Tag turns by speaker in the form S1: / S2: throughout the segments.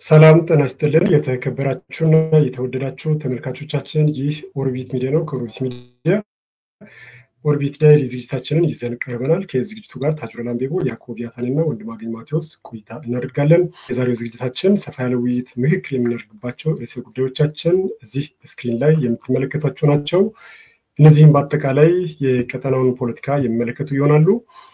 S1: ሰላም ጤና ይስጥልን። የተከበራችሁና የተወደዳችሁ ተመልካቾቻችን ይህ ኦርቢት ሚዲያ ነው። ከኦርቢት ሚዲያ ኦርቢት ዳይሊ ዝግጅታችንን ይዘን ቀርበናል። ከዝግጅቱ ጋር ታጅሮ ላምቤቦ፣ ያዕቆብ ያታንና ወንድማገኝ ማቴዎስ ቆይታ እናደርጋለን። የዛሬው ዝግጅታችን ሰፋ ያለ ውይይት፣ ምክክር የምናደርግባቸው ርዕሰ ጉዳዮቻችን እዚህ ስክሪን ላይ የምትመለከቷቸው ናቸው። እነዚህም በአጠቃላይ የቀጠናውን ፖለቲካ የሚመለከቱ ይሆናሉ።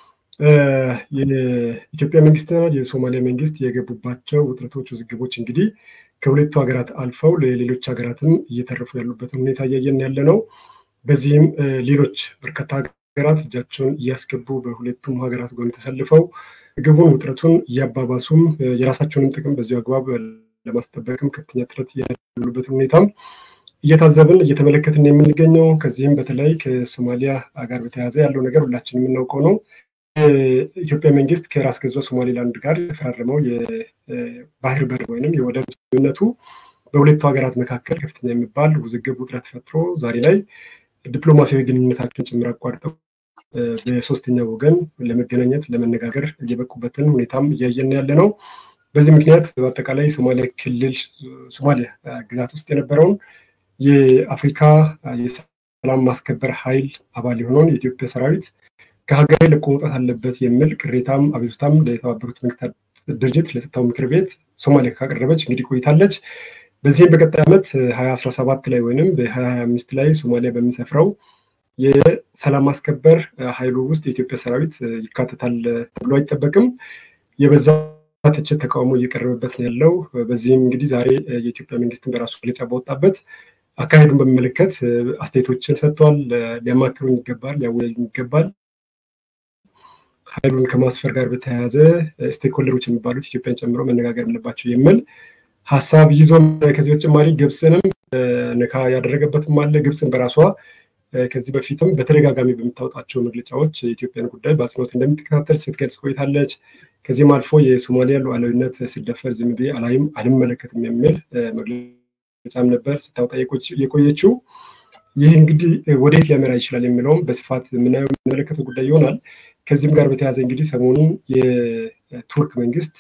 S1: የኢትዮጵያ መንግስትና የሶማሊያ መንግስት የገቡባቸው ውጥረቶች፣ ውዝግቦች እንግዲህ ከሁለቱ ሀገራት አልፈው ለሌሎች ሀገራትም እየተረፉ ያሉበትን ሁኔታ እያየን ያለ ነው። በዚህም ሌሎች በርካታ ሀገራት እጃቸውን እያስገቡ በሁለቱም ሀገራት ጎን ተሰልፈው ግቡን ውጥረቱን እያባባሱም የራሳቸውንም ጥቅም በዚሁ አግባብ ለማስጠበቅም ከፍተኛ ጥረት ያሉበትን ሁኔታም እየታዘብን እየተመለከትን የምንገኘው ከዚህም በተለይ ከሶማሊያ ጋር በተያያዘ ያለው ነገር ሁላችን የምናውቀው ነው። የኢትዮጵያ መንግስት ከራስ ገዟ ሶማሌላንድ ጋር የተፈራረመው የባህር በር ወይም የወደብ ስምምነቱ በሁለቱ ሀገራት መካከል ከፍተኛ የሚባል ውዝግብ ውጥረት ፈጥሮ ዛሬ ላይ ዲፕሎማሲያዊ ግንኙነታቸውን ጭምር አቋርጠው በሶስተኛ ወገን ለመገናኘት ለመነጋገር እየበቁበትን ሁኔታም እያየን ያለ ነው። በዚህ ምክንያት በአጠቃላይ ሶማሊያ ክልል ሶማሊያ ግዛት ውስጥ የነበረውን የአፍሪካ የሰላም ማስከበር ኃይል አባል የሆነውን የኢትዮጵያ ሰራዊት ከሀገር ለቆ መውጣት አለበት የሚል ቅሬታም አቤቱታም ለተባበሩት መንግስታት ድርጅት ለጸጥታው ምክር ቤት ሶማሊያ ካቀረበች እንግዲህ ቆይታለች። በዚህም በቀጣይ ዓመት ሀያ አስራ ሰባት ላይ ወይም በሀያ ሀያ አምስት ላይ ሶማሊያ በሚሰፍረው የሰላም ማስከበር ኃይሉ ውስጥ የኢትዮጵያ ሰራዊት ይካተታል ተብሎ አይጠበቅም። የበዛ ትችት፣ ተቃውሞ እየቀረበበት ነው ያለው። በዚህም እንግዲህ ዛሬ የኢትዮጵያ መንግስትን በራሱ መግለጫ ባወጣበት አካሄዱን በሚመለከት አስተያየቶችን ሰጥቷል። ሊያማክሩን ይገባል፣ ሊያወያዩን ይገባል ኃይሉን ከማስፈር ጋር በተያያዘ ስቴክሆልደሮች የሚባሉት ኢትዮጵያን ጨምሮ መነጋገር አለባቸው የሚል ሀሳብ ይዞ ከዚህ በተጨማሪ ግብፅንም ነካ ያደረገበትም አለ። ግብፅን በራሷ ከዚህ በፊትም በተደጋጋሚ በምታወጣቸው መግለጫዎች የኢትዮጵያን ጉዳይ በአጽንኦት እንደምትከታተል ስትገልጽ ቆይታለች። ከዚህም አልፎ የሶማሊያ ሉዓላዊነት ሲደፈር ዝም ብዬ አላይም አልመለከትም የሚል መግለጫም ነበር ስታወጣ የቆየችው። ይህ እንግዲህ ወዴት ሊያመራ ይችላል የሚለውም በስፋት የምናየው የምንመለከተው ጉዳይ ይሆናል። ከዚህም ጋር በተያያዘ እንግዲህ ሰሞኑን የቱርክ መንግስት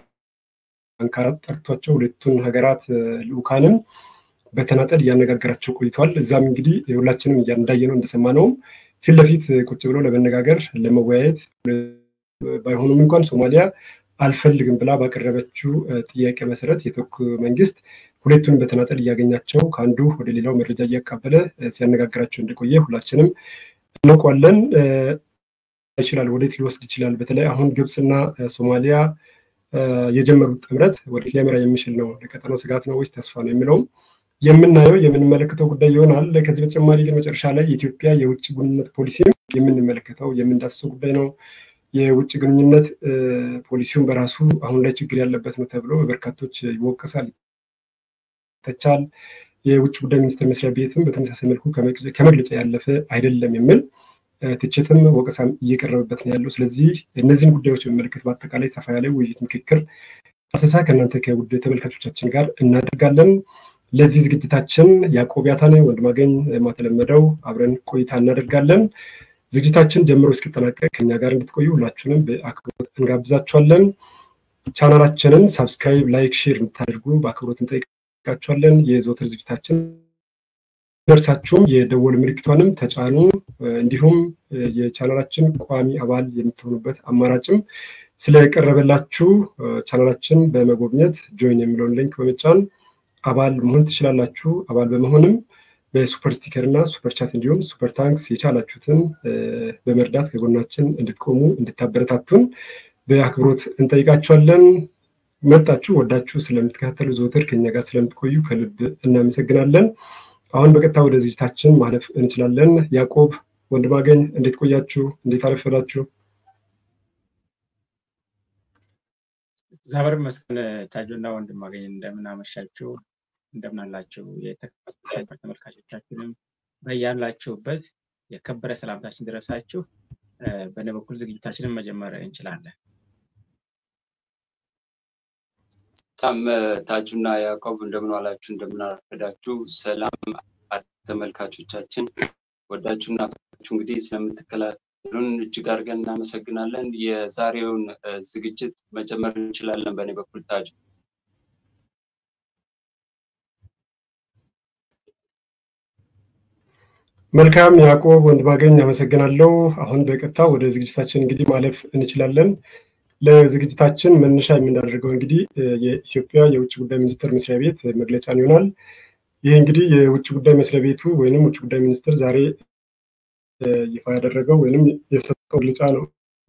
S1: አንካራ ጠርቷቸው ሁለቱን ሀገራት ልኡካንን በተናጠል እያነጋገራቸው ቆይተዋል። እዛም እንግዲህ ሁላችንም እንዳየነው እንደሰማነውም ፊት ለፊት ቁጭ ብለው ለመነጋገር ለመወያየት ባይሆኑም እንኳን ሶማሊያ አልፈልግም ብላ ባቀረበችው ጥያቄ መሰረት የቱርክ መንግስት ሁለቱን በተናጠል እያገኛቸው ከአንዱ ወደ ሌላው መረጃ እያቃበለ ሲያነጋግራቸው እንደቆየ ሁላችንም እናውቋለን። ይችላል ወዴት ሊወስድ ይችላል? በተለይ አሁን ግብፅና ሶማሊያ የጀመሩት ጥምረት ወዴት ሊያመራ የሚችል ነው? ለቀጠናው ስጋት ነው ወይስ ተስፋ ነው የሚለውም የምናየው የምንመለከተው ጉዳይ ይሆናል። ከዚህ በተጨማሪ ግን መጨረሻ ላይ የኢትዮጵያ የውጭ ግንኙነት ፖሊሲም የምንመለከተው የምንዳስሰው ጉዳይ ነው። የውጭ ግንኙነት ፖሊሲውን በራሱ አሁን ላይ ችግር ያለበት ነው ተብሎ በበርካቶች ይወቀሳል፣ ይተቻል። የውጭ ጉዳይ ሚኒስቴር መስሪያ ቤትም በተመሳሳይ መልኩ ከመግለጫ ያለፈ አይደለም የሚል ትችትም ወቀሳም እየቀረበበት ነው ያለው። ስለዚህ እነዚህን ጉዳዮች በሚመለከት በአጠቃላይ ሰፋ ያለ ውይይት፣ ምክክር፣ አሰሳ ከእናንተ ከውድ ተመልካቾቻችን ጋር እናደርጋለን። ለዚህ ዝግጅታችን ያዕቆብ ያታነ፣ ወንድማገኝ ማተለመደው አብረን ቆይታ እናደርጋለን። ዝግጅታችን ጀምሮ እስኪጠናቀቅ ከኛ ጋር እንድትቆዩ ሁላችሁንም በአክብሮት እንጋብዛችኋለን። ቻናላችንን ሳብስክራይብ፣ ላይክ፣ ሼር እንድታደርጉ በአክብሮት እንጠይቃችኋለን። የዘወትር ዝግጅታችን ደርሳችሁም የደወል ምልክቷንም ተጫኑ። እንዲሁም የቻናላችን ቋሚ አባል የምትሆኑበት አማራጭም ስለቀረበላችሁ ቻናላችን በመጎብኘት ጆይን የሚለውን ሊንክ በመጫን አባል መሆን ትችላላችሁ። አባል በመሆንም በሱፐር ስቲከር እና ሱፐር ቻት እንዲሁም ሱፐር ታንክስ የቻላችሁትን በመርዳት ከጎናችን እንድትቆሙ እንድታበረታቱን በአክብሮት እንጠይቃችኋለን። መጣችሁ ወዳችሁ ስለምትከታተሉ ዘወትር ከኛ ጋር ስለምትቆዩ ከልብ እናመሰግናለን። አሁን በቀጥታ ወደ ዝግጅታችን ማለፍ እንችላለን። ያዕቆብ ወንድማገኝ እንዴት ቆያችሁ? እንዴት አረፈዳችሁ?
S2: እግዚአብሔር ይመስገን። ታጆና ወንድማገኝ እንደምን አመሻችሁ? እንደምን አላችሁ? የተከበራችሁ ተመልካቾቻችንም በያላችሁበት የከበረ ሰላምታችን ድረሳችሁ። በእኔ በኩል ዝግጅታችንን መጀመር እንችላለን።
S3: በጣም ታጁና ያዕቆብ እንደምን ዋላችሁ፣ እንደምን አረፈዳችሁ። ሰላም ተመልካቾቻችን፣ ወዳችሁና ፈታችሁ እንግዲህ ስለምትከታተሉን እጅግ አድርገን እናመሰግናለን። የዛሬውን ዝግጅት መጀመር እንችላለን። በእኔ በኩል ታጁ
S1: መልካም ያዕቆብ ወንድማገኝ አመሰግናለሁ። አሁን በቀጥታ ወደ ዝግጅታችን እንግዲህ ማለፍ እንችላለን። ለዝግጅታችን መነሻ የምናደርገው እንግዲህ የኢትዮጵያ የውጭ ጉዳይ ሚኒስቴር መስሪያ ቤት መግለጫን ይሆናል። ይህ እንግዲህ የውጭ ጉዳይ መስሪያ ቤቱ ወይንም ውጭ ጉዳይ ሚኒስትር ዛሬ ይፋ ያደረገው ወይንም የሰጠው መግለጫ ነው።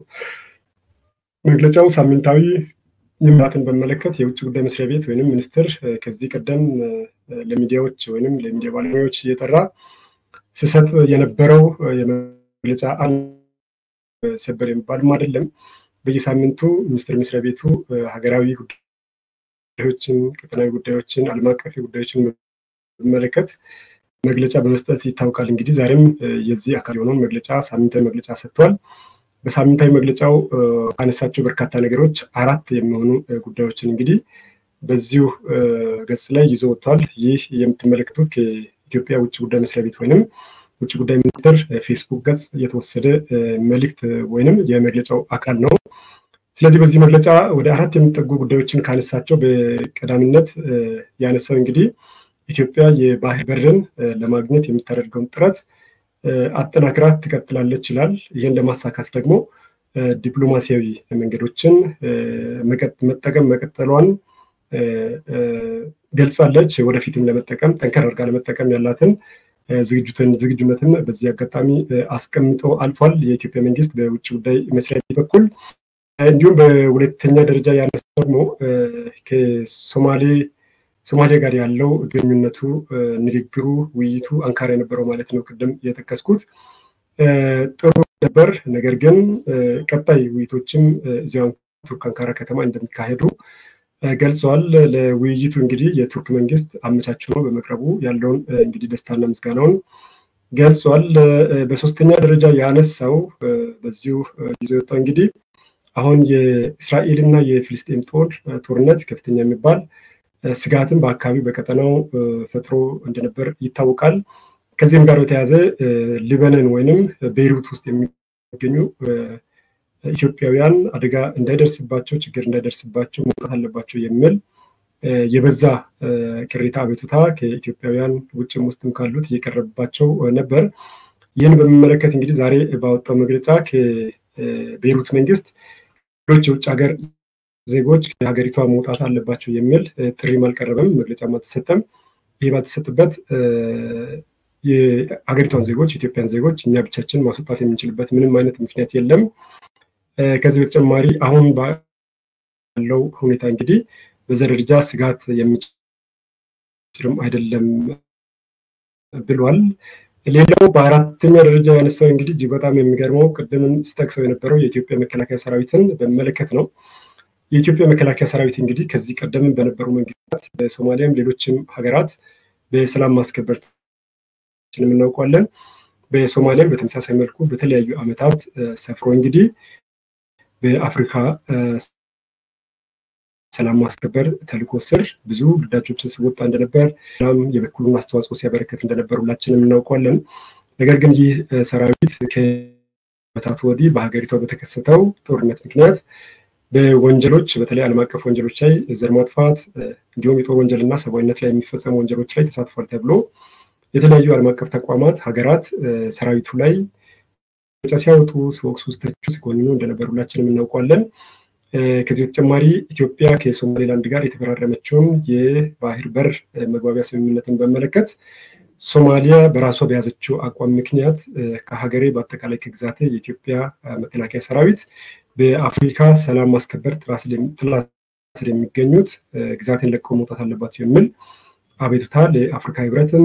S1: መግለጫው ሳምንታዊ ልማትን በመለከት የውጭ ጉዳይ መስሪያ ቤት ወይንም ሚኒስትር ከዚህ ቀደም ለሚዲያዎች ወይንም ለሚዲያ ባለሙያዎች እየጠራ ሲሰጥ የነበረው የመግለጫ ሰበር የሚባልም አይደለም። በየሳምንቱ ሚኒስቴር መስሪያ ቤቱ ሀገራዊ ጉዳዮችን፣ ቀጠናዊ ጉዳዮችን፣ ዓለም አቀፍ ጉዳዮችን በመለከት መግለጫ በመስጠት ይታወቃል። እንግዲህ ዛሬም የዚህ አካል የሆነውን መግለጫ ሳምንታዊ መግለጫ ሰጥቷል። በሳምንታዊ መግለጫው ካነሳቸው በርካታ ነገሮች አራት የሚሆኑ ጉዳዮችን እንግዲህ በዚሁ ገጽ ላይ ይዞ ወጥቷል። ይህ የምትመለከቱት ከኢትዮጵያ ውጭ ጉዳይ መስሪያ ቤት ወይንም ውጭ ጉዳይ ሚኒስቴር ፌስቡክ ገጽ የተወሰደ መልእክት ወይንም የመግለጫው አካል ነው። ስለዚህ በዚህ መግለጫ ወደ አራት የሚጠጉ ጉዳዮችን ካነሳቸው በቀዳሚነት ያነሳው እንግዲህ ኢትዮጵያ የባህር በርን ለማግኘት የምታደርገውን ጥረት አጠናክራ ትቀጥላለች ይላል። ይህን ለማሳካት ደግሞ ዲፕሎማሲያዊ መንገዶችን መጠቀም መቀጠሏን ገልጻለች። ወደፊትም ለመጠቀም ጠንከር አድርጋ ለመጠቀም ያላትን ዝግጁትን ዝግጁነትን በዚህ አጋጣሚ አስቀምጦ አልፏል። የኢትዮጵያ መንግስት በውጭ ጉዳይ መስሪያ ቤት በኩል እንዲሁም በሁለተኛ ደረጃ ያነሳ ደግሞ ከሶማሌ ሶማሊያ ጋር ያለው ግንኙነቱ፣ ንግግሩ፣ ውይይቱ አንካራ የነበረው ማለት ነው። ቅድም የጠቀስኩት ጥሩ ነበር። ነገር ግን ቀጣይ ውይይቶችም እዚያው ቱርክ አንካራ ከተማ እንደሚካሄዱ ገልጸዋል። ለውይይቱ እንግዲህ የቱርክ መንግስት አመቻች ሆኖ በመቅረቡ ያለውን እንግዲህ ደስታና ምስጋናውን ገልጿል። በሶስተኛ ደረጃ ያነሳው በዚሁ ይዞ የወጣው እንግዲህ አሁን የእስራኤልና የፊልስጤም ጦር ጦርነት ከፍተኛ የሚባል ስጋትን በአካባቢው በቀጠናው ፈጥሮ እንደነበር ይታወቃል። ከዚህም ጋር በተያያዘ ሊበነን ወይንም ቤይሩት ውስጥ የሚገኙ ኢትዮጵያውያን አደጋ እንዳይደርስባቸው ችግር እንዳይደርስባቸው መውጣት አለባቸው የሚል የበዛ ቅሬታ አቤቱታ ከኢትዮጵያውያን ውጭም ውስጥም ካሉት እየቀረበባቸው ነበር። ይህን በሚመለከት እንግዲህ ዛሬ ባወጣው መግለጫ ከቤይሩት መንግስት ሌሎች የውጭ ሀገር ዜጎች ከሀገሪቷ መውጣት አለባቸው የሚል ጥሪም አልቀረበም፣ መግለጫም አልተሰጠም። ይህ ባልተሰጥበት የሀገሪቷን ዜጎች የኢትዮጵያን ዜጎች እኛ ብቻችን ማስወጣት የምንችልበት ምንም አይነት ምክንያት የለም። ከዚህ በተጨማሪ አሁን ባለው ሁኔታ እንግዲህ በዛ ደረጃ ስጋት የሚችልም አይደለም ብሏል። ሌላው በአራተኛ ደረጃ ያነሳው እንግዲህ እጅግ በጣም የሚገርመው ቅድምን ስጠቅሰው የነበረው የኢትዮጵያ መከላከያ ሰራዊትን በመለከት ነው። የኢትዮጵያ መከላከያ ሰራዊት እንግዲህ ከዚህ ቀደም በነበሩ መንግስታት በሶማሊያም ሌሎችም ሀገራት በሰላም ማስከበር የምናውቀዋለን። በሶማሊያም በተመሳሳይ መልኩ በተለያዩ ዓመታት ሰፍሮ እንግዲህ በአፍሪካ ሰላም ማስከበር ተልዕኮ ስር ብዙ ግዳጆችን ሲወጣ እንደነበር ም የበኩሉን አስተዋጽኦ ሲያበረከት እንደነበር ሁላችንም እናውቀዋለን። ነገር ግን ይህ ሰራዊት ከዓመታት ወዲህ በሀገሪቷ በተከሰተው ጦርነት ምክንያት በወንጀሎች በተለይ ዓለም አቀፍ ወንጀሎች ላይ ዘር ማጥፋት እንዲሁም የጦር ወንጀልና ሰብአዊነት ላይ የሚፈጸሙ ወንጀሎች ላይ ተሳትፏል ተብሎ የተለያዩ ዓለም አቀፍ ተቋማት ሀገራት ሰራዊቱ ላይ ሲያወጡ ሲወቅሱ፣ ሲተቹ፣ ሲኮንኑ እንደነበር ሁላችንም እናውቀዋለን። ከዚህ በተጨማሪ ኢትዮጵያ ከሶማሌላንድ ጋር የተፈራረመችውን የባህር በር መግባቢያ ስምምነትን በመለከት ሶማሊያ በራሷ በያዘችው አቋም ምክንያት ከሀገሬ በአጠቃላይ ከግዛቴ የኢትዮጵያ መከላከያ ሰራዊት በአፍሪካ ሰላም ማስከበር ጥላ ስር የሚገኙት ግዛቴን ለቀው መውጣት አለባቸው የሚል አቤቱታ ለአፍሪካ ህብረትም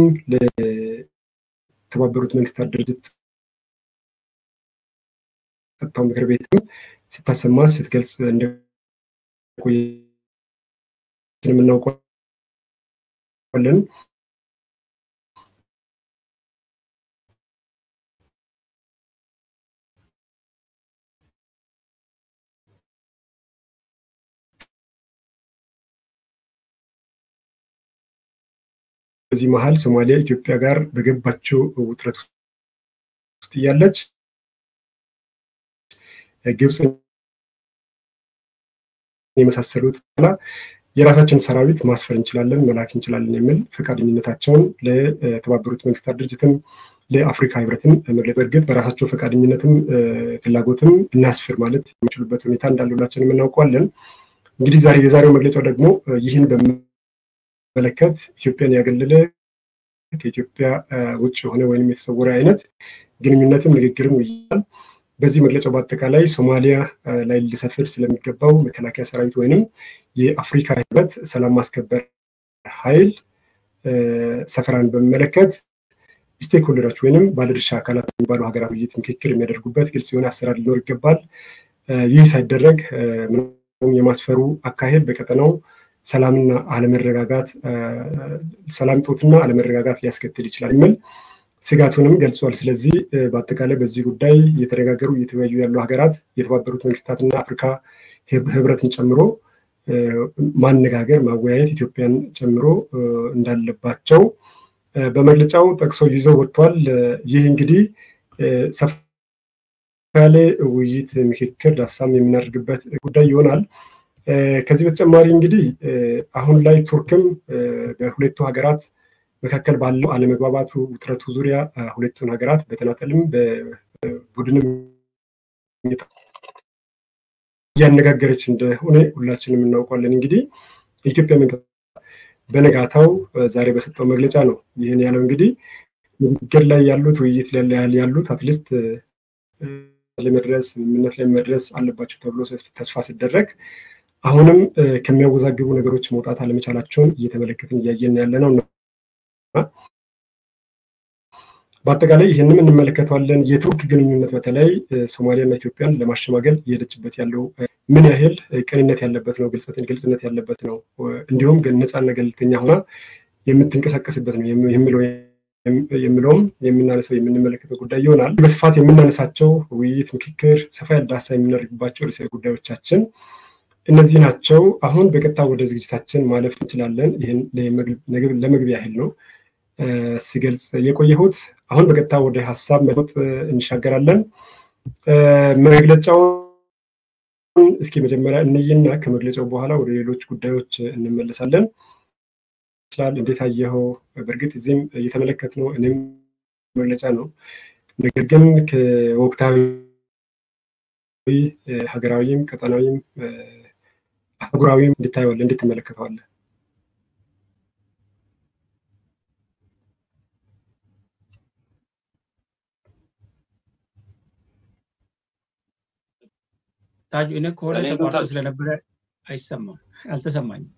S1: ለተባበሩት መንግስታት ድርጅት ጸጥታው ምክር ቤትም ስታሰማ ስትገልጽ እንደቆየ የምናውቀዋለን። በዚህ መሀል ሶማሊያ ኢትዮጵያ ጋር በገባቸው ውጥረት ውስጥ እያለች ግብፅ የመሳሰሉት ና የራሳችን ሰራዊት ማስፈር እንችላለን፣ መላክ እንችላለን የሚል ፈቃደኝነታቸውን ለተባበሩት መንግስታት ድርጅትም ለአፍሪካ ህብረትም መግለጽ በእርግጥ በራሳቸው ፈቃደኝነትም ፍላጎትም እናስፍር ማለት የሚችሉበት ሁኔታ እንዳለ ሁላችንም እናውቀዋለን። እንግዲህ ዛሬ የዛሬው መግለጫው ደግሞ ይህን በመለከት ኢትዮጵያን ያገለለ ከኢትዮጵያ ውጭ የሆነ ወይም የተሰወረ አይነት ግንኙነትም ንግግርም ውይይታል። በዚህ መግለጫው በአጠቃላይ ሶማሊያ ላይ ሊሰፍር ስለሚገባው መከላከያ ሰራዊት ወይንም የአፍሪካ ህብረት ሰላም ማስከበር ኃይል ሰፈራን በሚመለከት ስቴክሆልደሮች ወይንም ባለድርሻ አካላት የሚባሉ ሀገራት ውይይት ምክክር የሚያደርጉበት ግልጽ የሆነ አሰራር ሊኖር ይገባል። ይህ ሳይደረግ የማስፈሩ አካሄድ በቀጠናው ሰላምና አለመረጋጋት ሰላም ጦትና አለመረጋጋት ሊያስከትል ይችላል የሚል ስጋቱንም ገልጿል። ስለዚህ በአጠቃላይ በዚህ ጉዳይ እየተነጋገሩ እየተወያዩ ያሉ ሀገራት የተባበሩት መንግስታትና አፍሪካ ህብረትን ጨምሮ ማነጋገር ማወያየት ኢትዮጵያን ጨምሮ እንዳለባቸው በመግለጫው ጠቅሶ ይዘው ወጥቷል። ይህ እንግዲህ ሰፋ ያለ ውይይት፣ ምክክር፣ ዳሳም የምናደርግበት ጉዳይ ይሆናል። ከዚህ በተጨማሪ እንግዲህ አሁን ላይ ቱርክም በሁለቱ ሀገራት መካከል ባለው አለመግባባቱ ውጥረቱ ዙሪያ ሁለቱን ሀገራት በተናጠልም በቡድንም እያነጋገረች እንደሆነ ሁላችንም እናውቋለን። እንግዲህ የኢትዮጵያ መንግስት በነጋታው ዛሬ በሰጠው መግለጫ ነው ይህን ያለው። እንግዲህ ንግግር ላይ ያሉት ውይይት ላይ ያሉት አትሊስት ለመድረስ ስምምነት ላይ መድረስ አለባቸው ተብሎ ተስፋ ሲደረግ አሁንም ከሚያወዛግቡ ነገሮች መውጣት አለመቻላቸውን እየተመለከትን እያየን ያለ ነው። በአጠቃላይ ይህንም እንመለከተዋለን። የቱርክ ግንኙነት በተለይ ሶማሊያና ኢትዮጵያን ለማሸማገል እየሄደችበት ያለው ምን ያህል ቅንነት ያለበት ነው፣ ግልጽነት ያለበት ነው፣ እንዲሁም ነፃና ገለልተኛ ሆና የምትንቀሳቀስበት ነው የሚለውም የምናነሳው የምንመለከተው ጉዳይ ይሆናል። በስፋት የምናነሳቸው ውይይት፣ ምክክር፣ ሰፋ ያለ ሀሳብ የምናደርግባቸው ርዕሰ ጉዳዮቻችን እነዚህ ናቸው። አሁን በቀጥታ ወደ ዝግጅታችን ማለፍ እንችላለን። ይህን ለመግቢያ ያህል ነው ስገልጽ የቆየሁት። አሁን በቀጥታ ወደ ሀሳብ መለወጥ እንሻገራለን። መግለጫውን እስኪ መጀመሪያ እንይና ከመግለጫው በኋላ ወደ ሌሎች ጉዳዮች እንመለሳለን። ይችላል እንዴት አየኸው? በእርግጥ እዚህም እየተመለከትነው እኔም መግለጫ ነው። ነገር ግን ከወቅታዊ ሀገራዊም ቀጠናዊም አህጉራዊም እንድታየዋለህ እንዴት ትመለከተዋለህ?
S2: ታጁ እኔ ከሆነ ተቋርጦ ስለነበረ አይሰማም፣ አልተሰማኝም።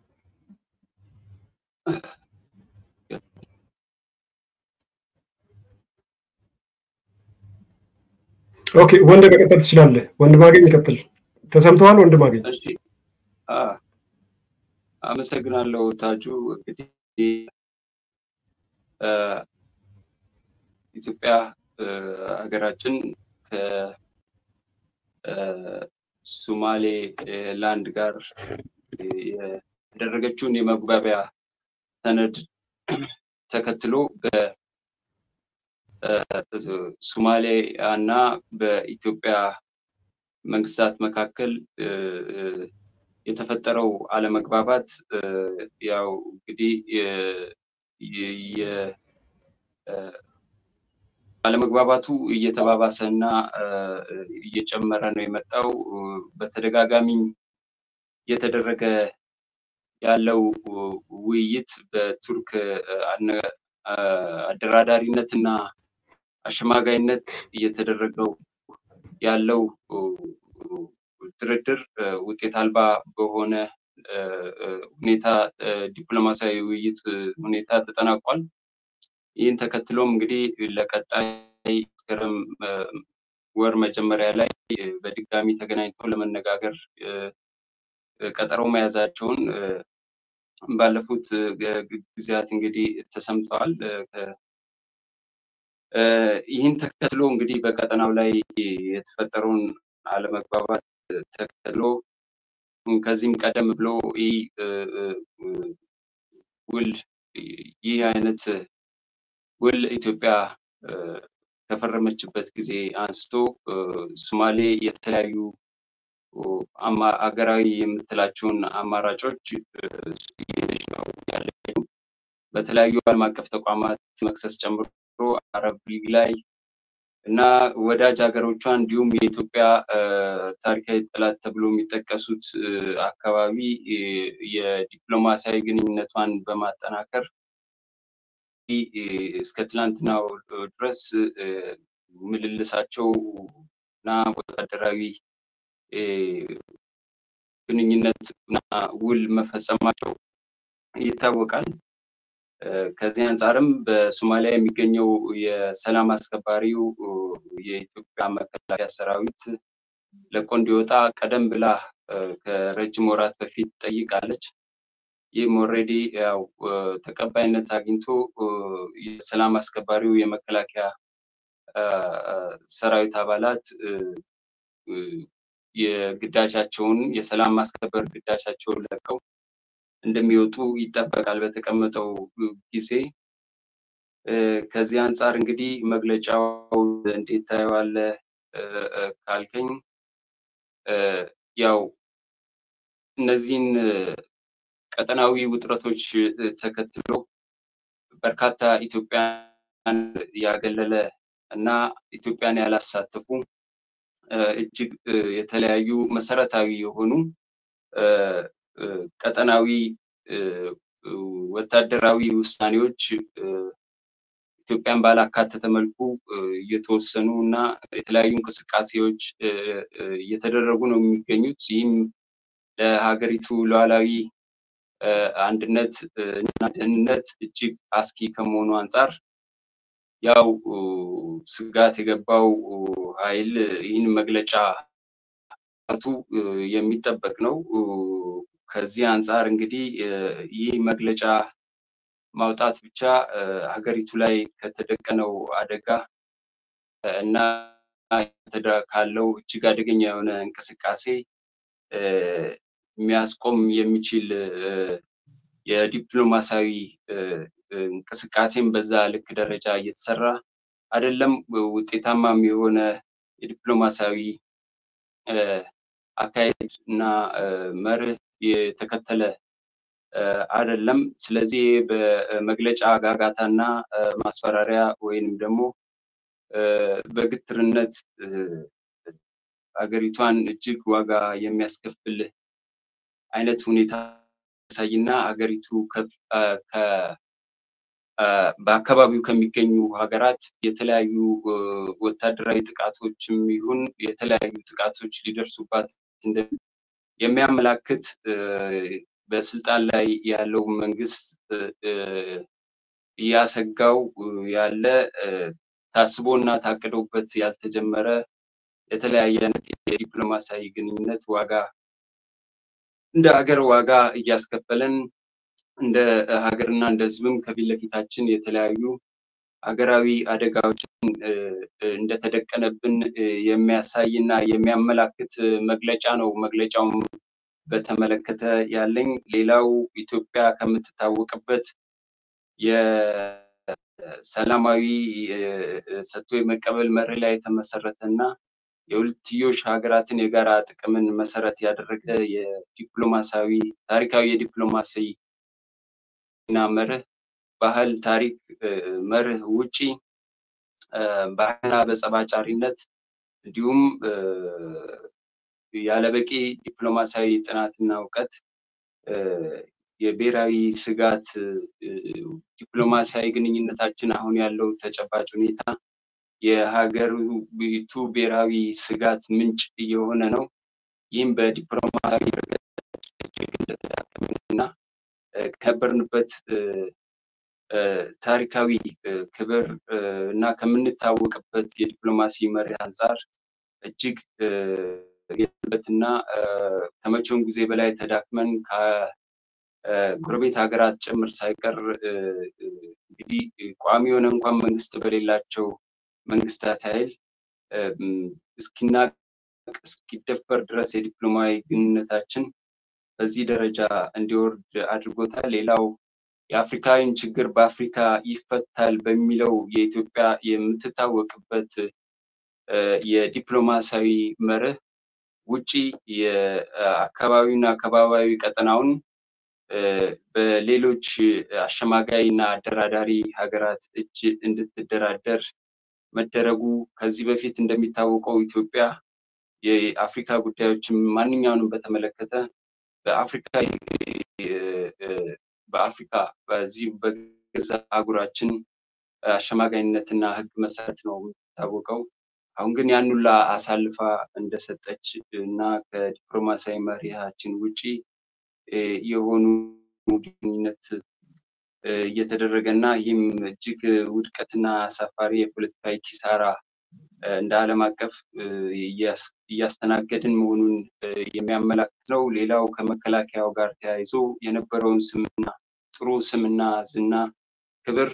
S1: ኦኬ ወንድ መቀጠል ትችላለህ። ወንድ ማገኝ ይቀጥል። ተሰምተዋል? ወንድ ማገኝ
S3: አመሰግናለሁ ታጁ። እንግዲህ ኢትዮጵያ ሀገራችን ከሶማሌ ላንድ ጋር ያደረገችውን የመግባቢያ ሰነድ ተከትሎ በሶማሊያ እና በኢትዮጵያ መንግስታት መካከል የተፈጠረው አለመግባባት ያው እንግዲህ አለመግባባቱ እየተባባሰ እና እየጨመረ ነው የመጣው። በተደጋጋሚም እየተደረገ ያለው ውይይት በቱርክ አደራዳሪነት እና አሸማጋይነት እየተደረገው ያለው ድርድር ውጤት አልባ በሆነ ሁኔታ ዲፕሎማሲያዊ ውይይት ሁኔታ ተጠናቋል። ይህን ተከትሎም እንግዲህ ለቀጣይ መስከረም ወር መጀመሪያ ላይ በድጋሚ ተገናኝተው ለመነጋገር ቀጠሮ መያዛቸውን ባለፉት ጊዜያት እንግዲህ ተሰምተዋል። ይህን ተከትሎ እንግዲህ በቀጠናው ላይ የተፈጠረውን አለመግባባት ተከትሎ ከዚህም ቀደም ብሎ ይህ ውል ይህ አይነት ውል ኢትዮጵያ ከፈረመችበት ጊዜ አንስቶ ሶማሌ የተለያዩ አገራዊ የምትላቸውን አማራጮች ነው ያለችው። በተለያዩ ዓለም አቀፍ ተቋማት መክሰስ ጨምሮ አረብ ሊግ ላይ እና ወዳጅ ሀገሮቿ እንዲሁም የኢትዮጵያ ታሪካዊ ጠላት ተብሎ የሚጠቀሱት አካባቢ የዲፕሎማሲያዊ ግንኙነቷን በማጠናከር እስከ ትላንትናው ድረስ ምልልሳቸው እና ወታደራዊ ግንኙነት እና ውል መፈጸማቸው ይታወቃል። ከዚህ አንጻርም በሶማሊያ የሚገኘው የሰላም አስከባሪው የኢትዮጵያ መከላከያ ሰራዊት ለቆ እንዲወጣ ቀደም ብላ ከረጅም ወራት በፊት ጠይቃለች። ይህም ኦልሬዲ ያው ተቀባይነት አግኝቶ የሰላም አስከባሪው የመከላከያ ሰራዊት አባላት የግዳጃቸውን የሰላም ማስከበር ግዳጃቸውን ለቀው እንደሚወጡ ይጠበቃል በተቀመጠው ጊዜ። ከዚህ አንጻር እንግዲህ መግለጫው እንዴት ታየዋለህ ካልከኝ ያው እነዚህን ቀጠናዊ ውጥረቶች ተከትሎ በርካታ ኢትዮጵያን ያገለለ እና ኢትዮጵያን ያላሳተፉ እጅግ የተለያዩ መሰረታዊ የሆኑ ቀጠናዊ ወታደራዊ ውሳኔዎች ኢትዮጵያን ባላካተተ መልኩ እየተወሰኑ እና የተለያዩ እንቅስቃሴዎች እየተደረጉ ነው የሚገኙት። ይህም ለሀገሪቱ ሉዓላዊ አንድነት እና ደህንነት እጅግ አስጊ ከመሆኑ አንጻር ያው ስጋት የገባው ኃይል ይህን መግለጫ ቱ የሚጠበቅ ነው። ከዚህ አንጻር እንግዲህ ይህ መግለጫ ማውጣት ብቻ ሀገሪቱ ላይ ከተደቀነው አደጋ እና ካለው እጅግ አደገኛ የሆነ እንቅስቃሴ የሚያስቆም የሚችል የዲፕሎማሲያዊ እንቅስቃሴም በዛ ልክ ደረጃ እየተሰራ አይደለም። ውጤታማም የሆነ የዲፕሎማሲያዊ አካሄድ እና መርህ የተከተለ አይደለም። ስለዚህ በመግለጫ ጋጋታ እና ማስፈራሪያ ወይንም ደግሞ በግትርነት ሀገሪቷን እጅግ ዋጋ የሚያስከፍል አይነት ሁኔታ ያሳይና ሀገሪቱ በአካባቢው ከሚገኙ ሀገራት የተለያዩ ወታደራዊ ጥቃቶችም ይሁን የተለያዩ ጥቃቶች ሊደርሱባት የሚያመላክት በስልጣን ላይ ያለው መንግስት እያሰጋው ያለ ታስቦ እና ታቅዶበት ያልተጀመረ የተለያየ አይነት የዲፕሎማሲያዊ ግንኙነት ዋጋ እንደ ሀገር ዋጋ እያስከፈለን እንደ ሀገርና እንደ ሕዝብም ከፊት ለፊታችን የተለያዩ ሀገራዊ አደጋዎችን እንደተደቀነብን የሚያሳይ እና የሚያመላክት መግለጫ ነው። መግለጫውም በተመለከተ ያለኝ ሌላው ኢትዮጵያ ከምትታወቅበት የሰላማዊ ሰጥቶ የመቀበል መርህ ላይ የተመሰረተ እና የሁለትዮሽ ሀገራትን የጋራ ጥቅምን መሰረት ያደረገ የዲፕሎማሲያዊ ታሪካዊ የዲፕሎማሲ እና መርህ ባህል፣ ታሪክ መርህ ውጪ በአይና በጸባጫሪነት እንዲሁም ያለበቂ ዲፕሎማሲያዊ ጥናትና እውቀት የብሔራዊ ስጋት ዲፕሎማሲያዊ ግንኙነታችን አሁን ያለው ተጨባጭ ሁኔታ የሀገሪቱ ብሔራዊ ስጋት ምንጭ እየሆነ ነው። ይህም በዲፕሎማሲያዊ እጅግ እንደተዳከመን እና ከነበርንበት ታሪካዊ ክብር እና ከምንታወቅበት የዲፕሎማሲ መሪ አንጻር እጅግ የበትና ከመቼውም ጊዜ በላይ ተዳክመን ከጎረቤት ሀገራት ጭምር ሳይቀር እንግዲህ ቋሚ የሆነ እንኳን መንግስት በሌላቸው መንግስታት ኃይል እስኪናቅ እስኪደፈር ድረስ የዲፕሎማዊ ግንኙነታችን በዚህ ደረጃ እንዲወርድ አድርጎታል። ሌላው የአፍሪካዊን ችግር በአፍሪካ ይፈታል በሚለው የኢትዮጵያ የምትታወቅበት የዲፕሎማሲያዊ መርህ ውጪ የአካባቢና አካባቢያዊ ቀጠናውን በሌሎች አሸማጋይ እና አደራዳሪ ሀገራት እጅ እንድትደራደር መደረጉ ከዚህ በፊት እንደሚታወቀው ኢትዮጵያ የአፍሪካ ጉዳዮችን ማንኛውንም በተመለከተ በአፍሪካ በአፍሪካ በዚህ በገዛ አህጉራችን አሸማጋይነትና ሕግ መሰረት ነው የሚታወቀው። አሁን ግን ያን ሁላ አሳልፋ እንደሰጠች እና ከዲፕሎማሲያዊ መሪሃችን ውጪ የሆኑ ግንኙነት እየተደረገ እና ይህም እጅግ ውድቀትና አሳፋሪ የፖለቲካዊ ኪሳራ እንደ ዓለም አቀፍ እያስተናገድን መሆኑን የሚያመላክት ነው። ሌላው ከመከላከያው ጋር ተያይዞ የነበረውን ስምና ጥሩ ስምና ዝና ክብር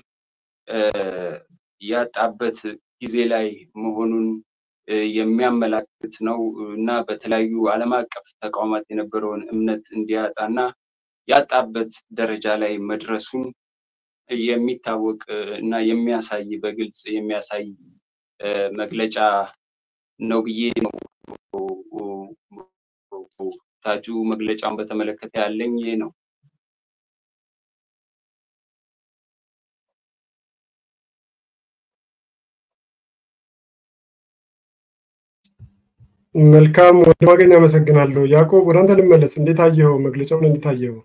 S3: ያጣበት ጊዜ ላይ መሆኑን የሚያመላክት ነው እና በተለያዩ ዓለም አቀፍ ተቋማት የነበረውን እምነት እንዲያጣ እና ያጣበት ደረጃ ላይ መድረሱን የሚታወቅ እና የሚያሳይ በግልጽ የሚያሳይ መግለጫ ነው ብዬ ነው ታጁ መግለጫውን በተመለከተ ያለኝ ይሄ ነው።
S1: መልካም ወደ ማገኝ አመሰግናለሁ። ያዕቆብ ወደ አንተ ልመለስ። እንዴት አየኸው? መግለጫውን እንዴት አየኸው?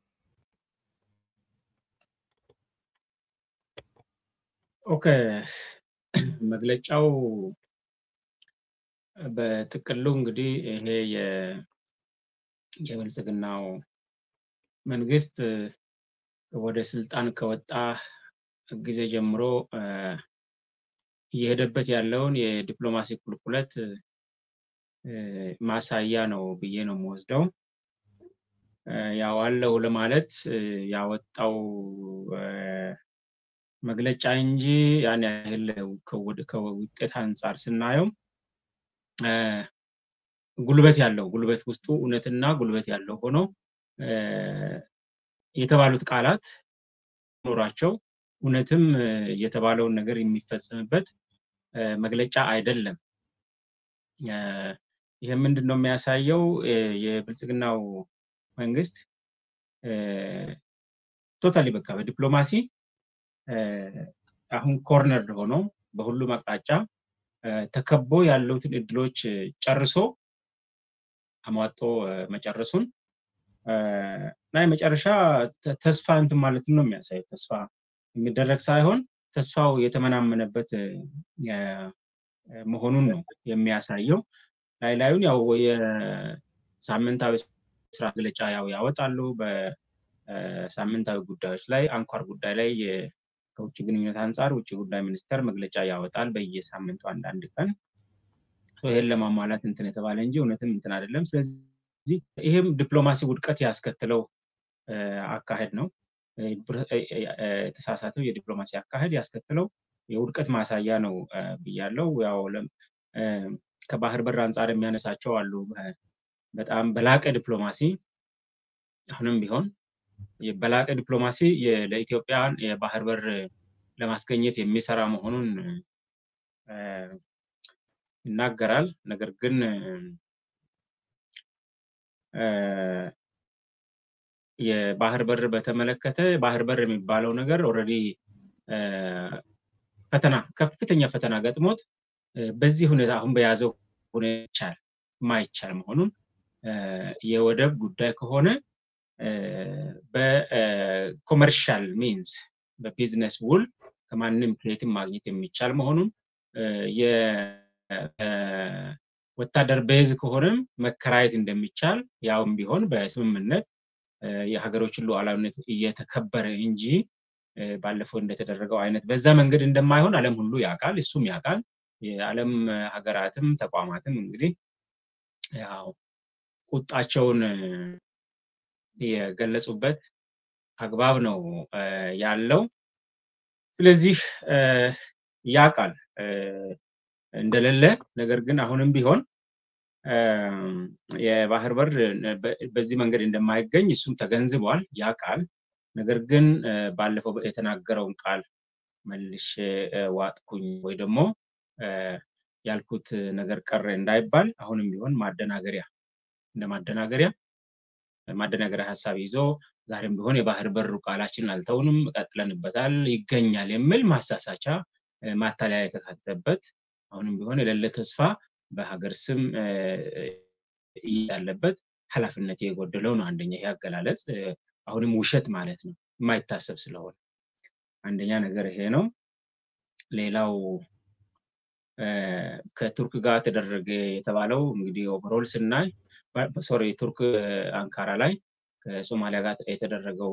S2: ኦኬ መግለጫው በጥቅሉ እንግዲህ ይሄ የብልጽግናው መንግስት ወደ ስልጣን ከወጣ ጊዜ ጀምሮ እየሄደበት ያለውን የዲፕሎማሲ ቁልቁለት ማሳያ ነው ብዬ ነው የምወስደው። ያው አለው ለማለት ያወጣው መግለጫ እንጂ ያን ያህል ከውጤት አንጻር ስናየው ጉልበት ያለው ጉልበት ውስጡ እውነትና ጉልበት ያለው ሆኖ የተባሉት ቃላት ኖሯቸው እውነትም የተባለውን ነገር የሚፈጸምበት መግለጫ አይደለም። ይህ ምንድን ነው የሚያሳየው? የብልጽግናው መንግስት ቶታሊ በቃ በዲፕሎማሲ አሁን ኮርነር ሆኖ በሁሉም አቅጣጫ ተከቦ ያሉትን እድሎች ጨርሶ አሟጦ መጨረሱን እና የመጨረሻ ተስፋ እንትን ማለትን ነው የሚያሳየው። ተስፋ የሚደረግ ሳይሆን ተስፋው የተመናመነበት መሆኑን ነው የሚያሳየው። ላይ ላዩን ያው የሳምንታዊ ስራ መግለጫ ያው ያወጣሉ። በሳምንታዊ ጉዳዮች ላይ አንኳር ጉዳይ ላይ ከውጭ ግንኙነት አንጻር ውጭ ጉዳይ ሚኒስቴር መግለጫ ያወጣል በየሳምንቱ አንዳንድ ቀን። ይሄን ለማሟላት እንትን የተባለ እንጂ እውነትም እንትን አይደለም። ስለዚህ ይሄም ዲፕሎማሲ ውድቀት ያስከትለው አካሄድ ነው። የተሳሳተው የዲፕሎማሲ አካሄድ ያስከትለው የውድቀት ማሳያ ነው ብያለው። ያው ከባህር በር አንጻር የሚያነሳቸው አሉ። በጣም በላቀ ዲፕሎማሲ አሁንም ቢሆን በላቀ ዲፕሎማሲ ለኢትዮጵያን የባህር በር ለማስገኘት የሚሰራ መሆኑን ይናገራል። ነገር ግን የባህር በር በተመለከተ ባህር በር የሚባለው ነገር ኦልሬዲ ፈተና ከፍተኛ ፈተና ገጥሞት በዚህ ሁኔታ አሁን በያዘው ሁኔታ ማይቻል መሆኑን የወደብ ጉዳይ ከሆነ በኮመርሻል ሚንስ በቢዝነስ ውል ከማንም ከየትም ማግኘት የሚቻል መሆኑን ወታደር ቤዝ ከሆነም መከራየት እንደሚቻል ያውም ቢሆን በስምምነት የሀገሮችን ሉዓላዊነት እየተከበረ እንጂ ባለፈው እንደተደረገው አይነት በዛ መንገድ እንደማይሆን ዓለም ሁሉ ያውቃል፣ እሱም ያውቃል። የዓለም ሀገራትም ተቋማትም እንግዲህ ያው ቁጣቸውን የገለጹበት አግባብ ነው ያለው። ስለዚህ ያውቃል እንደሌለ ነገር ግን አሁንም ቢሆን የባህር በር በዚህ መንገድ እንደማይገኝ እሱም ተገንዝቧል፣ ያውቃል። ነገር ግን ባለፈው የተናገረውን ቃል መልሼ ዋጥኩኝ ወይ ደግሞ ያልኩት ነገር ቀረ እንዳይባል አሁንም ቢሆን ማደናገሪያ እንደ ማደናገሪያ ማደናገሪያ ሀሳብ ይዞ ዛሬም ቢሆን የባህር በሩ ቃላችንን አልተውንም፣ ቀጥለንበታል፣ ይገኛል የሚል ማሳሳቻ ማታለያ የተካተተበት አሁንም ቢሆን የሌለ ተስፋ በሀገር ስም ያለበት ኃላፊነት የጎደለው ነው። አንደኛ ይሄ አገላለጽ አሁንም ውሸት ማለት ነው፣ የማይታሰብ ስለሆነ አንደኛ ነገር ይሄ ነው። ሌላው ከቱርክ ጋር ተደረገ የተባለው እንግዲህ ኦቨሮል ስናይ ሶሪ ቱርክ አንካራ ላይ ከሶማሊያ ጋር የተደረገው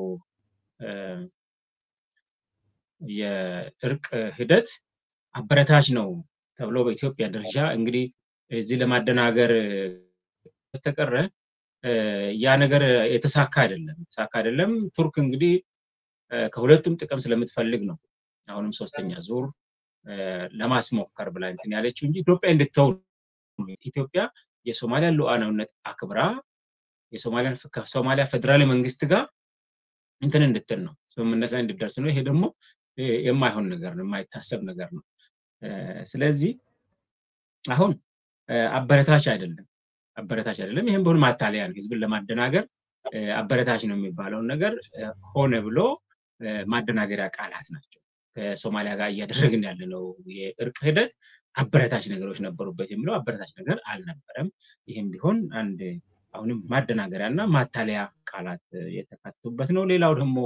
S2: የእርቅ ሂደት አበረታች ነው ተብሎ በኢትዮጵያ ደረጃ እንግዲህ እዚህ ለማደናገር በስተቀረ ያ ነገር የተሳካ አይደለም የተሳካ አይደለም። ቱርክ እንግዲህ ከሁለቱም ጥቅም ስለምትፈልግ ነው አሁንም ሶስተኛ ዙር ለማስሞከር ብላ እንትን ያለችው እንጂ ኢትዮጵያ እንድትተው ኢትዮጵያ የሶማሊያ ሉዓላዊነት አክብራ ከሶማሊያ ፌዴራል መንግስት ጋር እንትን እንድትል ነው ስምምነት ላይ እንድደርስ ነው። ይሄ ደግሞ የማይሆን ነገር ነው፣ የማይታሰብ ነገር ነው። ስለዚህ አሁን አበረታች አይደለም አበረታች አይደለም። ይህም ቢሆን ማታለያ ነው፣ ህዝብን ለማደናገር አበረታች ነው የሚባለውን ነገር ሆነ ብሎ ማደናገሪያ ቃላት ናቸው። ከሶማሊያ ጋር እያደረግን ያለነው የእርቅ ሂደት አበረታች ነገሮች ነበሩበት የሚለው አበረታች ነገር አልነበረም። ይህም ቢሆን አንድ አሁንም ማደናገሪያ እና ማታለያ ቃላት የተካተቱበት ነው። ሌላው ደግሞ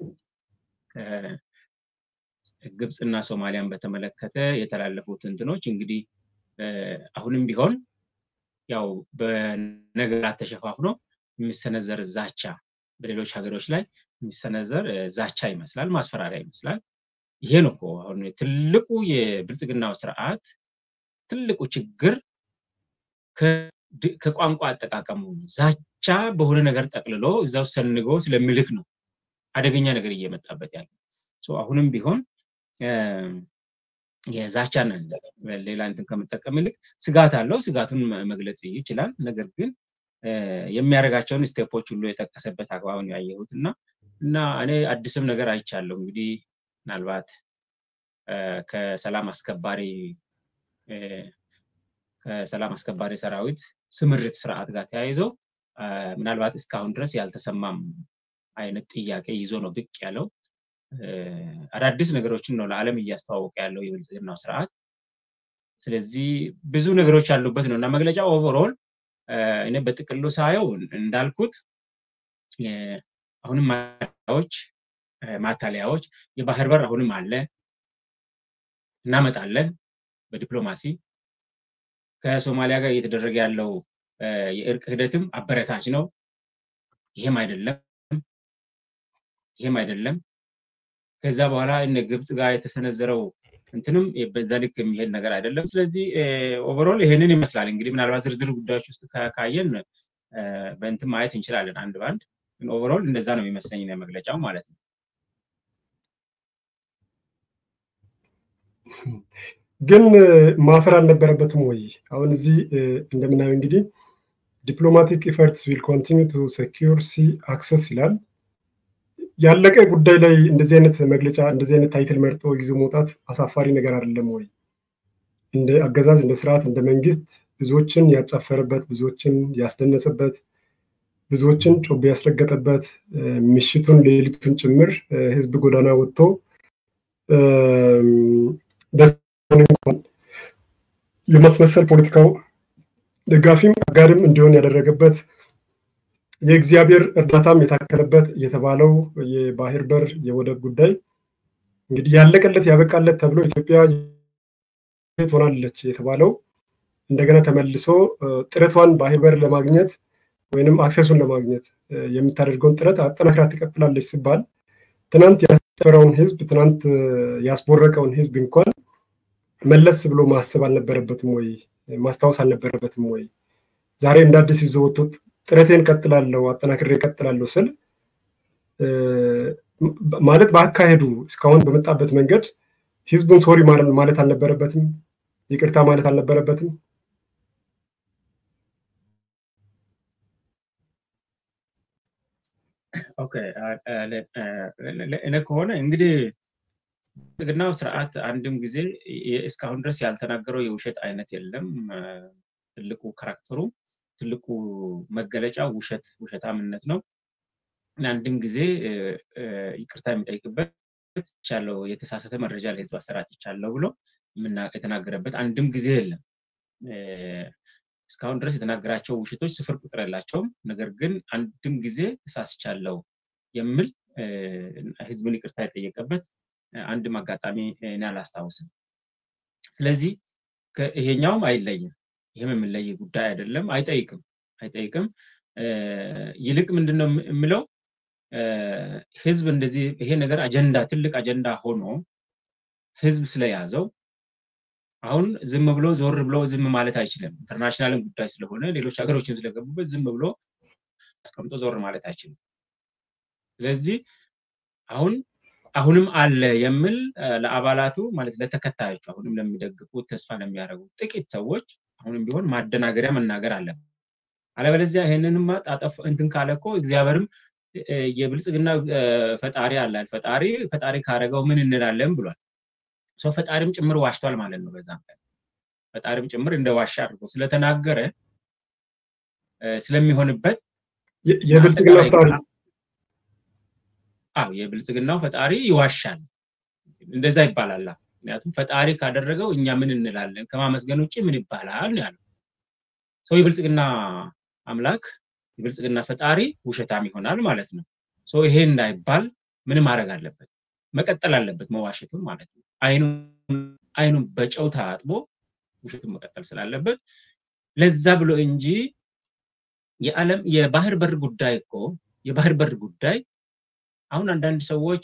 S2: ግብፅና ሶማሊያን በተመለከተ የተላለፉት እንትኖች እንግዲህ አሁንም ቢሆን ያው በነገራት ተሸፋፍኖ የሚሰነዘር ዛቻ በሌሎች ሀገሮች ላይ የሚሰነዘር ዛቻ ይመስላል፣ ማስፈራሪያ ይመስላል። ይሄ ነው እኮ አሁን ትልቁ የብልጽግናው ስርዓት ትልቁ ችግር ከቋንቋ አጠቃቀሙ ዛቻ በሆነ ነገር ጠቅልሎ እዛው ሰንጎ ስለሚልክ ነው አደገኛ ነገር እየመጣበት ያለ። አሁንም ቢሆን የዛቻን ሌላ እንትን ከመጠቀም ይልቅ ስጋት አለው። ስጋቱን መግለጽ ይችላል። ነገር ግን የሚያደርጋቸውን ስቴፖች ሁሉ የጠቀሰበት አግባብን ያየሁት እና እና እኔ አዲስም ነገር አይቻለሁ። እንግዲህ ምናልባት ከሰላም አስከባሪ ከሰላም አስከባሪ ሰራዊት ስምሪት ስርዓት ጋር ተያይዞ ምናልባት እስካሁን ድረስ ያልተሰማም አይነት ጥያቄ ይዞ ነው ብቅ ያለው። አዳዲስ ነገሮችን ነው ለዓለም እያስተዋወቀ ያለው የብልጽግናው ስርዓት። ስለዚህ ብዙ ነገሮች ያሉበት ነው እና መግለጫ ኦቨርኦል እኔ በጥቅሉ ሳየው እንዳልኩት አሁንም ማታለያዎች ማታለያዎች የባህር በር አሁንም አለ እናመጣለን በዲፕሎማሲ ከሶማሊያ ጋር እየተደረገ ያለው የእርቅ ሂደትም አበረታች ነው። ይሄም አይደለም ይሄም አይደለም። ከዛ በኋላ እነ ግብፅ ጋር የተሰነዘረው እንትንም በዛ ልክ የሚሄድ ነገር አይደለም። ስለዚህ ኦቨሮል ይሄንን ይመስላል። እንግዲህ ምናልባት ዝርዝር ጉዳዮች ውስጥ ካየን በእንትን ማየት እንችላለን አንድ በአንድ ግን ኦቨሮል እንደዛ ነው የሚመስለኝ መግለጫው ማለት ነው።
S1: ግን ማፈር አልነበረበትም ወይ? አሁን እዚህ እንደምናየው እንግዲህ ዲፕሎማቲክ ኢፈርትስ ዊል ኮንቲኒ ቱ ሴኪር ሲ አክሰስ ይላል። ያለቀ ጉዳይ ላይ እንደዚህ አይነት መግለጫ እንደዚህ አይነት ታይትል መርጦ ይዞ መውጣት አሳፋሪ ነገር አይደለም ወይ? እንደ አገዛዝ እንደ ስርዓት እንደ መንግስት ብዙዎችን ያጫፈረበት፣ ብዙዎችን ያስደነሰበት፣ ብዙዎችን ጮቤ ያስረገጠበት ምሽቱን ሌሊቱን ጭምር ህዝብ ጎዳና ወጥቶ ደስ እንኳን የማስመሰል ፖለቲካው ደጋፊም አጋርም እንዲሆን ያደረገበት የእግዚአብሔር እርዳታም የታከለበት የተባለው የባህር በር የወደብ ጉዳይ እንግዲህ ያለቀለት ያበቃለት ተብሎ ኢትዮጵያ ትሆናለች የተባለው እንደገና ተመልሶ ጥረቷን ባህር በር ለማግኘት ወይንም አክሰሱን ለማግኘት የምታደርገውን ጥረት አጠናክራ ትቀጥላለች ሲባል ትናንት ያስጨፈረውን ህዝብ ትናንት ያስቦረቀውን ህዝብ እንኳን መለስ ብሎ ማሰብ አልነበረበትም ወይ? ማስታወስ አልነበረበትም ወይ? ዛሬ እንደ አዲስ ይዞ ወጥቶ ጥረቴን ቀጥላለሁ አጠናክሬ ቀጥላለሁ ስል ማለት በአካሄዱ እስካሁን በመጣበት መንገድ ህዝቡን ሶሪ ማለት አልነበረበትም? ይቅርታ ማለት አልነበረበትም?
S2: ኦኬ እኔ ከሆነ እንግዲህ ብልጽግናው ስርዓት አንድም ጊዜ እስካሁን ድረስ ያልተናገረው የውሸት አይነት የለም። ትልቁ ካራክተሩ ትልቁ መገለጫ ውሸት ውሸታምነት ነው። አንድም ጊዜ ይቅርታ የሚጠይቅበት ቻለው የተሳሳተ መረጃ ለህዝብ አሰራጭቻለሁ ብሎ የተናገረበት አንድም ጊዜ የለም። እስካሁን ድረስ የተናገራቸው ውሸቶች ስፍር ቁጥር የላቸውም። ነገር ግን አንድም ጊዜ ተሳስቻለሁ የሚል ህዝብን ይቅርታ የጠየቀበት አንድም አጋጣሚ እኔ አላስታውስም። ስለዚህ ይሄኛውም አይለይም። ይህም የሚለይ ጉዳይ አይደለም። አይጠይቅም አይጠይቅም። ይልቅ ምንድን ነው የምለው ህዝብ እንደዚህ ይሄ ነገር አጀንዳ ትልቅ አጀንዳ ሆኖ ህዝብ ስለያዘው አሁን ዝም ብሎ ዞር ብሎ ዝም ማለት አይችልም። ኢንተርናሽናልን ጉዳይ ስለሆነ ሌሎች ሀገሮችን ስለገቡበት ዝም ብሎ አስቀምጦ ዞር ማለት አይችልም። ስለዚህ አሁን አሁንም አለ የሚል ለአባላቱ ማለት ለተከታዮቹ አሁንም ለሚደግፉት ተስፋ ለሚያደርጉ ጥቂት ሰዎች አሁንም ቢሆን ማደናገሪያ መናገር አለበት። አለበለዚያ ይህንንማ ጣጠፍ እንትን ካለ እኮ እግዚአብሔርም የብልጽግና ፈጣሪ አለ ፈጣሪ ፈጣሪ ካረገው ምን እንላለን ብሏል። ሰው ፈጣሪም ጭምር ዋሽቷል ማለት ነው። በዛም ቀን ፈጣሪም ጭምር እንደ ዋሻ አድርጎ ስለተናገረ ስለሚሆንበት
S1: የብልጽግና ፈጣሪ
S2: አዎ የብልጽግናው ፈጣሪ ይዋሻል። እንደዛ ይባላል። ምክንያቱም ፈጣሪ ካደረገው እኛ ምን እንላለን? ከማመስገን ውጭ ምን ይባላል ነው ያለው። ሰው የብልጽግና አምላክ የብልጽግና ፈጣሪ ውሸታም ይሆናል ማለት ነው። ሰው ይሄ እንዳይባል ምን ማድረግ አለበት? መቀጠል አለበት መዋሸቱን ማለት ነው። አይኑን በጨው ታጥቦ ውሸቱን መቀጠል ስላለበት ለዛ ብሎ እንጂ የዓለም የባህር በር ጉዳይ እኮ የባህር በር ጉዳይ አሁን አንዳንድ ሰዎች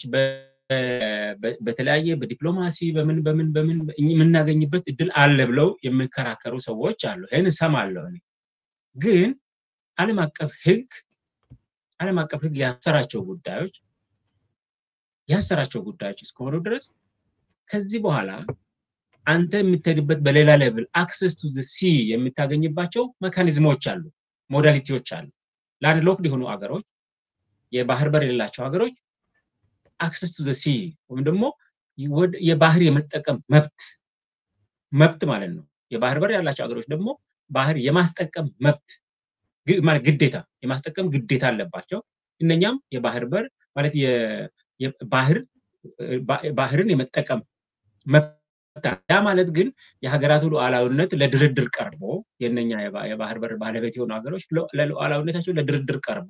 S2: በተለያየ በዲፕሎማሲ በምን በምን በምን የምናገኝበት እድል አለ ብለው የሚከራከሩ ሰዎች አሉ። ይህን እሰማለሁ እኔ ግን ዓለም አቀፍ ህግ ዓለም አቀፍ ህግ ያሰራቸው ጉዳዮች ያሰራቸው ጉዳዮች እስከሆኑ ድረስ ከዚህ በኋላ አንተ የምትሄድበት በሌላ ሌቭል አክሰስ ቱ ሲ የምታገኝባቸው መካኒዝሞች አሉ፣ ሞዳሊቲዎች አሉ። ላንድ ሎክድ የሆኑ ሀገሮች የባህር በር የሌላቸው ሀገሮች አክሰስ ቱ ሲ ወይም ደግሞ የባህር የመጠቀም መብት መብት ማለት ነው። የባህር በር ያላቸው ሀገሮች ደግሞ ባህር የማስጠቀም መብት ግዴታ የማስጠቀም ግዴታ አለባቸው። እነኛም የባህር በር ማለት ባህር ባህርን የመጠቀም መብት ያ ማለት ግን የሀገራቱ ሉዓላዊነት ለድርድር ቀርቦ የነኛ የባህር በር ባለቤት የሆኑ ሀገሮች ለሉዓላዊነታቸው ለድርድር ቀርቦ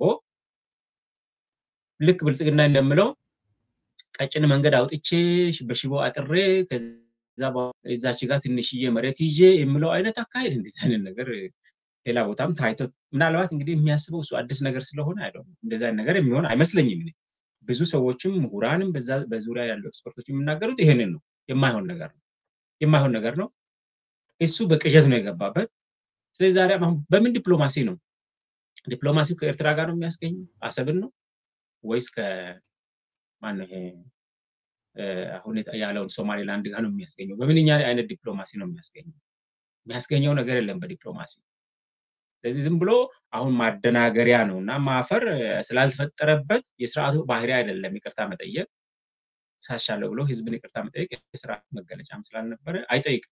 S2: ልክ ብልጽግና እንደምለው ቀጭን መንገድ አውጥቼ በሽቦ አጥሬ ከዛ እዛች ጋር ትንሽዬ መሬት ይዤ የምለው አይነት አካሄድ እንደዚህ አይነት ነገር ሌላ ቦታም ታይቶ ምናልባት እንግዲህ የሚያስበው እሱ አዲስ ነገር ስለሆነ አይደለም እንደዚህ አይነት ነገር የሚሆን አይመስለኝም። ብዙ ሰዎችም ምሁራንም በዙሪያ ያሉ ኤክስፐርቶች የሚናገሩት ይሄንን ነው። የማይሆን ነገር ነው። የማይሆን ነገር ነው። እሱ በቅዠት ነው የገባበት። ስለዚህ ዛሬ አሁን በምን ዲፕሎማሲ ነው ዲፕሎማሲው ከኤርትራ ጋር ነው የሚያስገኘው አሰብን ነው ወይስ ከማን ነው ይሄ አሁን ያለውን ሶማሌላንድ ጋር ነው የሚያስገኘው? በምንኛ አይነት ዲፕሎማሲ ነው የሚያስገኘው? የሚያስገኘው ነገር የለም በዲፕሎማሲ። ስለዚህ ዝም ብሎ አሁን ማደናገሪያ ነው እና ማፈር ስላልተፈጠረበት የስርዓቱ ባህሪ አይደለም ይቅርታ መጠየቅ ሳሻለው ብሎ ህዝብን ይቅርታ መጠየቅ የስርዓት መገለጫም ስላልነበረ አይጠይቅም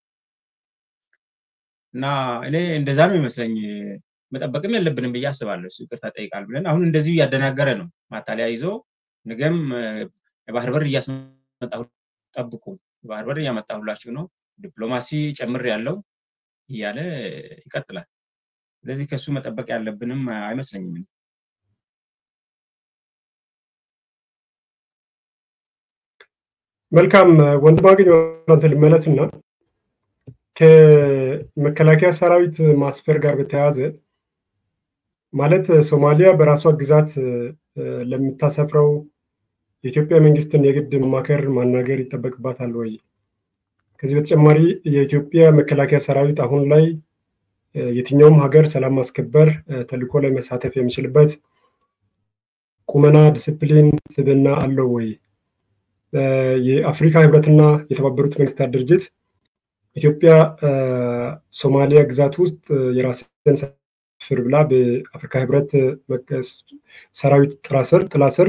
S2: እና እኔ እንደዛ ነው ይመስለኝ። መጠበቅም የለብንም ብዬ አስባለሁ። እሱ ይቅርታ ጠይቃል ብለን አሁን እንደዚሁ እያደናገረ ነው። ማታለያ ይዞ ነገም የባህር በር እያስመጣሁ ጠብቁ፣ የባህር በር እያመጣሁላችሁ ነው፣ ዲፕሎማሲ ጨምር ያለው እያለ ይቀጥላል። ስለዚህ ከሱ መጠበቅ ያለብንም አይመስለኝም።
S1: መልካም ወንድማገኝ አንተ ልመለስና ከመከላከያ ሰራዊት ማስፈር ጋር በተያያዘ ማለት ሶማሊያ በራሷ ግዛት ለምታሰፍረው የኢትዮጵያ መንግስትን የግድ መማከር ማናገር ይጠበቅባታል ወይ? ከዚህ በተጨማሪ የኢትዮጵያ መከላከያ ሰራዊት አሁን ላይ የትኛውም ሀገር ሰላም ማስከበር ተልዕኮ ላይ መሳተፍ የሚችልበት ቁመና፣ ዲስፕሊን፣ ስብዕና አለው ወይ? የአፍሪካ ህብረትና የተባበሩት መንግስታት ድርጅት ኢትዮጵያ ሶማሊያ ግዛት ውስጥ የራስን ሰፍር ብላ በአፍሪካ ህብረት ሰራዊት ጥላ ስር ጥላ ስር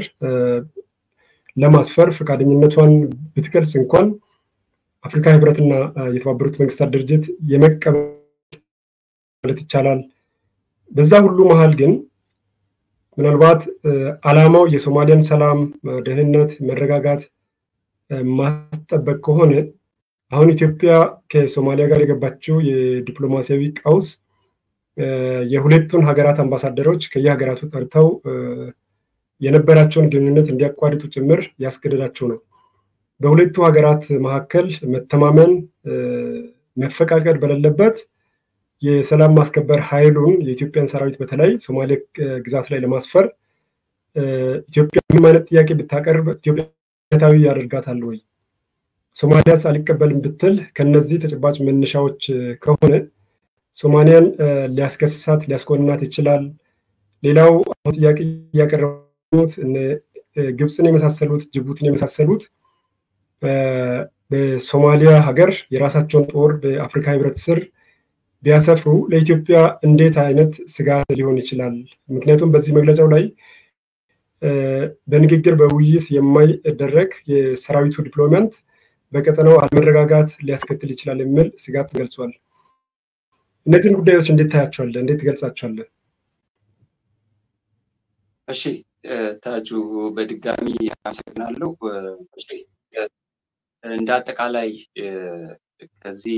S1: ለማስፈር ፈቃደኝነቷን ብትገልጽ እንኳን አፍሪካ ህብረትና የተባበሩት መንግስታት ድርጅት የመቀበል ማለት ይቻላል በዛ ሁሉ መሀል ግን ምናልባት አላማው የሶማሊያን ሰላም፣ ደህንነት፣ መረጋጋት ማስጠበቅ ከሆነ አሁን ኢትዮጵያ ከሶማሊያ ጋር የገባችው የዲፕሎማሲያዊ ቀውስ የሁለቱን ሀገራት አምባሳደሮች ከየሀገራቱ ጠርተው የነበራቸውን ግንኙነት እንዲያቋርጡ ጭምር ያስገደዳቸው ነው። በሁለቱ ሀገራት መካከል መተማመን፣ መፈቃቀድ በሌለበት የሰላም ማስከበር ኃይሉን የኢትዮጵያን ሰራዊት በተለይ ሶማሌ ግዛት ላይ ለማስፈር ኢትዮጵያ ምንም አይነት ጥያቄ ብታቀርብ ኢትዮጵያ ታዊ ያደርጋታል ወይ? ሶማሊያስ አልቀበልም ብትል ከነዚህ ተጨባጭ መነሻዎች ከሆነ ሶማሊያን ሊያስከስሳት ሊያስኮንናት ይችላል። ሌላው አሁን ጥያቄ እያቀረቡት ግብፅን የመሳሰሉት ጅቡቲን የመሳሰሉት በሶማሊያ ሀገር የራሳቸውን ጦር በአፍሪካ ህብረት ስር ቢያሰፍሩ ለኢትዮጵያ እንዴት አይነት ስጋት ሊሆን ይችላል? ምክንያቱም በዚህ መግለጫው ላይ በንግግር በውይይት የማይደረግ የሰራዊቱ ዲፕሎይመንት በቀጠናው አለመረጋጋት ሊያስከትል ይችላል የሚል ስጋት ገልጿል። እነዚህን ጉዳዮች እንዴት ታያቸዋለህ? እንዴት ትገልጻቸዋለህ?
S3: እሺ ታጁ በድጋሚ አመሰግናለሁ። እንደ አጠቃላይ ከዚህ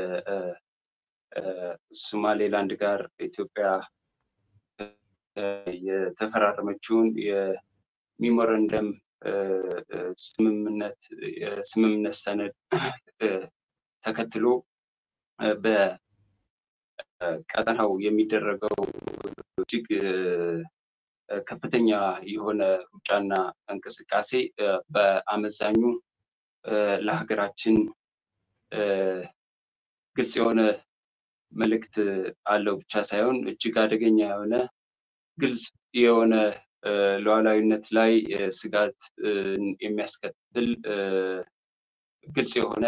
S3: የሶማሌላንድ ጋር ኢትዮጵያ የተፈራረመችውን የሚሞረንደም ስምምነት የስምምነት ሰነድ ተከትሎ በቀጠናው የሚደረገው እጅግ ከፍተኛ የሆነ ሩጫና እንቅስቃሴ በአመዛኙ ለሀገራችን ግልጽ የሆነ መልእክት አለው ብቻ ሳይሆን እጅግ አደገኛ የሆነ ግልጽ የሆነ ሉዓላዊነት ላይ ስጋት የሚያስከትል ግልጽ የሆነ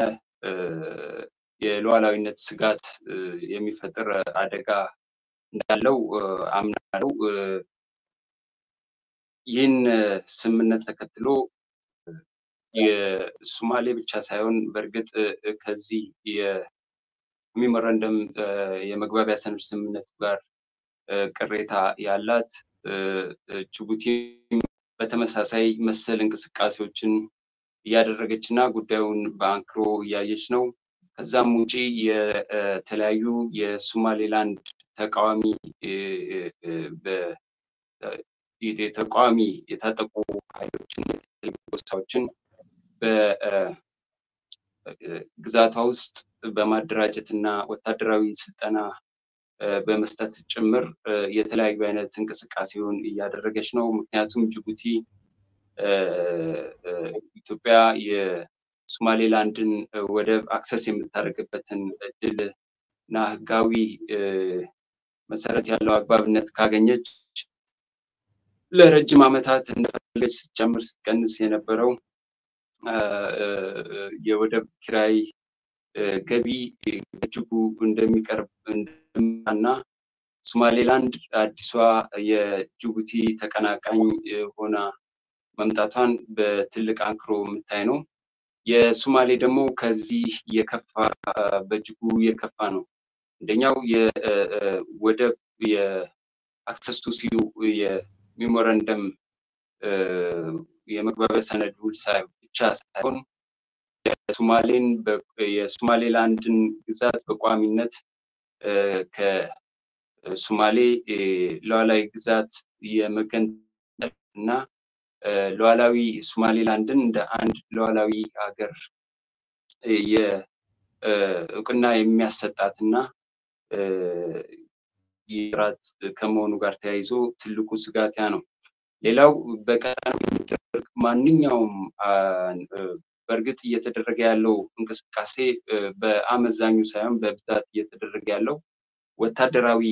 S3: የሉዓላዊነት ስጋት የሚፈጥር አደጋ እንዳለው አምናለው። ይህን ስምምነት ተከትሎ የሶማሌ ብቻ ሳይሆን በእርግጥ ከዚህ የሚሞረንደም የመግባቢያ ሰነድ ስምምነት ጋር ቅሬታ ያላት ጅቡቲ በተመሳሳይ መሰል እንቅስቃሴዎችን እያደረገች እና ጉዳዩን በአንክሮ እያየች ነው። ከዛም ውጪ የተለያዩ የሶማሌላንድ ተቃዋሚ ተቃዋሚ የታጠቁ ኃይሎችን ጎሳዎችን በግዛቷ ውስጥ በማደራጀት እና ወታደራዊ ስልጠና በመስጠት ጭምር የተለያዩ አይነት እንቅስቃሴውን እያደረገች ነው። ምክንያቱም ጅቡቲ ኢትዮጵያ የሶማሌላንድን ወደብ አክሰስ የምታደርግበትን እድል እና ህጋዊ መሰረት ያለው አግባብነት ካገኘች ለረጅም ዓመታት እንደፈለገች ስትጨምር ስትቀንስ የነበረው የወደብ ኪራይ ገቢ በእጅጉ እንደሚቀርብ እና ሶማሌላንድ አዲሷ የጅቡቲ ተቀናቃኝ ሆና መምጣቷን በትልቅ አንክሮ የምታይ ነው። የሶማሌ ደግሞ ከዚህ የከፋ በእጅጉ የከፋ ነው። አንደኛው የወደብ የአክሰስ ቱ ሲዩ የሚሞረንደም የመግባቢያ ሰነድ ውል ብቻ ሳይሆን የሶማሌን የሶማሌላንድን ግዛት በቋሚነት ከሶማሌ ሉዓላዊ ግዛት የመገንጠል እና ሉዓላዊ ሶማሌላንድን እንደ አንድ ሉዓላዊ ሀገር የእውቅና የሚያሰጣት እና ይራት ከመሆኑ ጋር ተያይዞ ትልቁ ስጋት ያ ነው። ሌላው በቀጠናው የሚደረግ ማንኛውም በእርግጥ እየተደረገ ያለው እንቅስቃሴ በአመዛኙ ሳይሆን በብዛት እየተደረገ ያለው ወታደራዊ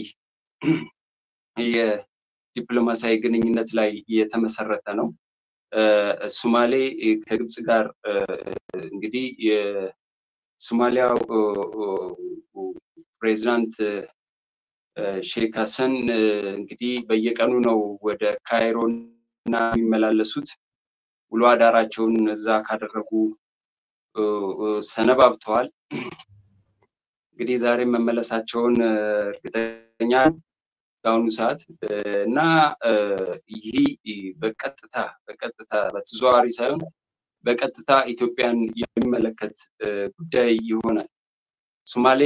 S3: የዲፕሎማሲያዊ ግንኙነት ላይ የተመሰረተ ነው። ሶማሌ ከግብፅ ጋር እንግዲህ የሶማሊያው ፕሬዚዳንት ሼክ ሀሰን እንግዲህ በየቀኑ ነው ወደ ካይሮ እና የሚመላለሱት። ውሎ አዳራቸውን እዛ ካደረጉ ሰነባብተዋል። እንግዲህ ዛሬ መመለሳቸውን እርግጠኛ በአሁኑ ሰዓት እና ይህ በቀጥታ በቀጥታ በተዘዋዋሪ ሳይሆን በቀጥታ ኢትዮጵያን የሚመለከት ጉዳይ ይሆናል። ሶማሌ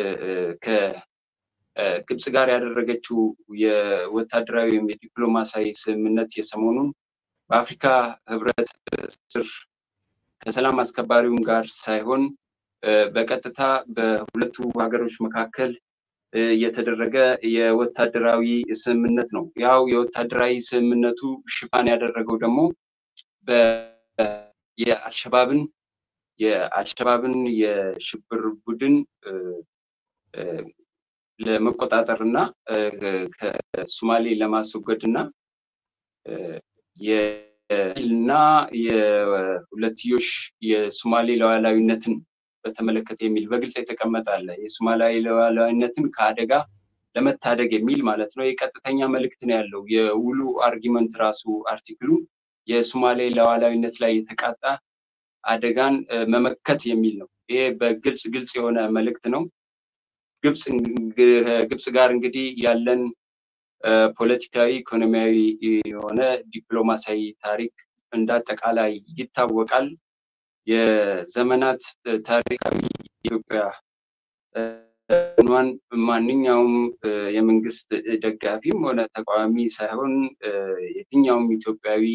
S3: ከግብፅ ጋር ያደረገችው የወታደራዊ ወይም የዲፕሎማሲያዊ ስምምነት የሰሞኑን በአፍሪካ ህብረት ስር ከሰላም አስከባሪውም ጋር ሳይሆን በቀጥታ በሁለቱ ሀገሮች መካከል የተደረገ የወታደራዊ ስምምነት ነው። ያው የወታደራዊ ስምምነቱ ሽፋን ያደረገው ደግሞ የአልሸባብን የአልሸባብን የሽብር ቡድን ለመቆጣጠር እና ከሶማሌ ለማስወገድ እና እና የሁለትዮሽ የሶማሌ ሉዓላዊነትን በተመለከተ የሚል በግልጽ የተቀመጠ አለ። የሶማሊያዊ ሉዓላዊነትን ከአደጋ ለመታደግ የሚል ማለት ነው። የቀጥተኛ መልእክት ነው ያለው። የውሉ አርጊመንት ራሱ አርቲክሉ የሶማሌ ሉዓላዊነት ላይ የተቃጣ አደጋን መመከት የሚል ነው። ይሄ በግልጽ ግልጽ የሆነ መልእክት ነው። ግብፅ ጋር እንግዲህ ያለን ፖለቲካዊ፣ ኢኮኖሚያዊ የሆነ ዲፕሎማሲያዊ ታሪክ እንደ አጠቃላይ ይታወቃል። የዘመናት ታሪካዊ ኢትዮጵያ ኗን ማንኛውም የመንግስት ደጋፊም ሆነ ተቃዋሚ ሳይሆን የትኛውም ኢትዮጵያዊ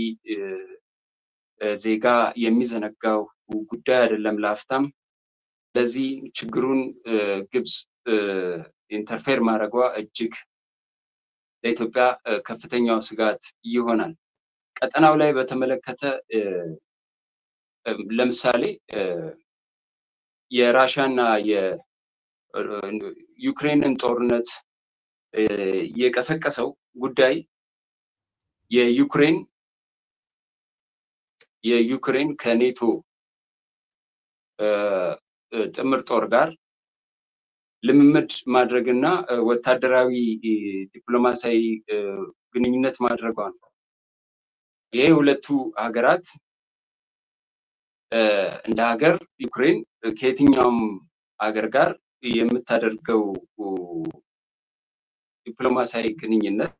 S3: ዜጋ የሚዘነጋው ጉዳይ አይደለም ለአፍታም። ለዚህ ችግሩን ግብፅ ኢንተርፌር ማድረጓ እጅግ ለኢትዮጵያ ከፍተኛው ስጋት ይሆናል። ቀጠናው ላይ በተመለከተ ለምሳሌ የራሻና የዩክሬንን ጦርነት የቀሰቀሰው ጉዳይ የዩክሬን የዩክሬን ከኔቶ ጥምር ጦር ጋር ልምምድ ማድረግና ወታደራዊ ዲፕሎማሲያዊ ግንኙነት ማድረጓ ነው። ይሄ ሁለቱ ሀገራት እንደ ሀገር ዩክሬን ከየትኛውም ሀገር ጋር የምታደርገው ዲፕሎማሲያዊ ግንኙነት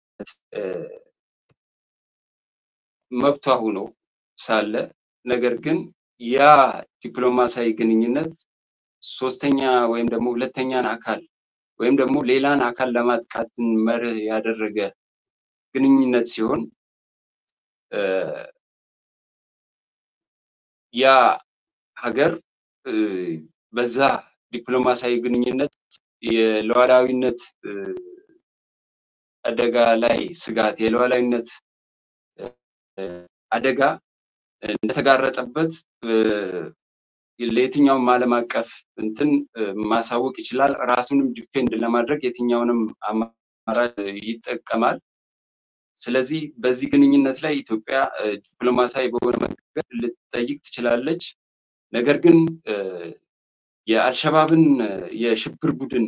S3: መብቷ ሆኖ ሳለ ነገር ግን ያ ዲፕሎማሲያዊ ግንኙነት ሶስተኛ ወይም ደግሞ ሁለተኛን አካል ወይም ደግሞ ሌላን አካል ለማጥቃትን መርህ ያደረገ ግንኙነት ሲሆን ያ ሀገር በዛ ዲፕሎማሲያዊ ግንኙነት የሉዓላዊነት አደጋ ላይ ስጋት የሉዓላዊነት አደጋ እንደተጋረጠበት ለየትኛውም ዓለም አቀፍ እንትን ማሳወቅ ይችላል። ራሱንም ዲፌንድ ለማድረግ የትኛውንም አማራጭ ይጠቀማል። ስለዚህ በዚህ ግንኙነት ላይ ኢትዮጵያ ዲፕሎማሲያዊ በሆነ መንገድ ልትጠይቅ ትችላለች። ነገር ግን የአልሸባብን የሽብር ቡድን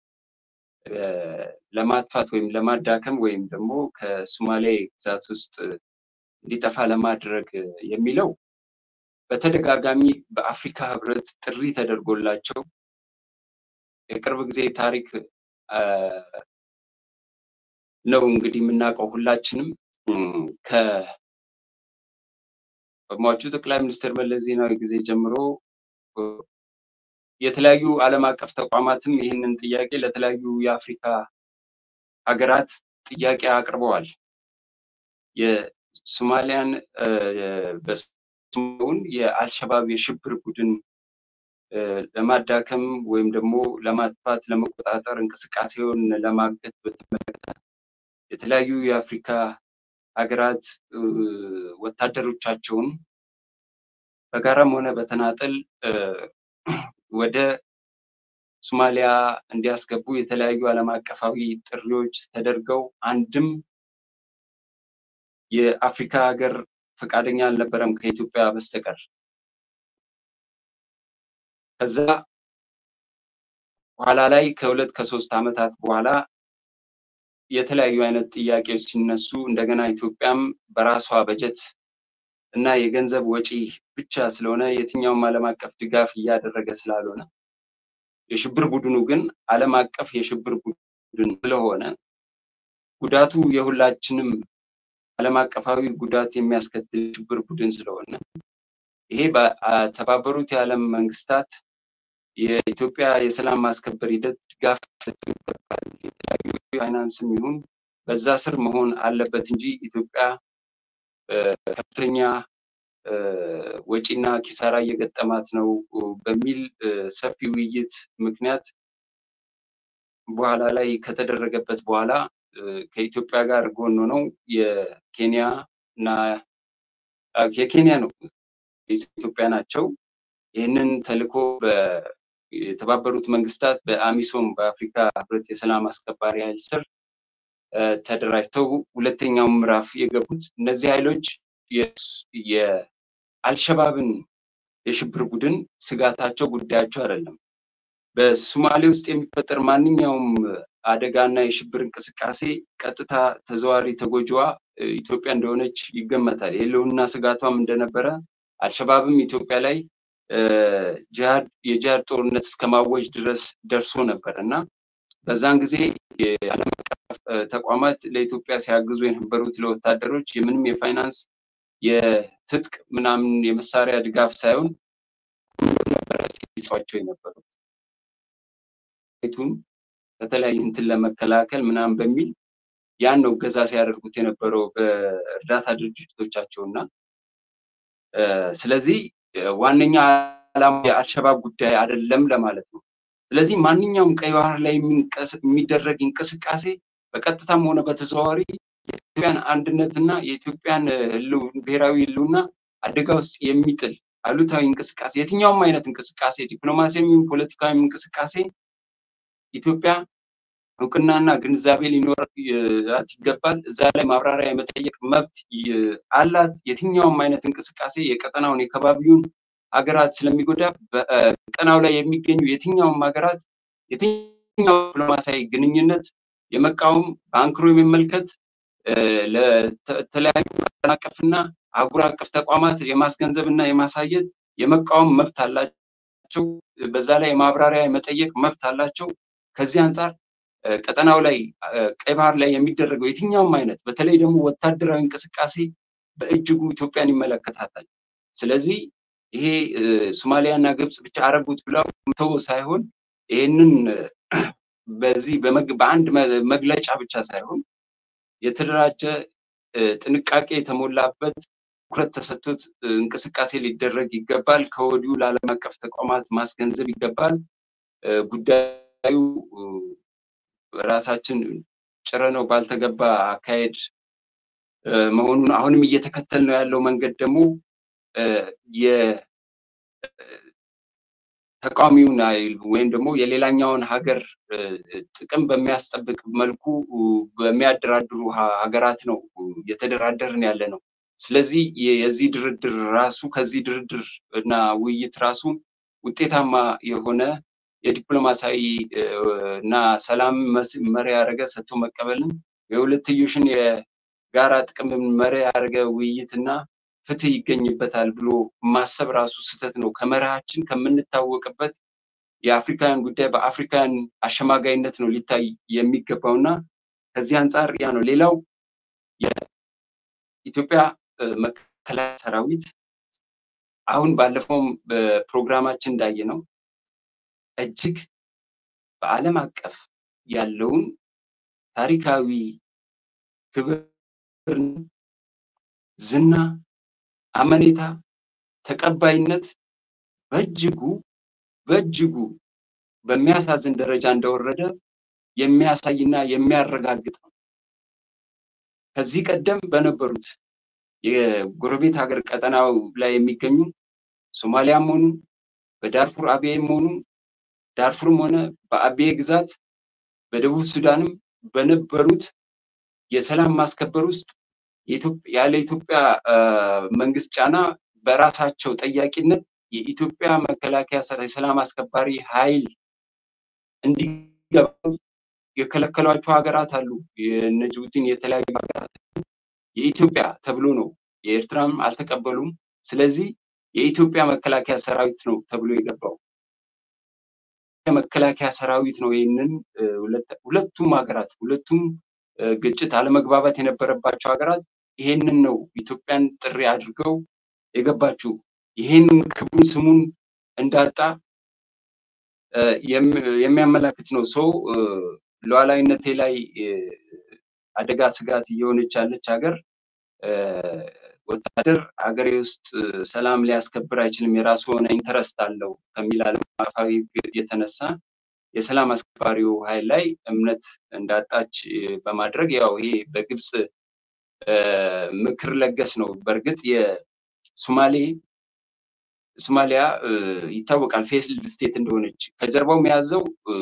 S3: ለማጥፋት ወይም ለማዳከም ወይም ደግሞ ከሶማሌ ግዛት ውስጥ እንዲጠፋ ለማድረግ የሚለው በተደጋጋሚ በአፍሪካ ህብረት ጥሪ ተደርጎላቸው የቅርብ ጊዜ ታሪክ ነው እንግዲህ የምናውቀው ሁላችንም ከሟቹ ጠቅላይ ሚኒስትር መለስ ዜናዊ ጊዜ ጀምሮ የተለያዩ ዓለም አቀፍ ተቋማትም ይህንን ጥያቄ ለተለያዩ የአፍሪካ ሀገራት ጥያቄ አቅርበዋል። የሶማሊያን በስሙን የአልሸባብ የሽብር ቡድን ለማዳከም ወይም ደግሞ ለማጥፋት ለመቆጣጠር እንቅስቃሴውን ለማገት በተመለከተ የተለያዩ የአፍሪካ ሀገራት ወታደሮቻቸውን በጋራም ሆነ በተናጠል ወደ ሶማሊያ እንዲያስገቡ የተለያዩ ዓለም አቀፋዊ ጥሪዎች ተደርገው አንድም የአፍሪካ ሀገር ፈቃደኛ አልነበረም ከኢትዮጵያ በስተቀር። ከዛ በኋላ ላይ ከሁለት ከሶስት ዓመታት በኋላ የተለያዩ አይነት ጥያቄዎች ሲነሱ እንደገና ኢትዮጵያም በራሷ በጀት እና የገንዘብ ወጪ ብቻ ስለሆነ የትኛውም ዓለም አቀፍ ድጋፍ እያደረገ ስላልሆነ የሽብር ቡድኑ ግን ዓለም አቀፍ የሽብር ቡድን ስለሆነ ጉዳቱ የሁላችንም ዓለም አቀፋዊ ጉዳት የሚያስከትል ሽብር ቡድን ስለሆነ ይሄ በተባበሩት የዓለም መንግስታት የኢትዮጵያ የሰላም ማስከበር ሂደት ድጋፍ ይገባል። የተለያዩ ፋይናንስም ይሁን በዛ ስር መሆን አለበት እንጂ ኢትዮጵያ ከፍተኛ ወጪና ኪሳራ እየገጠማት ነው በሚል ሰፊ ውይይት ምክንያት በኋላ ላይ ከተደረገበት በኋላ ከኢትዮጵያ ጋር ጎን ሆነው የኬንያ እና የኬንያ ነው የኢትዮጵያ ናቸው ይህንን ተልዕኮ የተባበሩት መንግስታት በአሚሶም በአፍሪካ ህብረት የሰላም አስከባሪ ኃይል ስር ተደራጅተው ሁለተኛው ምዕራፍ የገቡት እነዚህ ኃይሎች የአልሸባብን የሽብር ቡድን ስጋታቸው ጉዳያቸው አይደለም። በሶማሌ ውስጥ የሚፈጠር ማንኛውም አደጋና የሽብር እንቅስቃሴ ቀጥታ ተዘዋሪ ተጎጂዋ ኢትዮጵያ እንደሆነች ይገመታል። የህልውና ስጋቷም እንደነበረ አልሸባብም ኢትዮጵያ ላይ የጂሃድ ጦርነት እስከ ማወጅ ድረስ ደርሶ ነበር እና በዛን ጊዜ የዓለም አቀፍ ተቋማት ለኢትዮጵያ ሲያግዙ የነበሩት ለወታደሮች የምንም የፋይናንስ የትጥቅ ምናምን የመሳሪያ ድጋፍ ሳይሆን ነበረ ሲሰዋቸው የነበሩት ቱን በተለያዩ እንትን ለመከላከል ምናምን በሚል ያን ነው እገዛ ሲያደርጉት የነበረው በእርዳታ ድርጅቶቻቸው እና ስለዚህ ዋነኛ ዓላማ የአልሸባብ ጉዳይ አይደለም ለማለት ነው። ስለዚህ ማንኛውም ቀይ ባህር ላይ የሚደረግ እንቅስቃሴ በቀጥታም ሆነ በተዘዋዋሪ የኢትዮጵያን አንድነትና የኢትዮጵያን ብሔራዊ ህልውና አደጋ ውስጥ የሚጥል አሉታዊ እንቅስቃሴ የትኛውም አይነት እንቅስቃሴ ዲፕሎማሲያዊ፣ ፖለቲካዊ እንቅስቃሴ ኢትዮጵያ እውቅናና ግንዛቤ ሊኖራት ይገባል። እዛ ላይ ማብራሪያ የመጠየቅ መብት አላት። የትኛውም አይነት እንቅስቃሴ የቀጠናውን የከባቢውን ሀገራት ስለሚጎዳ በቀጠናው ላይ የሚገኙ የትኛውም ሀገራት የትኛው ዲፕሎማሲያዊ ግንኙነት የመቃወም በአንክሮ የመመልከት ለተለያዩ ቀጠና አቀፍና አህጉር አቀፍ ተቋማት የማስገንዘብ እና የማሳየት የመቃወም መብት አላቸው። በዛ ላይ የማብራሪያ የመጠየቅ መብት አላቸው። ከዚህ አንጻር ቀጠናው ላይ ቀይ ባህር ላይ የሚደረገው የትኛውም አይነት በተለይ ደግሞ ወታደራዊ እንቅስቃሴ በእጅጉ ኢትዮጵያን ይመለከታታል። ስለዚህ ይሄ ሶማሊያ እና ግብፅ ብቻ አረጉት ብለው ተው ሳይሆን ይህንን በዚህ በአንድ መግለጫ ብቻ ሳይሆን የተደራጀ ጥንቃቄ የተሞላበት ትኩረት ተሰጥቶት እንቅስቃሴ ሊደረግ ይገባል። ከወዲሁ ለዓለም አቀፍ ተቋማት ማስገንዘብ ይገባል። ጉዳዩ ራሳችን ጭረ ነው ባልተገባ አካሄድ መሆኑን አሁንም እየተከተል ነው ያለው መንገድ ደግሞ የተቃዋሚውን ኃይል ወይም ደግሞ የሌላኛውን ሀገር ጥቅም በሚያስጠብቅ መልኩ በሚያደራድሩ ሀገራት ነው እየተደራደርን ያለ ነው። ስለዚህ የዚህ ድርድር ራሱ ከዚህ ድርድር እና ውይይት ራሱ ውጤታማ የሆነ የዲፕሎማሲያዊ እና ሰላም መሪ ያደረገ ሰጥቶ መቀበልን የሁለትዮሽን የጋራ ጥቅም መሪ ያደረገ ውይይትና ፍትህ ይገኝበታል ብሎ ማሰብ ራሱ ስህተት ነው። ከመርሃችን ከምንታወቅበት የአፍሪካውያን ጉዳይ በአፍሪካውያን አሸማጋይነት ነው ሊታይ የሚገባውና ከዚህ አንጻር ያ ነው። ሌላው የኢትዮጵያ መከላከያ ሰራዊት አሁን ባለፈውም በፕሮግራማችን እንዳየ ነው እጅግ በዓለም አቀፍ ያለውን ታሪካዊ ክብር፣ ዝና፣ አመኔታ፣ ተቀባይነት በእጅጉ በእጅጉ በሚያሳዝን ደረጃ እንደወረደ የሚያሳይና የሚያረጋግጥ ነው። ከዚህ ቀደም በነበሩት የጎረቤት ሀገር ቀጠናው ላይ የሚገኙ ሶማሊያም ሆኑ በዳርፉር አብዬም ሆኑ ዳርፉርም ሆነ በአብዬ ግዛት በደቡብ ሱዳንም በነበሩት የሰላም ማስከበር ውስጥ ያለ ኢትዮጵያ መንግስት ጫና በራሳቸው ጠያቂነት የኢትዮጵያ መከላከያ የሰላም አስከባሪ ኃይል እንዲገባ የከለከሏቸው ሀገራት አሉ። የእነ ጅቡቲን የተለያዩ ሀገራት የኢትዮጵያ ተብሎ ነው። የኤርትራም አልተቀበሉም። ስለዚህ የኢትዮጵያ መከላከያ ሰራዊት ነው ተብሎ የገባው መከላከያ ሰራዊት ነው። ይህንን ሁለቱም ሀገራት ሁለቱም ግጭት፣ አለመግባባት የነበረባቸው ሀገራት ይሄንን ነው ኢትዮጵያን ጥሪ አድርገው የገባችው። ይሄን ክቡን ስሙን እንዳጣ የሚያመላክት ነው። ሰው ሉዓላዊነቴ ላይ አደጋ ስጋት እየሆነች ያለች ሀገር ወታደር ሀገሬ ውስጥ ሰላም ሊያስከብር አይችልም፣ የራሱ የሆነ ኢንተረስት አለው ከሚል ዓለም አቀፋዊ የተነሳ የሰላም አስከባሪው ኃይል ላይ እምነት እንዳጣች በማድረግ ያው ይሄ በግብፅ ምክር ለገስ ነው። በእርግጥ የሶማሌ ሶማሊያ ይታወቃል ፌስልድ ስቴት እንደሆነች ከጀርባው የያዘው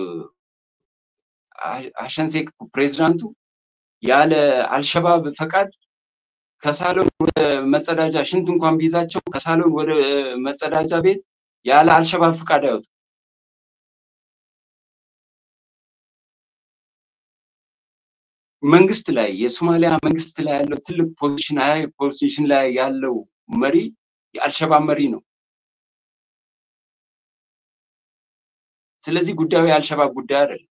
S3: ሀሰን ሼክ ፕሬዚዳንቱ ያለ አልሸባብ ፈቃድ ከሳሎን ወደ መጸዳጃ ሽንት እንኳን ቢይዛቸው ከሳሎን ወደ መጸዳጃ ቤት ያለ አልሸባብ ፈቃድ አይወጡ። መንግስት ላይ የሶማሊያ መንግስት ላይ ያለው ትልቅ ፖዚሽን ሀይ ፖዚሽን ላይ ያለው መሪ የአልሸባብ መሪ ነው። ስለዚህ ጉዳዩ የአልሸባብ ጉዳይ አይደለም።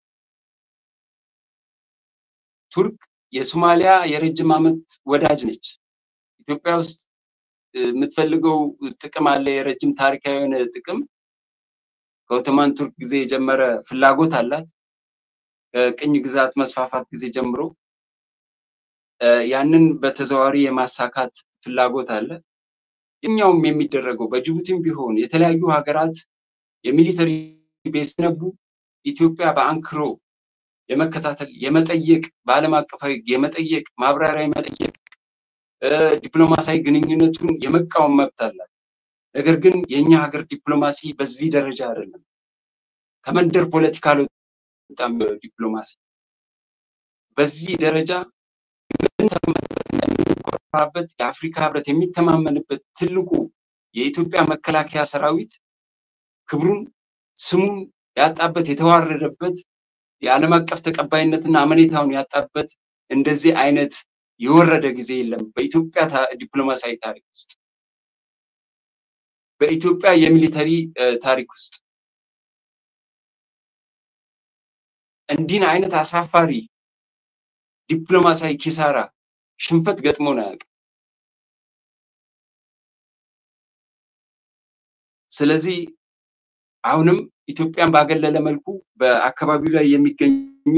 S3: ቱርክ የሶማሊያ የረጅም ዓመት ወዳጅ ነች። ኢትዮጵያ ውስጥ የምትፈልገው ጥቅም አለ፣ የረጅም ታሪካዊ የሆነ ጥቅም ከኦቶማን ቱርክ ጊዜ የጀመረ ፍላጎት አላት። ከቅኝ ግዛት መስፋፋት ጊዜ ጀምሮ ያንን በተዘዋዋሪ የማሳካት ፍላጎት አለ። የኛውም የሚደረገው በጅቡቲም ቢሆን የተለያዩ ሀገራት የሚሊተሪ ቤዝ ሲነቡ ኢትዮጵያ በአንክሮ የመከታተል የመጠየቅ በዓለም አቀፋዊ የመጠየቅ ማብራሪያ የመጠየቅ ዲፕሎማሲያዊ ግንኙነቱን የመቃወም መብት አላት። ነገር ግን የእኛ ሀገር ዲፕሎማሲ በዚህ ደረጃ አይደለም። ከመንደር ፖለቲካ አልወጣም። ዲፕሎማሲ በዚህ ደረጃ የምንኮራበት የአፍሪካ ህብረት የሚተማመንበት ትልቁ የኢትዮጵያ መከላከያ ሰራዊት ክብሩን ስሙን ያጣበት የተዋረደበት የዓለም አቀፍ ተቀባይነትና አመኔታውን ያጣበት እንደዚህ አይነት የወረደ ጊዜ የለም በኢትዮጵያ ዲፕሎማሲያዊ ታሪክ ውስጥ በኢትዮጵያ የሚሊተሪ ታሪክ ውስጥ እንዲህን አይነት አሳፋሪ ዲፕሎማሲያዊ ኪሳራ ሽንፈት ገጥሞን አያውቅም። ስለዚህ አሁንም ኢትዮጵያን ባገለለ መልኩ በአካባቢው ላይ የሚገኙ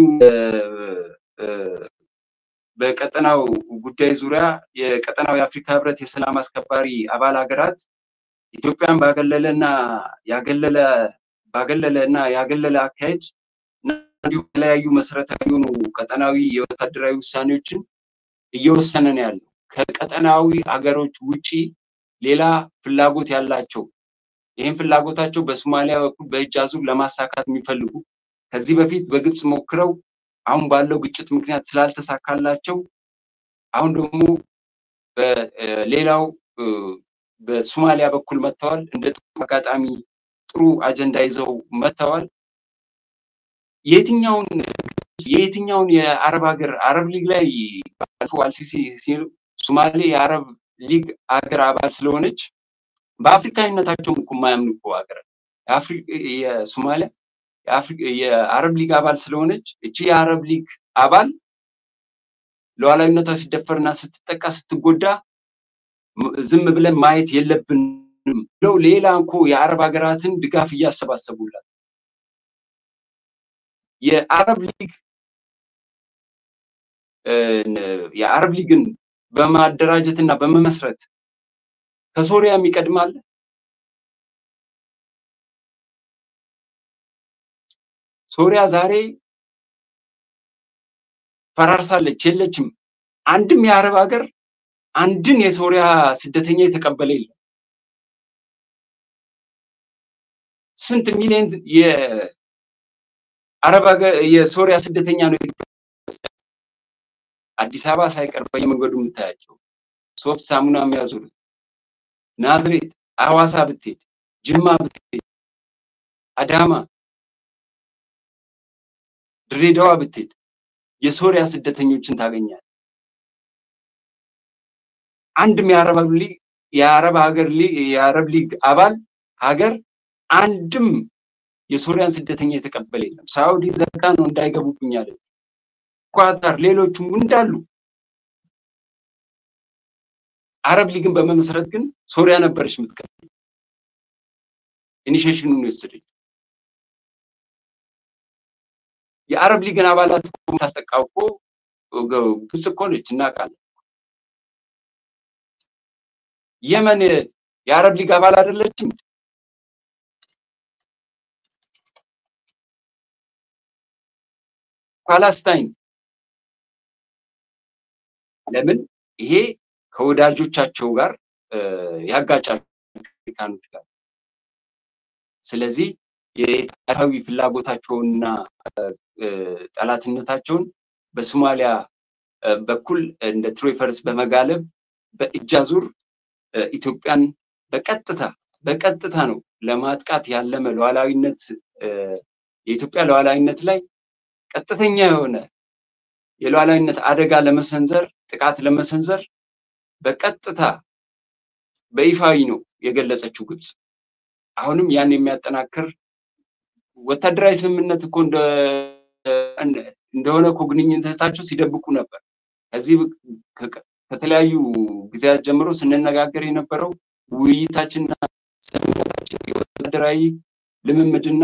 S3: በቀጠናው ጉዳይ ዙሪያ የቀጠናው የአፍሪካ ህብረት የሰላም አስከባሪ አባል ሀገራት ኢትዮጵያን ባገለለና ያገለለ ባገለለ እና ያገለለ አካሄድ እንዲሁም የተለያዩ መሰረታዊ የሆኑ ቀጠናዊ የወታደራዊ ውሳኔዎችን እየወሰነ ነው ያለው። ከቀጠናዊ ሀገሮች ውጪ ሌላ ፍላጎት ያላቸው ይህን ፍላጎታቸው በሶማሊያ በኩል በእጅ አዙር ለማሳካት የሚፈልጉ ከዚህ በፊት በግብፅ ሞክረው አሁን ባለው ግጭት ምክንያት ስላልተሳካላቸው አሁን ደግሞ በሌላው በሶማሊያ በኩል መጥተዋል። እንደ ጥሩ አጋጣሚ ጥሩ አጀንዳ ይዘው መጥተዋል። የትኛውን የየትኛውን የአረብ ሀገር አረብ ሊግ ላይ ባለፈው አልሲሲ ሲሉ ሶማሌ የአረብ ሊግ ሀገር አባል ስለሆነች በአፍሪካዊነታቸውም እኮ የማያምኑ እኮ ሀገር የሶማሊያ የአረብ ሊግ አባል ስለሆነች እቺ የአረብ ሊግ አባል ሉዓላዊነቷ ሲደፈርና ስትጠቃ ስትጎዳ ዝም ብለን ማየት የለብንም ብለው ሌላ እኮ የአረብ ሀገራትን ድጋፍ እያሰባሰቡላት የአረብ ሊግ የአረብ ሊግን በማደራጀት እና በመመስረት ከሶሪያ የሚቀድም አለ? ሶሪያ ዛሬ ፈራርሳለች፣ የለችም። አንድም የአረብ ሀገር አንድን የሶሪያ ስደተኛ የተቀበለ የለም። ስንት ሚሊዮን የአረብ ሀገር የሶሪያ ስደተኛ ነው አዲስ አበባ ሳይቀር በየመንገዱ የምታያቸው ሶፍት ሳሙና የሚያዙሩት ናዝሬት፣ አዋሳ ብትሄድ፣ ጅማ ብትሄድ፣ አዳማ፣ ድሬዳዋ ብትሄድ የሶሪያ ስደተኞችን ታገኛል። አንድም የአረብ ሊግ የአረብ ሀገር የአረብ ሊግ አባል ሀገር አንድም የሶሪያን ስደተኛ የተቀበለ የለም። ሳውዲ ዘጋ ነው እንዳይገቡብኝ አለ። ኳታር፣ ሌሎቹም እንዳሉ አረብ ሊግን በመመስረት ግን ሶሪያ ነበረች የምትቀር ኢኒሽሽኑን የወሰደች የአረብ ሊግን አባላት ታስጠቃው እኮ ግብጽ እኮ ነች እናውቃለን። የመን የአረብ ሊግ አባል አይደለችም? ፓላስታይን ለምን ይሄ ከወዳጆቻቸው ጋር ያጋጫቸው አሜሪካኖች ጋር ስለዚህ የታሪካዊ ፍላጎታቸውንና ጠላትነታቸውን በሶማሊያ በኩል እንደ ትሮይፈርስ በመጋለብ በእጅ አዙር ኢትዮጵያን በቀጥታ በቀጥታ ነው ለማጥቃት ያለመ ሉዓላዊነት የኢትዮጵያ ሉዓላዊነት ላይ ቀጥተኛ የሆነ የሉዓላዊነት አደጋ ለመሰንዘር ጥቃት ለመሰንዘር በቀጥታ በይፋዊ ነው የገለጸችው ግብጽ። አሁንም ያን የሚያጠናክር ወታደራዊ ስምምነት እኮ እንደሆነ እኮ ግንኙነታቸው ሲደብቁ ነበር። ከዚህ ከተለያዩ ጊዜያት ጀምሮ ስንነጋገር የነበረው ውይይታችንና ስምምነታችን የወታደራዊ ልምምድና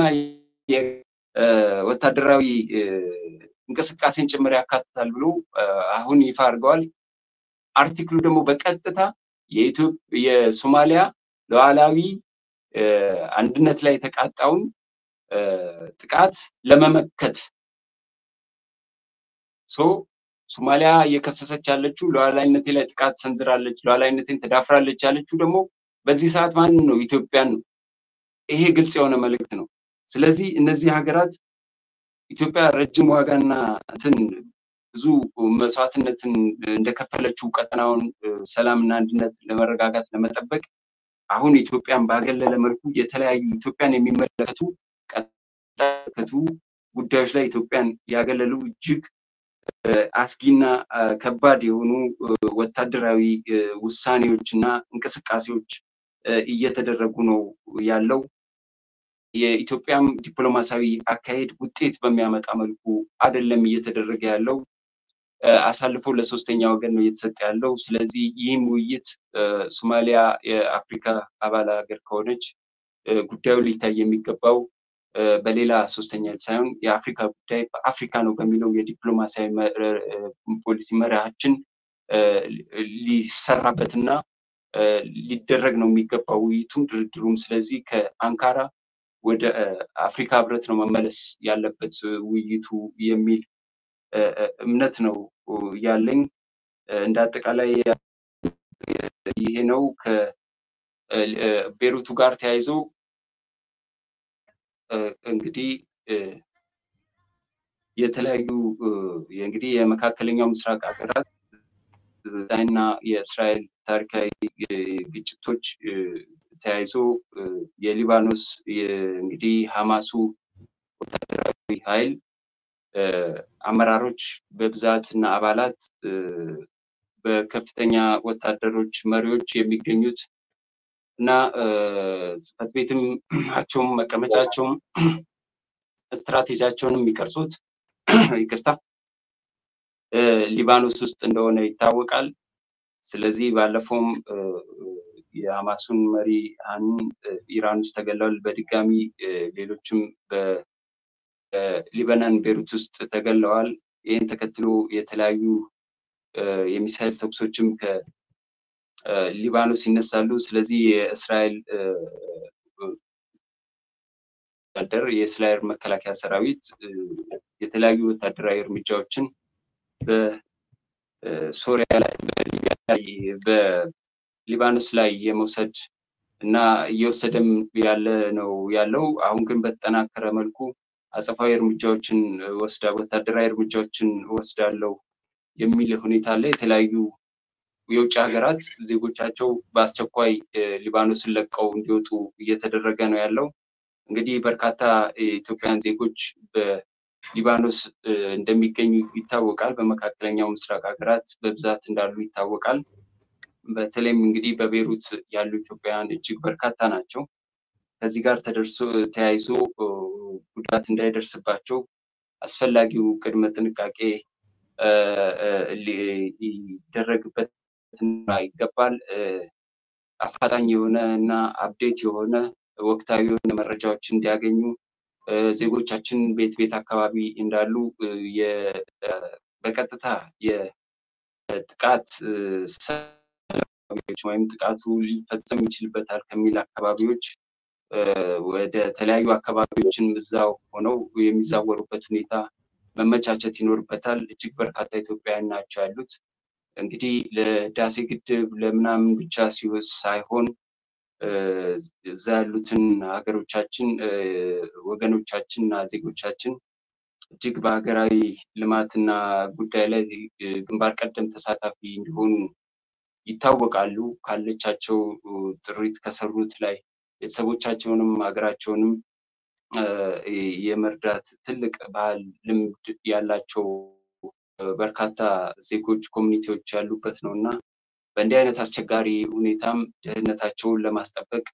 S3: ወታደራዊ እንቅስቃሴን ጭምር ያካትታል ብሎ አሁን ይፋ አድርገዋል። አርቲክሉ ደግሞ በቀጥታ የሶማሊያ ሉዓላዊ አንድነት ላይ የተቃጣውን ጥቃት ለመመከት ሶ ሶማሊያ እየከሰሰች ያለችው ሉዓላዊነቴ ላይ ጥቃት ሰንዝራለች፣ ሉዓላዊነቴን ተዳፍራለች ያለችው ደግሞ በዚህ ሰዓት ማንን ነው? ኢትዮጵያን ነው። ይሄ ግልጽ የሆነ መልእክት ነው። ስለዚህ እነዚህ ሀገራት ኢትዮጵያ ረጅም ዋጋና እንትን ብዙ መስዋዕትነትን እንደከፈለችው ቀጠናውን ሰላምና አንድነት ለመረጋጋት ለመጠበቅ አሁን ኢትዮጵያን ባገለለ መልኩ የተለያዩ ኢትዮጵያን የሚመለከቱ ቀጠቱ ጉዳዮች ላይ ኢትዮጵያን ያገለሉ እጅግ አስጊና ከባድ የሆኑ ወታደራዊ ውሳኔዎች እና እንቅስቃሴዎች እየተደረጉ ነው ያለው። የኢትዮጵያም ዲፕሎማሲያዊ አካሄድ ውጤት በሚያመጣ መልኩ አይደለም እየተደረገ ያለው። አሳልፎ ለሶስተኛ ወገን ነው እየተሰጠ ያለው። ስለዚህ ይህም ውይይት ሶማሊያ የአፍሪካ አባል ሀገር ከሆነች ጉዳዩ ሊታይ የሚገባው በሌላ ሶስተኛ ሳይሆን የአፍሪካ ጉዳይ በአፍሪካ ነው በሚለው የዲፕሎማሲያዊ ፖሊሲ መርሃችን ሊሰራበትና ሊደረግ ነው የሚገባው ውይይቱም ድርድሩም። ስለዚህ ከአንካራ ወደ አፍሪካ ህብረት ነው መመለስ ያለበት ውይይቱ የሚል እምነት ነው ያለኝ። እንደ አጠቃላይ ይሄ ነው። ከቤሩቱ ጋር ተያይዞ እንግዲህ የተለያዩ እንግዲህ የመካከለኛው ምስራቅ ሀገራት እና የእስራኤል ታሪካዊ ግጭቶች ተያይዞ የሊባኖስ እንግዲህ ሐማሱ ወታደራዊ ኃይል አመራሮች በብዛት እና አባላት በከፍተኛ ወታደሮች መሪዎች የሚገኙት እና ጽሕፈት ቤትም አቸውም መቀመጫቸውም ስትራቴጂያቸውን የሚቀርጹት ይቅርታ ሊባኖስ ውስጥ እንደሆነ ይታወቃል። ስለዚህ ባለፈውም የሐማሱን መሪ አኑን ኢራን ውስጥ ተገለዋል። በድጋሚ ሌሎችም በሊባኖን ቤሩት ውስጥ ተገለዋል። ይህን ተከትሎ የተለያዩ የሚሳይል ተኩሶችም ከሊባኖስ ይነሳሉ። ስለዚህ የእስራኤል ወታደር የእስራኤል መከላከያ ሰራዊት የተለያዩ ወታደራዊ እርምጃዎችን በሶሪያ ላይ በሊቢያ ላይ በሊባኖስ ላይ የመውሰድ እና እየወሰደም ያለ ነው ያለው። አሁን ግን በተጠናከረ መልኩ አጸፋዊ እርምጃዎችን ወስዳ ወታደራዊ እርምጃዎችን ወስዳለው የሚል ሁኔታ አለ። የተለያዩ የውጭ ሀገራት ዜጎቻቸው በአስቸኳይ ሊባኖስን ለቀው እንዲወጡ እየተደረገ ነው ያለው። እንግዲህ በርካታ የኢትዮጵያን ዜጎች በሊባኖስ እንደሚገኙ ይታወቃል። በመካከለኛው ምስራቅ ሀገራት በብዛት እንዳሉ ይታወቃል። በተለይም እንግዲህ በቤሩት ያሉ ኢትዮጵያውያን እጅግ በርካታ ናቸው። ከዚህ ጋር ተደርሶ ተያይዞ ጉዳት እንዳይደርስባቸው አስፈላጊው ቅድመ ጥንቃቄ ሊደረግበት ይገባል። አፋጣኝ የሆነ እና አፕዴት የሆነ ወቅታዊ የሆነ መረጃዎች እንዲያገኙ ዜጎቻችን ቤት ቤት አካባቢ እንዳሉ በቀጥታ የጥቃት ሰለባዎች ወይም ጥቃቱ ሊፈጸም ይችልበታል ከሚል አካባቢዎች ወደ ተለያዩ አካባቢዎችን እዛው ሆነው የሚዛወሩበት ሁኔታ መመቻቸት ይኖርበታል። እጅግ በርካታ ኢትዮጵያውያን ናቸው ያሉት። እንግዲህ ለዳሴ ግድብ ለምናምን ብቻ ሲወስ ሳይሆን እዛ ያሉትን ሀገሮቻችን ወገኖቻችን እና ዜጎቻችን እጅግ በሀገራዊ ልማትና ጉዳይ ላይ ግንባር ቀደም ተሳታፊ እንዲሆኑ ይታወቃሉ። ካለቻቸው ጥሪት ከሰሩት ላይ ቤተሰቦቻቸውንም ሀገራቸውንም የመርዳት ትልቅ ባህል ልምድ ያላቸው በርካታ ዜጎች ኮሚኒቲዎች ያሉበት ነው እና በእንዲህ አይነት አስቸጋሪ ሁኔታም ደህንነታቸውን ለማስጠበቅ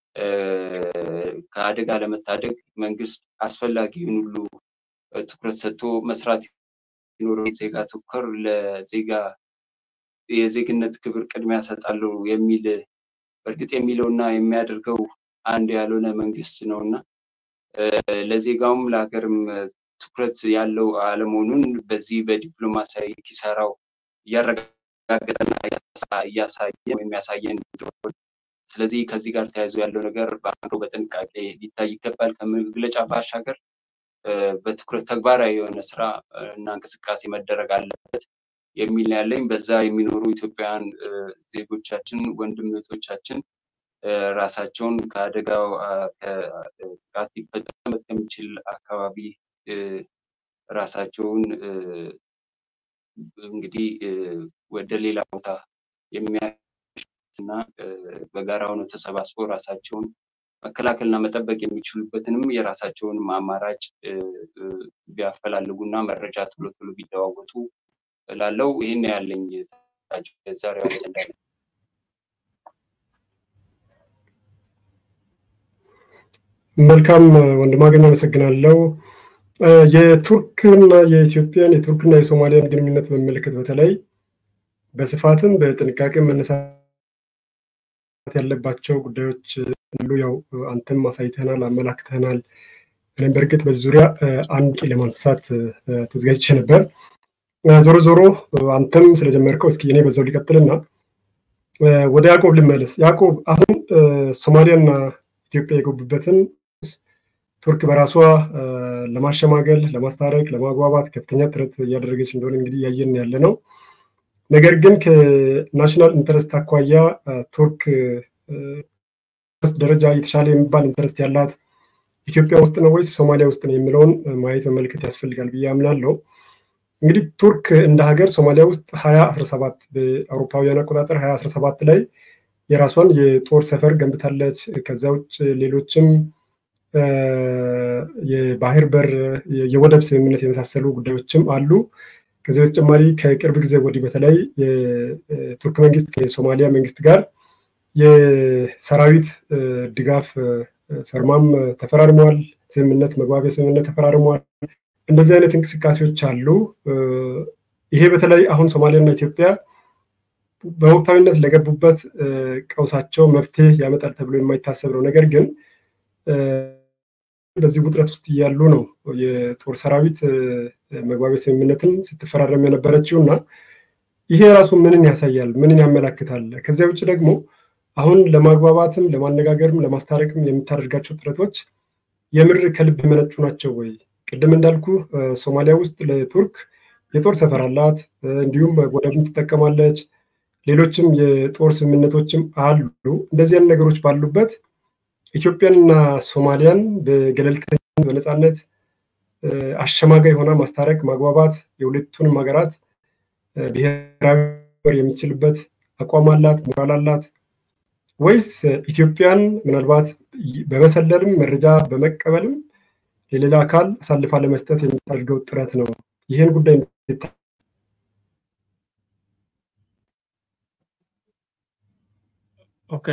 S3: ከአደጋ ለመታደግ መንግስት አስፈላጊውን ሁሉ ትኩረት ሰጥቶ መስራት ይኖረ ዜጋ ትኩር ለዜጋ የዜግነት ክብር ቅድሚያ ሰጣለሁ የሚል በእርግጥ የሚለውና የሚያደርገው አንድ ያልሆነ መንግስት ነው እና ለዜጋውም ለሀገርም ትኩረት ያለው አለመሆኑን በዚህ በዲፕሎማሲያዊ ኪሳራው እያረጋገጠና እያሳየ የሚያሳየን ስለዚህ ከዚህ ጋር ተያይዞ ያለው ነገር በአንዱ በጥንቃቄ ሊታይ ይገባል። ከመግለጫ ባሻገር በትኩረት ተግባራዊ የሆነ ስራ እና እንቅስቃሴ መደረግ አለበት የሚል ያለኝ በዛ የሚኖሩ ኢትዮጵያውያን ዜጎቻችን ወንድም እህቶቻችን ራሳቸውን ከአደጋው ጥቃት ሊፈጸምበት ከሚችል አካባቢ ራሳቸውን እንግዲህ ወደ ሌላ ቦታ የሚያና በጋራ ሆነው ተሰባስበው ራሳቸውን መከላከልና መጠበቅ የሚችሉበትንም የራሳቸውንም አማራጭ ቢያፈላልጉና መረጃ ቶሎ ቶሎ ቢለዋወጡ ላለው ይህን ያለኝ ዛሬው አጀንዳ ነው።
S1: መልካም ወንድማገኝ አመሰግናለሁ። የቱርክና የኢትዮጵያን የቱርክና የሶማሊያን ግንኙነት በሚመለከት በተለይ በስፋትም በጥንቃቄ መነሳት ያለባቸው ጉዳዮች ሁሉ ያው አንተም አሳይተናል፣ አመላክተናል። እኔም በእርግጥ በዚህ ዙሪያ አንድ ለማንሳት ተዘጋጅቼ ነበር። ዞሮ ዞሮ አንተም ስለጀመርከው እስኪ እኔ በዛው ሊቀጥልና ወደ ያዕቆብ ልመለስ። ያዕቆብ አሁን ሶማሊያና ኢትዮጵያ የገቡበትን ቱርክ በራሷ ለማሸማገል፣ ለማስታረቅ፣ ለማግባባት ከፍተኛ ጥረት እያደረገች እንደሆነ እንግዲህ እያየን ያለ ነው። ነገር ግን ከናሽናል ኢንተረስት አኳያ ቱርክ ደረጃ የተሻለ የሚባል ኢንተረስት ያላት ኢትዮጵያ ውስጥ ነው ወይስ ሶማሊያ ውስጥ ነው የሚለውን ማየት መመልከት ያስፈልጋል ብዬ አምናለሁ። እንግዲህ ቱርክ እንደ ሀገር ሶማሊያ ውስጥ ሀያ አስራ ሰባት በአውሮፓውያን አቆጣጠር ሀያ አስራ ሰባት ላይ የራሷን የጦር ሰፈር ገንብታለች። ከዛ ውጭ ሌሎችም የባህር በር፣ የወደብ ስምምነት የመሳሰሉ ጉዳዮችም አሉ። ከዚህ በተጨማሪ ከቅርብ ጊዜ ወዲህ በተለይ የቱርክ መንግስት ከሶማሊያ መንግስት ጋር የሰራዊት ድጋፍ ፈርማም ተፈራርመዋል። ስምምነት መግባቢያ ስምምነት ተፈራርመዋል። እንደዚህ አይነት እንቅስቃሴዎች አሉ። ይሄ በተለይ አሁን ሶማሊያና ኢትዮጵያ በወቅታዊነት ለገቡበት ቀውሳቸው መፍትሄ ያመጣል ተብሎ የማይታሰብ ነው። ነገር ግን በዚህ ውጥረት ውስጥ እያሉ ነው የጦር ሰራዊት መግባቢያ ስምምነትን ስትፈራረም የነበረችው እና ይሄ ራሱ ምንን ያሳያል? ምንን ያመላክታል? ከዚያ ውጭ ደግሞ አሁን ለማግባባትም ለማነጋገርም ለማስታረቅም የምታደርጋቸው ጥረቶች የምር ከልብ የመነጩ ናቸው ወይ? ቅድም እንዳልኩ ሶማሊያ ውስጥ ለቱርክ የጦር ሰፈር አላት፣ እንዲሁም ወደብም ትጠቀማለች። ሌሎችም የጦር ስምምነቶችም አሉ። እንደዚህ አይነት ነገሮች ባሉበት ኢትዮጵያንና ሶማሊያን በገለልተኛ በነፃነት አሸማጋይ ሆና ማስታረቅ፣ ማግባባት የሁለቱንም ሀገራት ብሔራዊ የምትችልበት አቋም አላት፣ ሞራል አላት ወይስ ኢትዮጵያን ምናልባት በመሰለልም መረጃ በመቀበልም ለሌላ አካል አሳልፋ ለመስጠት የምታደርገው ጥረት ነው? ይህን ጉዳይ
S2: ኦኬ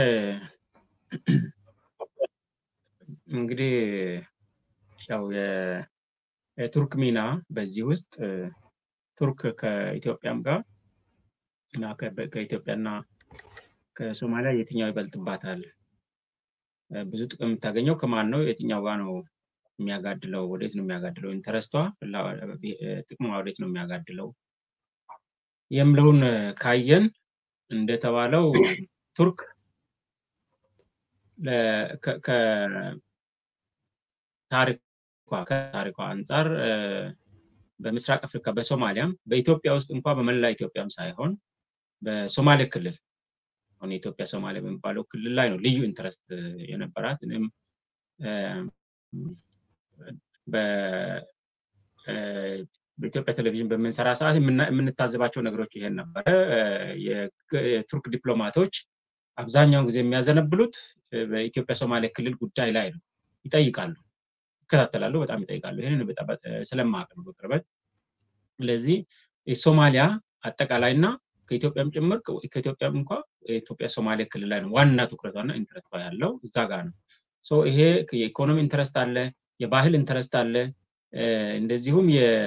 S2: እንግዲህ ያው የቱርክ ሚና በዚህ ውስጥ ቱርክ ከኢትዮጵያም ጋር እና ከኢትዮጵያና ከሶማሊያ የትኛው ይበልጥባታል? ብዙ ጥቅም የምታገኘው ከማን ነው? የትኛው ጋር ነው የሚያጋድለው? ወዴት ነው የሚያጋድለው? ኢንተረስቷ ጥቅሟ ወዴት ነው የሚያጋድለው የምለውን ካየን እንደተባለው ቱርክ ከታሪኳ አንጻር በምስራቅ አፍሪካ በሶማሊያም በኢትዮጵያ ውስጥ እንኳ በመላ ኢትዮጵያም ሳይሆን በሶማሌ ክልል አሁን የኢትዮጵያ ሶማሌ በሚባለው ክልል ላይ ነው ልዩ ኢንትረስት የነበራት። እኔም በኢትዮጵያ ቴሌቪዥን በምንሰራ ሰዓት የምንታዘባቸው ነገሮች ይሄን ነበረ። የቱርክ ዲፕሎማቶች አብዛኛውን ጊዜ የሚያዘነብሉት በኢትዮጵያ ሶማሌ ክልል ጉዳይ ላይ ነው። ይጠይቃሉ፣ ይከታተላሉ፣ በጣም ይጠይቃሉ። ይህንን ስለማቅ ነው በቅርበት። ስለዚህ የሶማሊያ አጠቃላይ እና ከኢትዮጵያም ጭምር ከኢትዮጵያም እንኳ የኢትዮጵያ ሶማሌ ክልል ላይ ነው ዋና ትኩረቷና ኢንትረስቷ ያለው እዛ ጋር ነው። ይሄ የኢኮኖሚ ኢንትረስት አለ፣ የባህል ኢንትረስት አለ፣ እንደዚሁም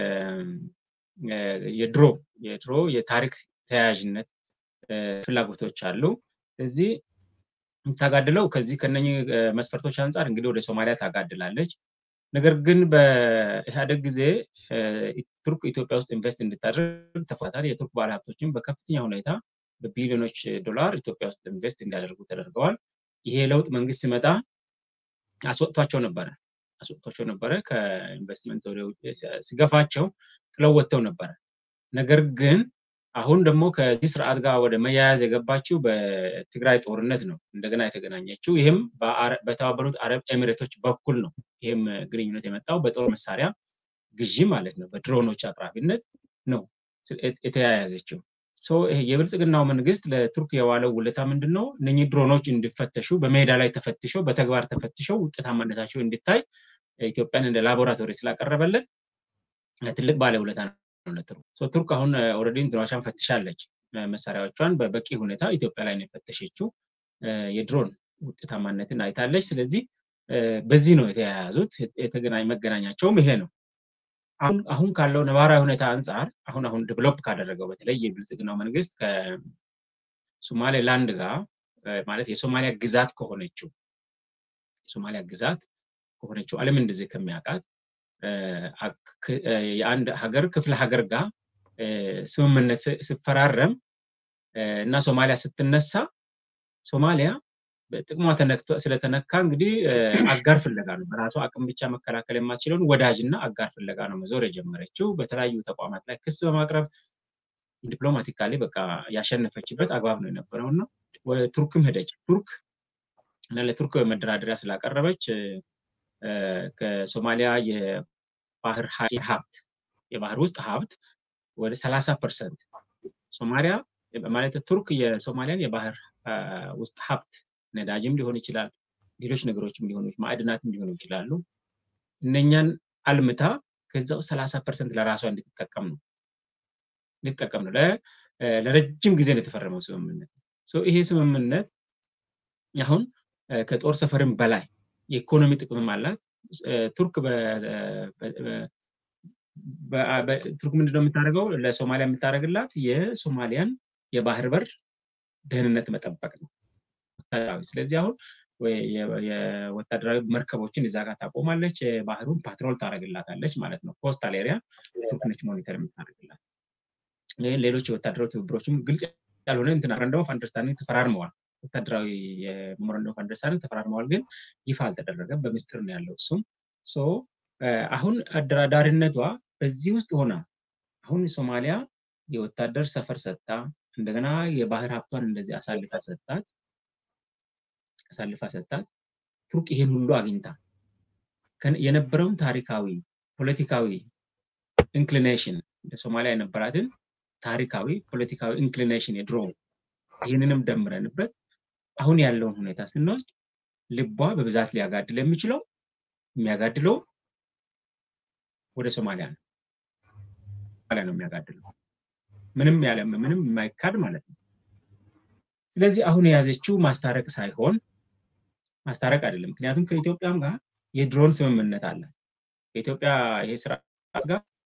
S2: የድሮ የድሮ የታሪክ ተያያዥነት ፍላጎቶች አሉ። እዚህ ታጋድለው ከዚህ ከነኚህ መስፈርቶች አንጻር እንግዲህ ወደ ሶማሊያ ታጋድላለች። ነገር ግን በኢህአደግ ጊዜ ቱርክ ኢትዮጵያ ውስጥ ኢንቨስት እንድታደርግ ተፈታታል። የቱርክ ባለሀብቶችም በከፍተኛ ሁኔታ በቢሊዮኖች ዶላር ኢትዮጵያ ውስጥ ኢንቨስት እንዲያደርጉ ተደርገዋል። ይሄ ለውጥ መንግስት ሲመጣ አስወጥቷቸው ነበረ አስወጥቷቸው ነበረ። ከኢንቨስትመንት ወደ ሲገፋቸው ጥለው ወጥተው ነበረ። ነገር ግን አሁን ደግሞ ከዚህ ስርዓት ጋር ወደ መያያዝ የገባችው በትግራይ ጦርነት ነው እንደገና የተገናኘችው። ይህም በተባበሩት አረብ ኤሚሬቶች በኩል ነው። ይህም ግንኙነት የመጣው በጦር መሳሪያ ግዢ ማለት ነው፣ በድሮኖች አቅራቢነት ነው የተያያዘችው። ይሄ የብልጽግናው መንግስት ለቱርክ የዋለው ውለታ ምንድን ነው? እነኚህ ድሮኖች እንዲፈተሹ በሜዳ ላይ ተፈትሸው በተግባር ተፈትሸው ውጤታማነታቸው እንዲታይ ኢትዮጵያን እንደ ላቦራቶሪ ስላቀረበለት ትልቅ ባለውለታ ነው ለቱርክ። ቱርክ አሁን ኦልሬዲ እንትኖቿን ፈትሻለች። መሳሪያዎቿን በበቂ ሁኔታ ኢትዮጵያ ላይ ነው የፈተሸችው። የድሮን ውጤታማነትን አይታለች። ስለዚህ በዚህ ነው የተያያዙት። የተገናኝ መገናኛቸውም ይሄ ነው። አሁን ካለው ነባራዊ ሁኔታ አንጻር አሁን አሁን ዴቨሎፕ ካደረገው በተለይ የብልጽግናው መንግስት ከሶማሌ ላንድ ጋር ማለት የሶማሊያ ግዛት ከሆነችው የሶማሊያ ግዛት ከሆነችው ዓለም እንደዚህ ከሚያውቃት የአንድ ሀገር ክፍለ ሀገር ጋር ስምምነት ስፈራረም እና ሶማሊያ ስትነሳ ሶማሊያ ጥቅሟ ስለተነካ እንግዲህ አጋር ፍለጋ ነው። በራሷ አቅም ብቻ መከላከል የማትችለውን ወዳጅና አጋር ፍለጋ ነው መዞር የጀመረችው። በተለያዩ ተቋማት ላይ ክስ በማቅረብ ዲፕሎማቲካሊ በቃ ያሸነፈችበት አግባብ ነው የነበረው እና ቱርክም ሄደች። ቱርክ እና ለቱርክ መደራደሪያ ስላቀረበች ከሶማሊያ የባህር ሀብት የባህር ውስጥ ሀብት ወደ ሰላሳ ፐርሰንት ሶማሊያ ማለት ቱርክ የሶማሊያን የባህር ውስጥ ሀብት ነዳጅም ሊሆን ይችላል፣ ሌሎች ነገሮችም ሊሆኑ ማዕድናትም ሊሆኑ ይችላሉ። እነኛን አልምታ ከዛው ሰላሳ ፐርሰንት ለራሷ እንድትጠቀም ነው እንድትጠቀም ነው። ለረጅም ጊዜ የተፈረመው ስምምነት። ይሄ ስምምነት አሁን ከጦር ሰፈርም በላይ የኢኮኖሚ ጥቅምም አላት። ቱርክ ቱርክ ምንድነው የምታደርገው? ለሶማሊያ የምታደርግላት የሶማሊያን የባህር በር ደህንነት መጠበቅ ነው። ስለዚህ አሁን የወታደራዊ መርከቦችን እዛ ጋር ታቆማለች፣ ባህሩን ፓትሮል ታደርግላታለች ማለት ነው። ኮስታል ኤሪያ ቱርክ ነች ሞኒተር የምታደርግላት። ሌሎች የወታደራዊ ትብብሮችም ግልጽ ያልሆነ እንትን ሜሞራንደም ኦፍ አንደርስታንዲንግ ተፈራርመዋል። ወታደራዊ የሜሞራንደም ኦፍ አንደርስታንዲንግ ተፈራርመዋል፣ ግን ይፋ አልተደረገም። በምስጢር ነው ያለው እሱም። አሁን አደራዳሪነቷ በዚህ ውስጥ ሆና አሁን ሶማሊያ የወታደር ሰፈር ሰጥታ እንደገና የባህር ሀብቷን እንደዚህ አሳልፋ ሰጣት አሳልፋ ሰጣት። ቱርክ ይሄን ሁሉ አግኝታ የነበረውን ታሪካዊ ፖለቲካዊ ኢንክሊኔሽን ለሶማሊያ የነበራትን ታሪካዊ ፖለቲካዊ ኢንክሊኔሽን የድሮ ይህንንም ደምረንበት አሁን ያለውን ሁኔታ ስንወስድ ልቧ በብዛት ሊያጋድል የሚችለው የሚያጋድለው ወደ ሶማሊያ ነው። ሶማሊያ ነው የሚያጋድለው ምንም ያለ ምንም የማይካድ ማለት ነው። ስለዚህ አሁን የያዘችው ማስታረቅ ሳይሆን ማስታረቅ አይደለም። ምክንያቱም ከኢትዮጵያም ጋር የድሮን ስምምነት አለ። ከኢትዮጵያ ይሄ ስርዓት ጋር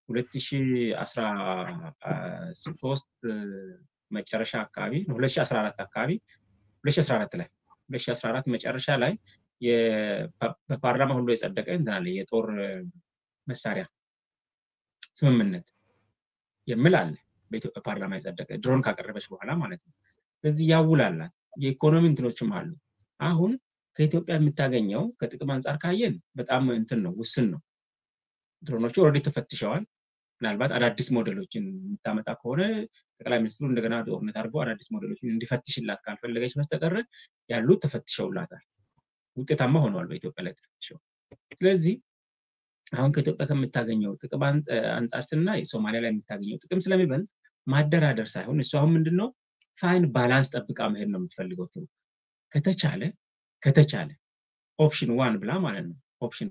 S2: ሁለት ሺ አስራ ሶስት መጨረሻ አካባቢ ሁለት ሺ አስራ አራት አካባቢ ሁለት ሺ አስራ አራት ላይ ሁለት ሺ አስራ አራት መጨረሻ ላይ በፓርላማ ሁሉ የጸደቀ እንትን አለ የጦር መሳሪያ ስምምነት የሚል አለ በኢትዮጵያ ፓርላማ የጸደቀ ድሮን ካቀረበች በኋላ ማለት ነው። ስለዚህ ያውላላት የኢኮኖሚ እንትኖችም አሉ። አሁን ከኢትዮጵያ የምታገኘው ከጥቅም አንጻር ካየን በጣም እንትን ነው፣ ውስን ነው። ድሮኖቹ ኦልሬዲ ተፈትሸዋል። ምናልባት አዳዲስ ሞዴሎችን የምታመጣ ከሆነ ጠቅላይ ሚኒስትሩ እንደገና ጦርነት አድርገው አዳዲስ ሞዴሎችን እንዲፈትሽላት ካልፈለገች በስተቀረ ያሉት ተፈትሸውላታል። ውጤታማ ሆነዋል በኢትዮጵያ ላይ ተፈትሸው። ስለዚህ አሁን ከኢትዮጵያ ከምታገኘው ጥቅም አንጻር ስናይ ሶማሊያ ላይ የምታገኘው ጥቅም ስለሚበልጥ ማደራደር ሳይሆን እሱ አሁን ምንድነው ፋይን ባላንስ ጠብቃ መሄድ ነው የምትፈልገው ትሩ ከተቻለ ከተቻለ ኦፕሽን ዋን ብላ ማለት ነው ኦፕሽን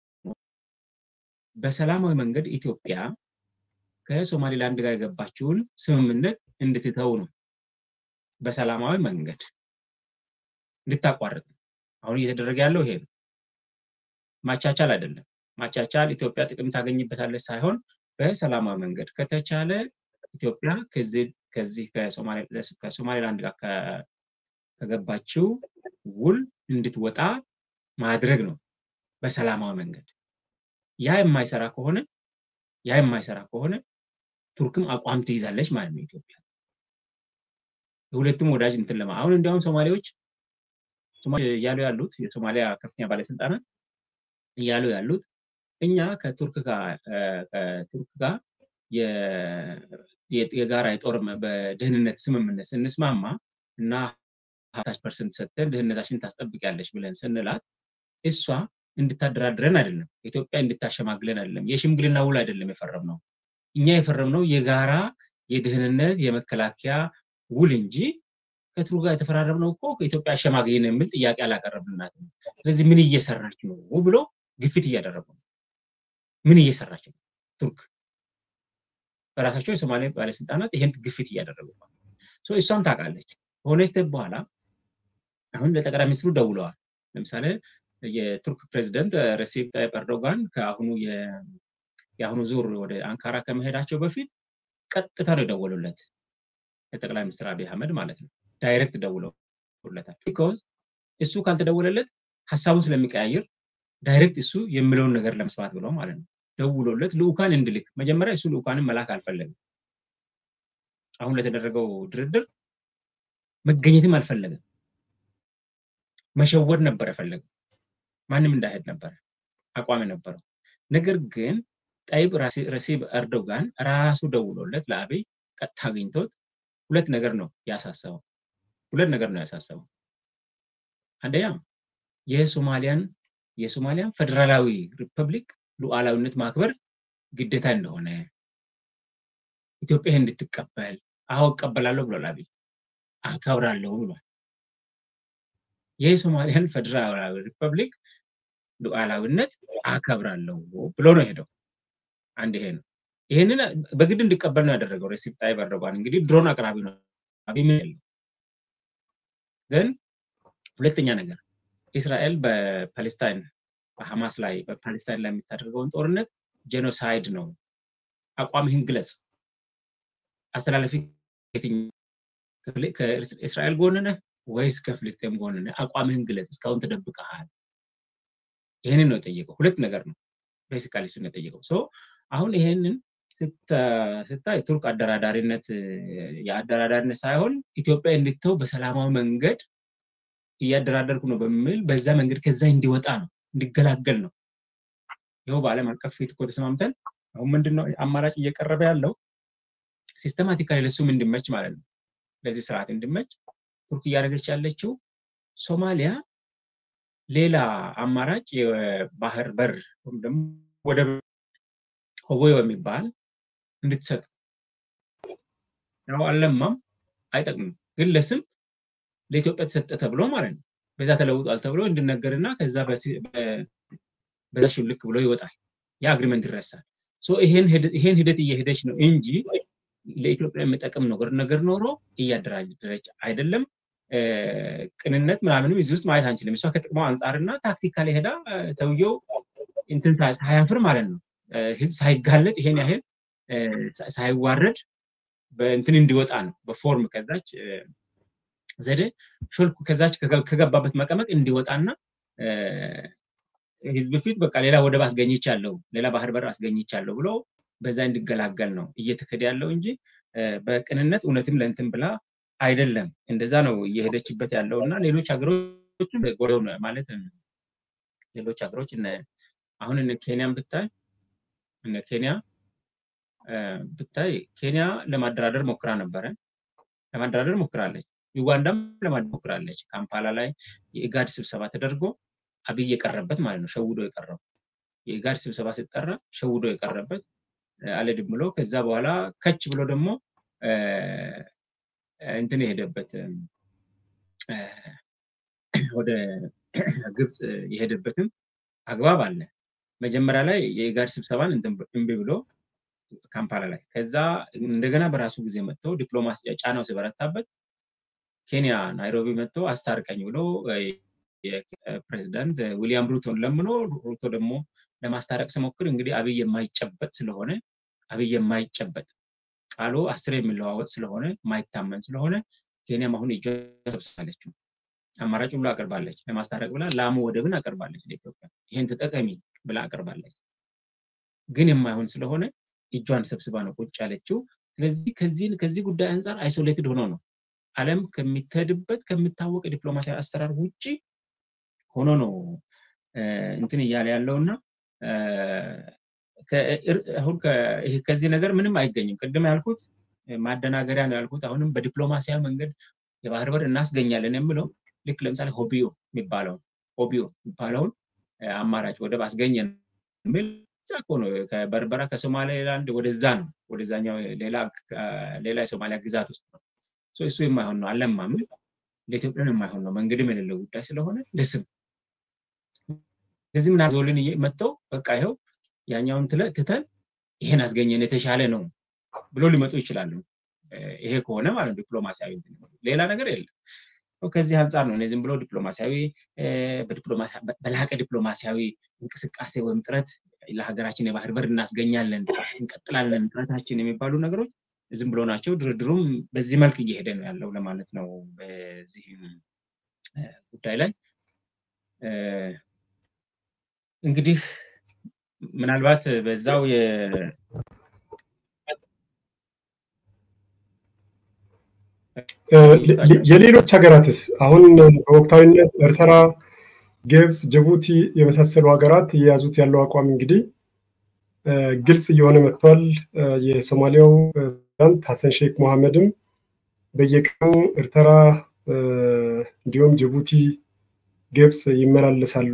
S2: በሰላማዊ መንገድ ኢትዮጵያ ከሶማሌላንድ ጋር የገባችውን ስምምነት እንድትተው ነው። በሰላማዊ መንገድ እንድታቋርጥ ነው። አሁን እየተደረገ ያለው ይሄ ነው። ማቻቻል አይደለም። ማቻቻል ኢትዮጵያ ጥቅም ታገኝበታለች ሳይሆን በሰላማዊ መንገድ ከተቻለ ኢትዮጵያ ከዚህ ከሶማሌላንድ ጋር ከገባችው ውል እንድትወጣ ማድረግ ነው በሰላማዊ መንገድ። ያ የማይሰራ ከሆነ ያ የማይሰራ ከሆነ ቱርክም አቋም ትይዛለች ማለት ነው ኢትዮጵያ። የሁለቱም ወዳጅ እንትን ለማ አሁን እንዲያውም ሶማሌዎች እያሉ ያሉት የሶማሊያ ከፍተኛ ባለስልጣናት እያሉ ያሉት እኛ ከቱርክ ጋር ከቱርክ ጋር የጋራ የጦር በደህንነት ስምምነት ስንስማማ እና ሀታች ፐርሰንት ሰጥተን ደህንነታችን ታስጠብቂያለሽ ብለን ስንላት እሷ እንድታደራድረን አይደለም፣ ኢትዮጵያ እንድታሸማግለን አይደለም፣ የሽምግልና ውል አይደለም የፈረምነው። እኛ የፈረምነው የጋራ የደህንነት የመከላከያ ውል እንጂ ከቱርክ ጋር የተፈራረምነው እኮ ከኢትዮጵያ አሸማግይን የሚል ጥያቄ አላቀረብልናትም። ስለዚህ ምን እየሰራች ነው ብሎ ግፊት እያደረጉ ነው። ምን እየሰራች ነው ቱርክ? በራሳቸው የሶማሌ ባለስልጣናት ይሄን ግፊት እያደረጉ ነው። እሷም ታውቃለች። ከሆነ ስቴፕ በኋላ አሁን ለጠቅላይ ሚኒስትሩ ደውለዋል። ለምሳሌ የቱርክ ፕሬዚደንት ረሲፕ ታይፕ ኤርዶጋን ከአሁኑ የአሁኑ ዙር ወደ አንካራ ከመሄዳቸው በፊት ቀጥታ ነው የደወሉለት የጠቅላይ ሚኒስትር አብይ አህመድ ማለት ነው። ዳይሬክት ደውለውለታል። ቢኮዝ እሱ ካልተደወለለት ሀሳቡን ስለሚቀያየር ዳይሬክት እሱ የሚለውን ነገር ለመስማት ብለው ማለት ነው ደውሎለት ልኡካን እንድልክ መጀመሪያ እሱ ልኡካንን መላክ አልፈለግም። አሁን ለተደረገው ድርድር መገኘትም አልፈለግም። መሸወድ ነበር የፈለገው። ማንም እንዳይሄድ ነበር አቋም የነበረው። ነገር ግን ጠይብ ረሲብ ኤርዶጋን ራሱ ደውሎለት ለአብይ ቀጥታ አግኝቶት ሁለት ነገር ነው ያሳሰበው። ሁለት ነገር ነው ያሳሰበው። አንደኛ የሶማሊያን የሶማሊያን ፌዴራላዊ ሪፐብሊክ ሉዓላዊነት ማክበር ግዴታ እንደሆነ ኢትዮጵያ እንድትቀበል አዎ እቀበላለሁ ብሏል አብይ። አከብራለሁ ብሏል። የሶማሊያን ፌዴራላዊ ሪፐብሊክ ሉዓላዊነት አከብራለሁ ብሎ ነው ሄደው። አንድ ይሄ ነው። ይህንን በግድ እንዲቀበል ነው ያደረገው ሬሲፕ ታይፕ ኤርዶጋን። እንግዲህ ድሮን አቅራቢ ነው አብይ ምን ያለው ግን ሁለተኛ ነገር እስራኤል በፓሌስታይን በሐማስ ላይ በፓሌስታይን ላይ የምታደርገውን ጦርነት ጄኖሳይድ ነው፣ አቋምህን ግለጽ፣ አስተላለፊ ከእስራኤል ጎን ነህ ወይስ ከፍልስጤም ጎን ነህ? አቋምህን ግለጽ፣ እስካሁን ተደብቀሃል። ይህንን ነው የጠየቀው። ሁለት ነገር ነው ቤሲካሊ እሱን የጠየቀው። ሶ አሁን ይሄንን ስታይ ቱርክ አደራዳሪነት የአደራዳሪነት ሳይሆን ኢትዮጵያ እንድትተው በሰላማዊ መንገድ እያደራደርኩ ነው በሚል በዛ መንገድ ከዛ እንዲወጣ ነው እንዲገላገል ነው። ይኸው በዓለም አቀፍ ፊት እኮ ተስማምተን አሁን ምንድነው አማራጭ እየቀረበ ያለው ሲስተማቲካሊ ለሱም እንዲመች ማለት ነው። ለዚህ ስርዓት እንዲመች ቱርክ እያደረገች ያለችው ሶማሊያ ሌላ አማራጭ የባህር በር ወይም ደግሞ ወደብ ሆቦዮ የሚባል እንድትሰጥ ያው አልለማም አይጠቅምም፣ ግን ለስም ለኢትዮጵያ ተሰጠ ተብሎ ማለት ነው። በዛ ተለውጧል ተብሎ እንድነገርና ከዛ በዛ ሹልክ ብሎ ይወጣል። ያ አግሪመንት ይረሳል። ይሄን ሂደት እየሄደች ነው እንጂ ለኢትዮጵያ የሚጠቅም ነገር ነገር ኖሮ እያደራጀች አይደለም። ቅንነት ምናምንም እዚህ ውስጥ ማየት አንችልም። እሷ ከጥቅሟ አንጻርና ታክቲካሊ ሄዳ ሰውየው እንትን ሳያፍር ማለት ነው ህዝብ ሳይጋለጥ ይሄን ያህል ሳይዋረድ በእንትን እንዲወጣ ነው በፎርም ከዛች ዘዴ ሾልኩ ከዛች ከገባበት መቀመቅ እንዲወጣና ህዝብ ፊት በቃ ሌላ ወደብ አስገኝቻለሁ ሌላ ባህር በር አስገኝቻለሁ ብሎ በዛ እንዲገላገል ነው እየተከደ ያለው እንጂ በቅንነት እውነትም ለእንትን ብላ አይደለም። እንደዛ ነው እየሄደችበት ያለው እና ሌሎች ሀገሮች ማለት ሌሎች ሀገሮች አሁን እነ ኬንያን ብታይ እነ ኬንያ ብታይ ኬንያ ለማደራደር ሞክራ ነበረ። ለማደራደር ሞክራለች። ዩጋንዳም ለማደራደር ሞክራለች። ካምፓላ ላይ የኢጋድ ስብሰባ ተደርጎ አብይ የቀረበት ማለት ነው። ሸውዶ የቀረው የኢጋድ ስብሰባ ሲጠራ ሸውዶ የቀረበት አልሄድም ብሎ ከዛ በኋላ ከች ብሎ ደግሞ እንትን የሄደበት ወደ ግብፅ የሄደበትም አግባብ አለ። መጀመሪያ ላይ የኢጋድ ስብሰባን እምቢ ብሎ ካምፓላ ላይ ከዛ እንደገና በራሱ ጊዜ መጥቶ ዲፕሎማሲ ጫናው ሲበረታበት ኬንያ ናይሮቢ መጥቶ አስታርቀኝ ብሎ ፕሬዚዳንት ዊሊያም ሩቶን ለምኖ ሩቶ ደግሞ ለማስታረቅ ሲሞክር እንግዲህ አብይ የማይጨበጥ ስለሆነ አብይ የማይጨበጥ ቃሉ አስር የሚለዋወጥ ስለሆነ ማይታመን ስለሆነ ኬንያም አሁን እጇ ሰብስባለችው አማራጭ ሁሉ አቅርባለች። ለማስታረቅ ብላ ላሙ ወደብን አቅርባለች ለኢትዮጵያ። ይህን ተጠቀሚ ብላ አቅርባለች። ግን የማይሆን ስለሆነ እጇን ሰብስባ ነው ቁጭ ያለችው። ስለዚህ ከዚህ ከዚህ ጉዳይ አንጻር አይሶሌትድ ሆኖ ነው ዓለም ከሚተድበት ከሚታወቅ ዲፕሎማሲያዊ አሰራር ውጭ ሆኖ ነው እንትን እያለ ያለው እና አሁን ከዚህ ነገር ምንም አይገኝም። ቅድም ያልኩት ማደናገሪያ ነው ያልኩት። አሁንም በዲፕሎማሲያዊ መንገድ የባህር በር እናስገኛለን የምለው ልክ ለምሳሌ ሆቢዮ የሚባለውን ሆቢዮ የሚባለውን አማራጭ ወደብ አስገኘን የሚል እዛ እኮ ነው ከበርበራ ከሶማሌላንድ ወደዛ ነው ወደዛኛው ሌላ የሶማሊያ ግዛት ውስጥ ነው። እሱ የማይሆን ነው አለማም ለኢትዮጵያን የማይሆን ነው መንገድም የሌለው ጉዳይ ስለሆነ ለስም ከዚህ ምን ዞልን መጥተው በቃ ይኸው ያኛውን ትተን ይሄን አስገኘን የተሻለ ነው ብሎ ሊመጡ ይችላሉ። ይሄ ከሆነ ማለት ዲፕሎማሲያዊ ሌላ ነገር የለም። ከዚህ አንጻር ነው ዝም ብሎ ዲፕሎማሲያዊ በላቀ ዲፕሎማሲያዊ እንቅስቃሴ ወይም ጥረት ለሀገራችን የባህር በር እናስገኛለን፣ እንቀጥላለን ጥረታችን የሚባሉ ነገሮች ዝም ብሎ ናቸው። ድርድሩም በዚህ መልክ እየሄደ ነው ያለው ለማለት ነው። በዚህ ጉዳይ ላይ እንግዲህ ምናልባት በዛው
S1: የሌሎች ሀገራትስ አሁን በወቅታዊነት ኤርትራ፣ ግብፅ፣ ጅቡቲ የመሳሰሉ ሀገራት እየያዙት ያለው አቋም እንግዲህ ግልጽ እየሆነ መጥቷል። የሶማሊያው ፕሬዚዳንት ሀሰን ሼክ መሐመድም በየቀኑ ኤርትራ እንዲሁም ጅቡቲ፣ ግብፅ ይመላለሳሉ።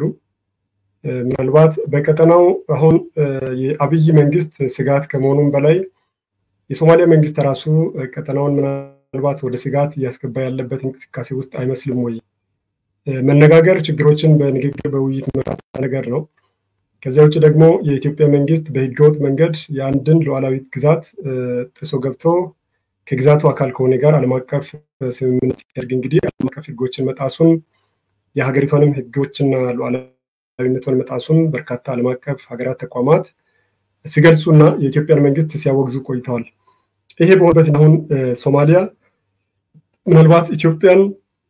S1: ምናልባት በቀጠናው አሁን የአብይ መንግስት ስጋት ከመሆኑም በላይ የሶማሊያ መንግስት ራሱ ቀጠናውን ምናልባት ወደ ስጋት እያስገባ ያለበት እንቅስቃሴ ውስጥ አይመስልም ወይ? መነጋገር ችግሮችን በንግግር በውይይት መፍታት ነገር ነው። ከዚያ ውጭ ደግሞ የኢትዮጵያ መንግስት በህገወጥ መንገድ የአንድን ሉዓላዊት ግዛት ጥሶ ገብቶ ከግዛቱ አካል ከሆነ ጋር ዓለም አቀፍ ስምምነት ሲያደርግ እንግዲህ ዓለም አቀፍ ህጎችን መጣሱን የሀገሪቷንም ህጎችና ሉዓላዊነቷን መጣሱን በርካታ ዓለም አቀፍ ሀገራት ተቋማት ሲገልጹና የኢትዮጵያን መንግስት ሲያወግዙ ቆይተዋል። ይሄ በሆነበት አሁን ሶማሊያ ምናልባት ኢትዮጵያን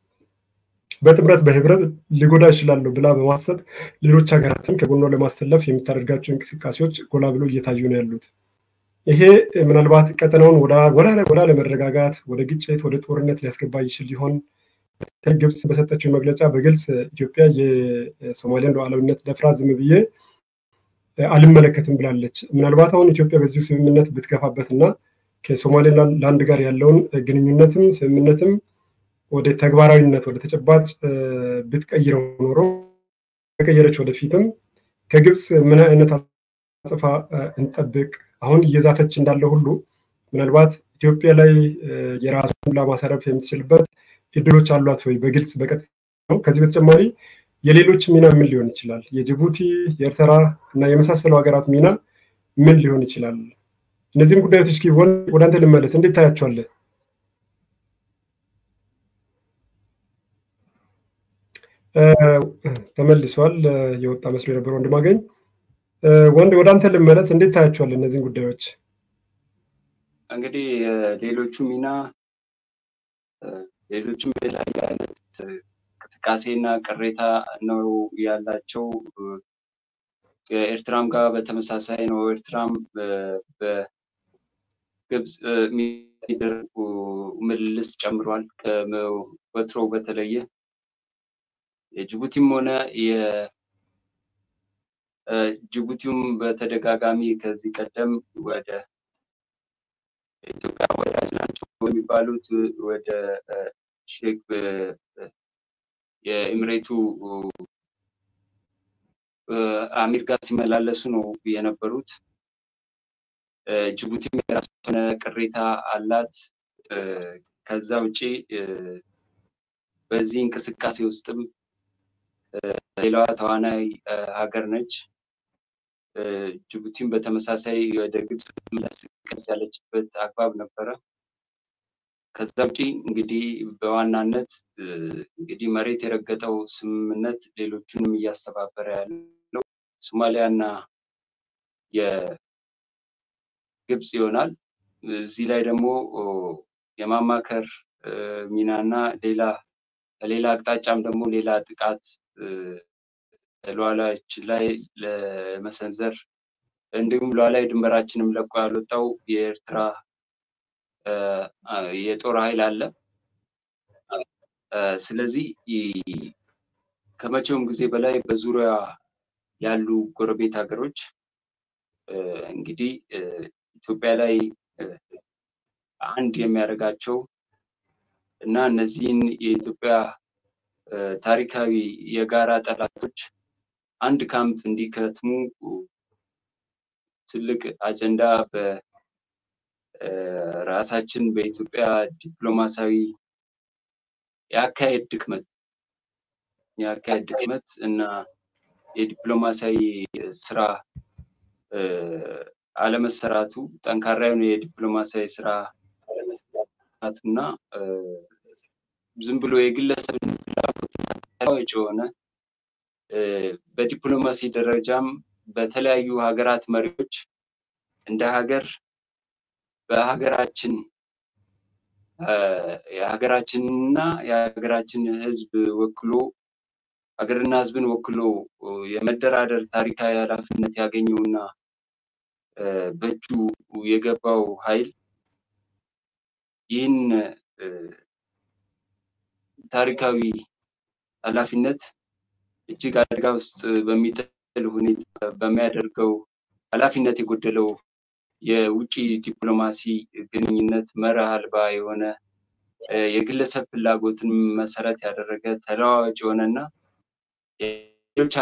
S1: በጥምረት በህብረት ሊጎዳ ይችላሉ ብላ በማሰብ ሌሎች ሀገራትን ከጎኗ ለማሰለፍ የምታደርጋቸው እንቅስቃሴዎች ጎላ ብሎ እየታዩ ነው ያሉት። ይሄ ምናልባት ቀጠናውን ወደ ለመረጋጋት፣ ወደ ግጭት፣ ወደ ጦርነት ሊያስገባ ይችል ሊሆን ግብፅ በሰጠችው መግለጫ በግልጽ ኢትዮጵያ የሶማሊያን ሉዓላዊነት ደፍራ ዝም ብዬ አልመለከትም ብላለች። ምናልባት አሁን ኢትዮጵያ በዚሁ ስምምነት ብትገፋበት እና ከሶማሌላንድ ጋር ያለውን ግንኙነትም ስምምነትም ወደ ተግባራዊነት ወደ ተጨባጭ ብትቀይረው ኖሮ ከቀየረች ወደፊትም ከግብፅ ምን አይነት አጽፋ እንጠብቅ? አሁን እየዛተች እንዳለ ሁሉ ምናልባት ኢትዮጵያ ላይ የራሱን ለማሳረፍ የምትችልበት እድሎች አሏት ወይ? በግልጽ በቀጥታ ነው። ከዚህ በተጨማሪ የሌሎች ሚና ምን ሊሆን ይችላል? የጅቡቲ የኤርትራ እና የመሳሰሉ ሀገራት ሚና ምን ሊሆን ይችላል? እነዚህም ጉዳዮች እስኪ ወደ አንተ ልመለስ። እንዴት ታያቸዋለህ? ተመልሷል። የወጣ መስሎ የነበረ ወንድማገኝ ወንድ ወደ አንተ ልመለስ። እንዴት ታያቸዋል እነዚህን ጉዳዮች?
S3: እንግዲህ ሌሎቹ ሚና ሌሎችም የተለያየ አይነት እንቅስቃሴና ቅሬታ ነው ያላቸው። ከኤርትራም ጋር በተመሳሳይ ነው። ኤርትራም በግብፅ የሚደረጉ ምልልስ ጨምሯል። ከወትሮው በተለየ የጅቡቲም ሆነ የጅቡቲውም በተደጋጋሚ ከዚህ ቀደም ወደ ኢትዮጵያ ወዳጅ ናቸው የሚባሉት ወደ ሼክ የኤምሬቱ አሚር ጋር ሲመላለሱ ነው የነበሩት። ጅቡቲም የራሱ የሆነ ቅሬታ አላት። ከዛ ውጭ በዚህ እንቅስቃሴ ውስጥም ሌላዋ ተዋናይ ሀገር ነች። ጅቡቲም በተመሳሳይ ወደ ግብፅ መለስ ያለችበት አግባብ ነበረ። ከዛ ውጪ እንግዲህ በዋናነት እንግዲህ መሬት የረገጠው ስምምነት ሌሎቹንም እያስተባበረ ያለው ሶማሊያ እና የግብፅ ይሆናል። እዚህ ላይ ደግሞ የማማከር ሚናና ሌላ ከሌላ አቅጣጫም ደግሞ ሌላ ጥቃት ሉዓላዊያችን ላይ ለመሰንዘር እንዲሁም ሉዓላዊ ድንበራችንም ለቆ ያልወጣው የኤርትራ የጦር ኃይል አለ። ስለዚህ ከመቼውም ጊዜ በላይ በዙሪያ ያሉ ጎረቤት ሀገሮች እንግዲህ ኢትዮጵያ ላይ አንድ የሚያደርጋቸው እና እነዚህን የኢትዮጵያ ታሪካዊ የጋራ ጠላቶች አንድ ካምፕ እንዲከትሙ ትልቅ አጀንዳ በራሳችን በኢትዮጵያ ዲፕሎማሲያዊ የአካሄድ ድክመት የአካሄድ ድክመት እና የዲፕሎማሲያዊ ስራ አለመሰራቱ ጠንካራ የሆነ የዲፕሎማሲያዊ ስራ እና ዝም ብሎ የግለሰብ ፍላጎትና ተለዋጭ የሆነ በዲፕሎማሲ ደረጃም በተለያዩ ሀገራት መሪዎች እንደ ሀገር በሀገራችን የሀገራችንና የሀገራችን ሕዝብ ወክሎ ሀገርና ሕዝብን ወክሎ የመደራደር ታሪካዊ ኃላፊነት ያገኘውና በእጁ የገባው ኃይል ይህን ታሪካዊ ኃላፊነት እጅግ አደጋ ውስጥ በሚጥል ሁኔታ በሚያደርገው ኃላፊነት የጎደለው የውጭ ዲፕሎማሲ ግንኙነት መርህ አልባ የሆነ የግለሰብ ፍላጎትን መሰረት ያደረገ ተለዋዋጭ የሆነና ሌሎች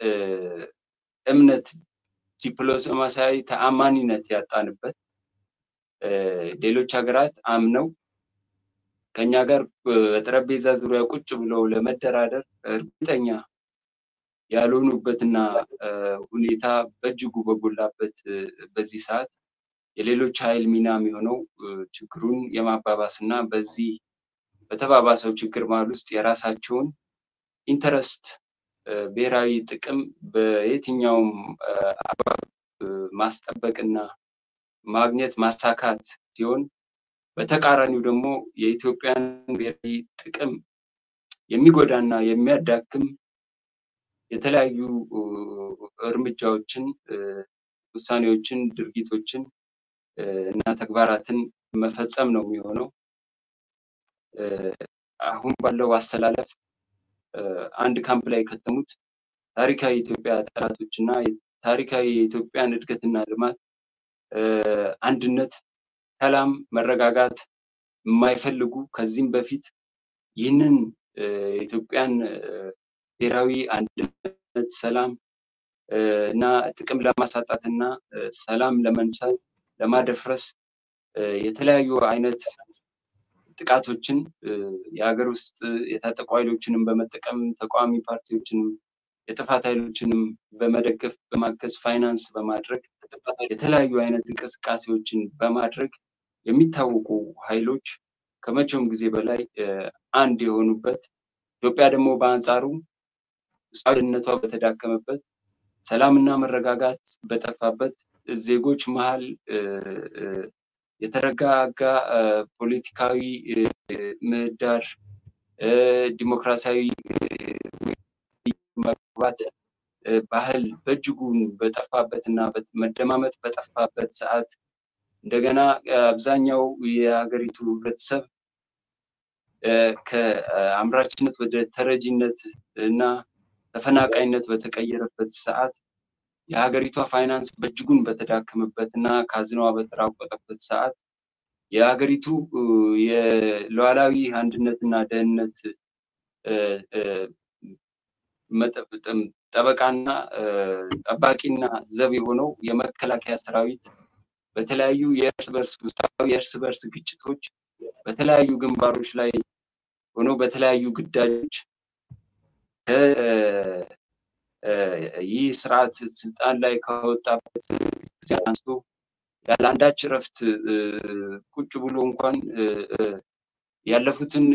S3: እምነት ዲፕሎማሲያዊ ተአማኒነት ያጣንበት ሌሎች ሀገራት አምነው ከኛ ጋር በጠረጴዛ ዙሪያ ቁጭ ብለው ለመደራደር እርግጠኛ ያልሆኑበትና ሁኔታ በእጅጉ በጎላበት በዚህ ሰዓት የሌሎች ኃይል ሚና የሚሆነው ችግሩን የማባባስ እና በዚህ በተባባሰው ችግር መሀል ውስጥ የራሳቸውን ኢንተረስት ብሔራዊ ጥቅም በየትኛውም አግባብ ማስጠበቅና ማግኘት ማሳካት ሲሆን በተቃራኒው ደግሞ የኢትዮጵያን ብሔራዊ ጥቅም የሚጎዳና የሚያዳክም የተለያዩ እርምጃዎችን፣ ውሳኔዎችን፣ ድርጊቶችን እና ተግባራትን መፈጸም ነው የሚሆነው። አሁን ባለው አሰላለፍ አንድ ካምፕ ላይ የከተሙት ታሪካዊ የኢትዮጵያ ጠላቶች እና ታሪካዊ የኢትዮጵያን እድገትና ልማት፣ አንድነት፣ ሰላም፣ መረጋጋት የማይፈልጉ ከዚህም በፊት ይህንን የኢትዮጵያን ብሔራዊ አንድነት፣ ሰላም እና ጥቅም ለማሳጣት እና ሰላም ለመንሳት ለማደፍረስ የተለያዩ አይነት ጥቃቶችን የሀገር ውስጥ የታጠቁ ኃይሎችንም በመጠቀም ተቃዋሚ ፓርቲዎችንም የጥፋት ኃይሎችንም በመደገፍ በማገዝ ፋይናንስ በማድረግ የተለያዩ አይነት እንቅስቃሴዎችን በማድረግ የሚታወቁ ኃይሎች ከመቼውም ጊዜ በላይ አንድ የሆኑበት ኢትዮጵያ ደግሞ በአንጻሩ ውስጣዊ ደህንነቷ በተዳከመበት ሰላምና መረጋጋት በጠፋበት ዜጎች መሀል የተረጋጋ ፖለቲካዊ ምህዳር ዲሞክራሲያዊ መግባት ባህል በእጅጉን በጠፋበት እና መደማመጥ በጠፋበት ሰዓት እንደገና አብዛኛው የሀገሪቱ ህብረተሰብ ከአምራችነት ወደ ተረጂነት እና ተፈናቃይነት በተቀየረበት ሰዓት የሀገሪቷ ፋይናንስ በእጅጉን በተዳከመበት እና ካዝናዋ በተራቆጠበት ሰዓት የሀገሪቱ የሉዓላዊ አንድነትና ደህንነት ጠበቃና ጠባቂና ዘብ የሆነው የመከላከያ ሰራዊት በተለያዩ የእርስ በርስ ውስጣዊ የእርስ በርስ ግጭቶች በተለያዩ ግንባሮች ላይ ሆኖ በተለያዩ ግዳጆች ይህ ስርዓት ስልጣን ላይ ከወጣበት ጊዜ አንስቶ ያለ አንዳች እረፍት ቁጭ ብሎ እንኳን ያለፉትን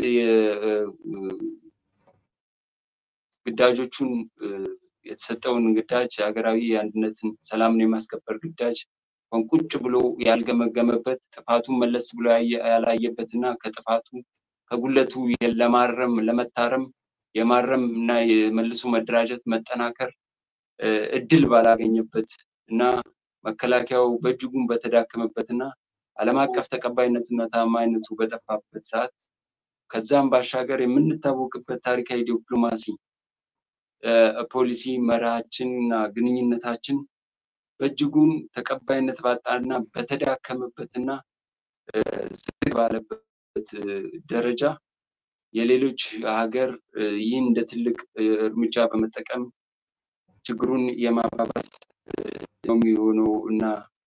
S3: ግዳጆቹን የተሰጠውን ግዳጅ ሀገራዊ አንድነትን ሰላምን የማስከበር ግዳጅ እንኳን ቁጭ ብሎ ያልገመገመበት ጥፋቱን መለስ ብሎ ያላየበት እና ከጥፋቱ ከጉለቱ ለማረም ለመታረም የማረም እና የመልሶ መደራጀት መጠናከር እድል ባላገኘበት እና መከላከያው በእጅጉን በተዳከመበት እና ዓለም አቀፍ ተቀባይነቱና ታማኝነቱ በጠፋበት ሰዓት ከዛም ባሻገር የምንታወቅበት ታሪካዊ ዲፕሎማሲ ፖሊሲ መርሃችን እና ግንኙነታችን በእጅጉን ተቀባይነት ባጣና በተዳከመበትና ዝግ ባለበት ደረጃ የሌሎች ሀገር ይህን እንደ ትልቅ እርምጃ በመጠቀም ችግሩን የማባባስ ነው የሚሆነው እና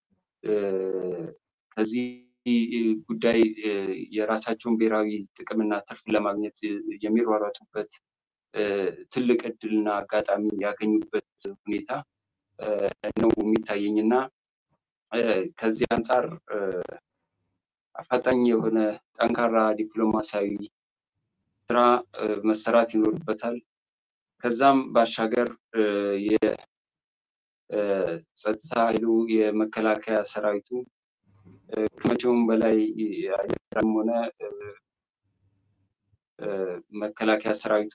S3: ከዚህ ጉዳይ የራሳቸውን ብሔራዊ ጥቅምና ትርፍ ለማግኘት የሚሯሯጡበት ትልቅ እድልና አጋጣሚ ያገኙበት ሁኔታ ነው የሚታየኝ እና ከዚህ አንጻር አፋጣኝ የሆነ ጠንካራ ዲፕሎማሲያዊ ስራ መሰራት ይኖርበታል። ከዛም ባሻገር የጸጥታ ኃይሉ የመከላከያ ሰራዊቱ ከመቼውም በላይ አየርም ሆነ መከላከያ ሰራዊቱ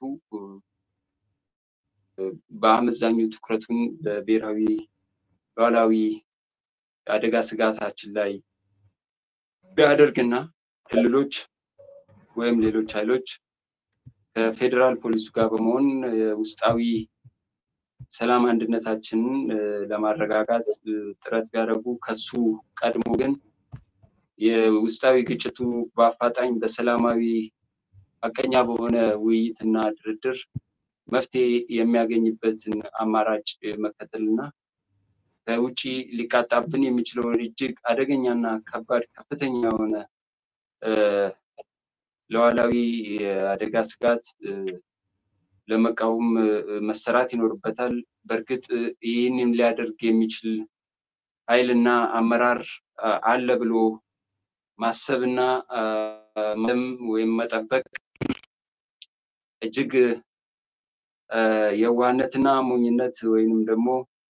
S3: በአመዛኙ ትኩረቱን በብሔራዊ ሉዓላዊ የአደጋ ስጋታችን ላይ ቢያደርግና ክልሎች ወይም ሌሎች ኃይሎች ከፌዴራል ፖሊሱ ጋር በመሆን ውስጣዊ ሰላም አንድነታችንን ለማረጋጋት ጥረት ቢያደርጉ ከሱ ቀድሞ ግን የውስጣዊ ግጭቱ በአፋጣኝ በሰላማዊ ሀቀኛ በሆነ ውይይትና ድርድር መፍትሄ የሚያገኝበትን አማራጭ መከተልና ከውጭ ሊቃጣብን የሚችለውን እጅግ አደገኛና ከባድ ከፍተኛ የሆነ ሉዓላዊ የአደጋ ስጋት ለመቃወም መሰራት ይኖርበታል። በእርግጥ ይህንን ሊያደርግ የሚችል ኃይልና አመራር አለ ብሎ ማሰብና ወይም መጠበቅ እጅግ የዋህነትና ሞኝነት ወይንም ደግሞ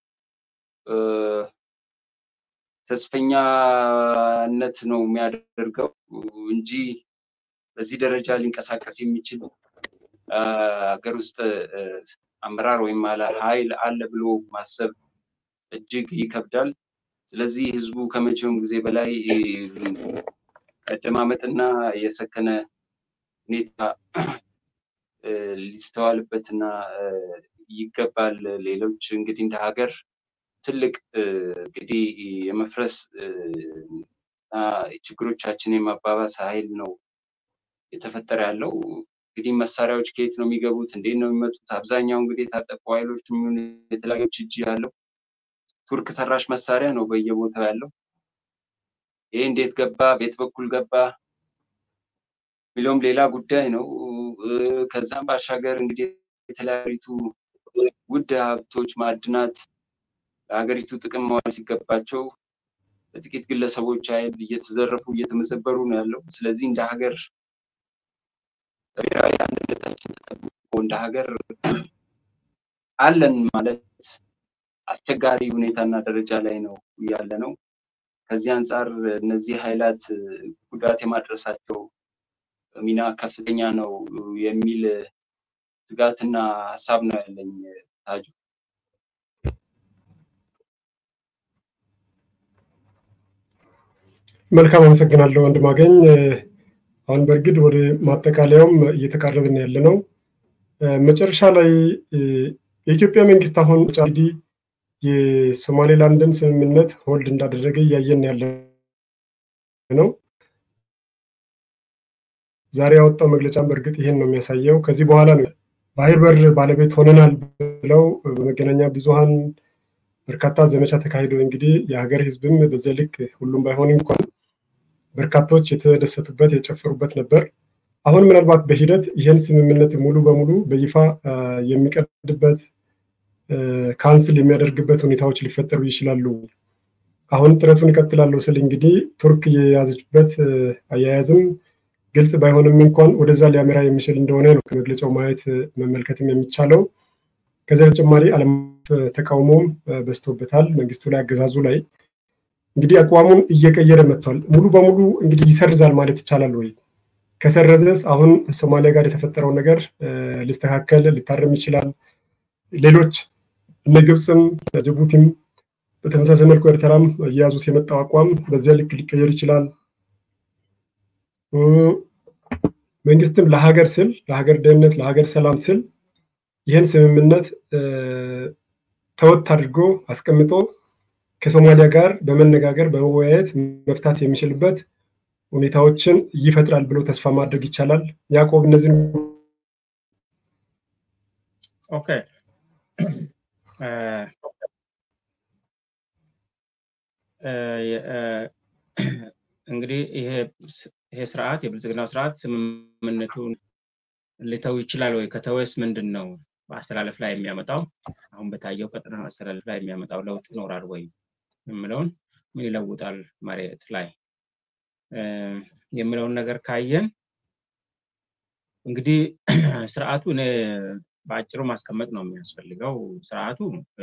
S3: ተስፈኛነት ነው የሚያደርገው እንጂ በዚህ ደረጃ ሊንቀሳቀስ የሚችል ሀገር ውስጥ አመራር ወይም ኃይል አለ ብሎ ማሰብ እጅግ ይከብዳል። ስለዚህ ህዝቡ ከመቼውም ጊዜ በላይ መደማመጥና የሰከነ ሁኔታ ሊስተዋልበትና ይገባል። ሌሎች እንግዲህ እንደ ሀገር ትልቅ እንግዲህ የመፍረስ ችግሮቻችን የማባባስ ኃይል ነው የተፈጠረ ያለው። እንግዲህ መሳሪያዎች ከየት ነው የሚገቡት? እንዴት ነው የሚመጡት? አብዛኛው እንግዲህ የታጠቁ ኃይሎች የሚሆን የተለያዩ እጅ ያለው ቱርክ ሰራሽ መሳሪያ ነው በየቦታው ያለው። ይሄ እንዴት ገባ? ቤት በኩል ገባ የሚለውም ሌላ ጉዳይ ነው። ከዛም ባሻገር እንግዲህ የተለያዩቱ ውድ ሀብቶች፣ ማዕድናት ለሀገሪቱ ጥቅም መዋል ሲገባቸው በጥቂት ግለሰቦች ኃይል እየተዘረፉ እየተመዘበሩ ነው ያለው። ስለዚህ እንደ ሀገር ብሔራዊ አንድነታችን ተጠብቆ እንደ ሀገር አለን ማለት አስቸጋሪ ሁኔታና ደረጃ ላይ ነው ያለ ነው። ከዚህ አንጻር እነዚህ ኃይላት ጉዳት የማድረሳቸው ሚና ከፍተኛ ነው የሚል ስጋትና ሀሳብ ነው ያለኝ። ታጁ
S1: መልካም አመሰግናለሁ ወንድማገኝ። አሁን በእርግጥ ወደ ማጠቃለያውም እየተቃረብን ያለ ነው። መጨረሻ ላይ የኢትዮጵያ መንግስት አሁን እንግዲህ የሶማሌላንድን ስምምነት ሆልድ እንዳደረገ እያየን ያለ ነው። ዛሬ ያወጣው መግለጫም በእርግጥ ይሄን ነው የሚያሳየው። ከዚህ በኋላ ነው ባህር በር ባለቤት ሆነናል ብለው በመገናኛ ብዙሃን በርካታ ዘመቻ ተካሂዶ እንግዲህ የሀገር ህዝብም በዚያ ልክ ሁሉም ባይሆን እንኳን በርካቶች የተደሰቱበት የጨፈሩበት ነበር። አሁን ምናልባት በሂደት ይህን ስምምነት ሙሉ በሙሉ በይፋ የሚቀድበት ካንስል የሚያደርግበት ሁኔታዎች ሊፈጠሩ ይችላሉ። አሁን ጥረቱን ይቀጥላለሁ ስል እንግዲህ ቱርክ የያዘችበት አያያዝም ግልጽ ባይሆንም እንኳን ወደዛ ሊያመራ የሚችል እንደሆነ ነው ከመግለጫው ማየት መመልከትም የሚቻለው። ከዚያ በተጨማሪ ዓለም ተቃውሞም በዝቶበታል። መንግስቱ ላይ አገዛዙ ላይ እንግዲህ አቋሙን እየቀየረ መጥቷል። ሙሉ በሙሉ እንግዲህ ይሰርዛል ማለት ይቻላል ወይ? ከሰረዘስ አሁን ሶማሊያ ጋር የተፈጠረው ነገር ሊስተካከል ሊታረም ይችላል። ሌሎች እነ ግብፅም ጅቡቲም በተመሳሳይ መልኩ ኤርትራም እየያዙት የመጣው አቋም በዚያ ልክ ሊቀየር ይችላል። መንግስትም ለሀገር ስል ለሀገር ደህንነት ለሀገር ሰላም ስል ይህን ስምምነት ተወት አድርጎ አስቀምጦ ከሶማሊያ ጋር በመነጋገር በመወያየት መፍታት የሚችልበት ሁኔታዎችን ይፈጥራል ብሎ ተስፋ ማድረግ ይቻላል። ያዕቆብ እነዚህን
S2: ኦኬ እንግዲህ ይሄ ስርዓት የብልጽግናው ስርዓት ስምምነቱን ሊተው ይችላል ወይ? ከተወስ ምንድን ነው በአስተላለፍ ላይ የሚያመጣው አሁን በታየው ቀጠና አስተላለፍ ላይ የሚያመጣው ለውጥ ይኖራል ወይ የምለውን ምን ይለውጣል መሬት ላይ የሚለውን ነገር ካየን እንግዲህ ስርዓቱ እኔ በአጭሩ ማስቀመጥ ነው የሚያስፈልገው። ስርዓቱ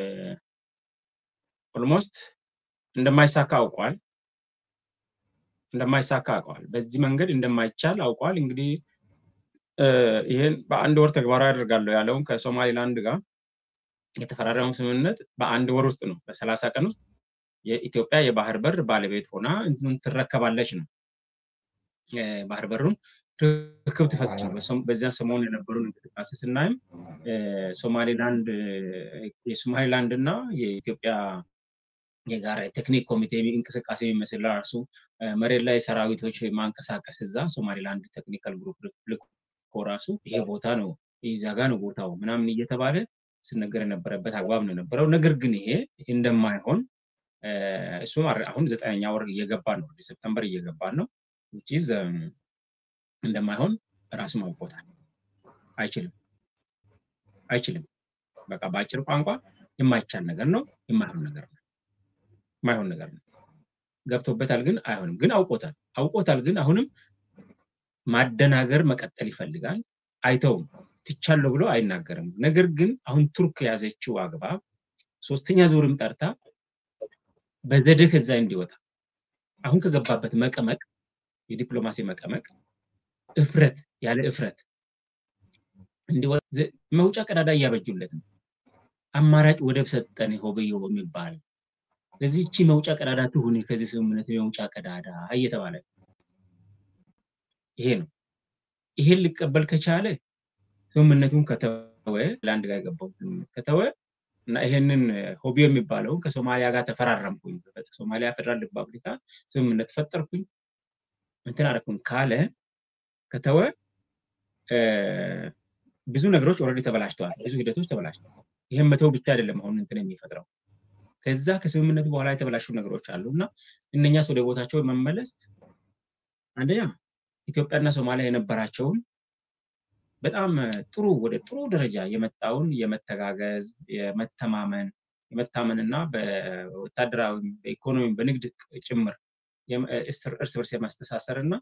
S2: ኦልሞስት እንደማይሳካ አውቋል እንደማይሳካ አውቀዋል። በዚህ መንገድ እንደማይቻል አውቋል። እንግዲህ ይህን በአንድ ወር ተግባራዊ አደርጋለሁ ያለውን ከሶማሊላንድ ጋር የተፈራረመው ስምምነት በአንድ ወር ውስጥ ነው፣ በሰላሳ ቀን ውስጥ የኢትዮጵያ የባህር በር ባለቤት ሆና ትረከባለች ነው። ባህር በሩን ርክብ ትፈጽም ነው። በዚያ ሰሞን የነበሩን እንቅስቃሴ ስናይም ሶማሊላንድ የሶማሊላንድ እና የኢትዮጵያ የጋራ የቴክኒክ ኮሚቴ እንቅስቃሴ የሚመስል ራሱ መሬት ላይ ሰራዊቶች ማንቀሳቀስ እዛ ሶማሊላንድ ቴክኒካል ግሩፕ ልኮ ራሱ ይሄ ቦታ ነው ይዛ ጋ ነው ቦታው ምናምን እየተባለ ስነገር የነበረበት አግባብ ነው የነበረው። ነገር ግን ይሄ እንደማይሆን እሱም አሁን ዘጠነኛ ወር እየገባ ነው፣ ወደ ሴፕተምበር እየገባ ነው። ዊችዝ እንደማይሆን ራሱ አውቆታል። አይችልም አይችልም። በቃ በአጭር ቋንቋ የማይቻል ነገር ነው፣ የማይሆን ነገር ነው፣ የማይሆን ነገር ነው። ገብቶበታል፣ ግን አይሆንም። ግን አውቆታል አውቆታል፣ ግን አሁንም ማደናገር መቀጠል ይፈልጋል። አይተውም። ትቻለሁ ብሎ አይናገርም። ነገር ግን አሁን ቱርክ የያዘችው አግባብ ሶስተኛ ዙርም ጠርታ በዘዴ ከዛ እንዲወጣ አሁን ከገባበት መቀመቅ የዲፕሎማሲ መቀመቅ እፍረት ያለ እፍረት እንዲወጣ መውጫ ቀዳዳ እያበጁለት ነው። አማራጭ ወደብ ሰጠን ሆብዮ የሚባል ለዚህ እቺ መውጫ ቀዳዳ ትሁን ከዚህ ስምምነት የመውጫ ቀዳዳ እየተባለ ይሄ ነው። ይሄን ሊቀበል ከቻለ ስምምነቱን ከተወ ለአንድ ጋር የገባው ስምምነት ከተወ እና ይሄንን ሆቢዮ የሚባለውን ከሶማሊያ ጋር ተፈራረምኩኝ ሶማሊያ ፌደራል ሪፐብሊካ ስምምነት ፈጠርኩኝ እንትን አደረኩኝ ካለ ከተወ ብዙ ነገሮች ኦልሬዲ ተበላሽተዋል። ብዙ ሂደቶች ተበላሽተዋል። ይህም መተው ብቻ አይደለም አሁን እንትን የሚፈጥረው ከዛ ከስምምነቱ በኋላ የተበላሹ ነገሮች አሉ እና እነኛስ ወደ ቦታቸው መመለስ አንደኛ ኢትዮጵያና ሶማሊያ የነበራቸውን በጣም ጥሩ ወደ ጥሩ ደረጃ የመጣውን የመተጋገዝ የመተማመን የመታመን እና በወታደራዊ በኢኮኖሚ በንግድ ጭምር እርስ በርስ የማስተሳሰር እና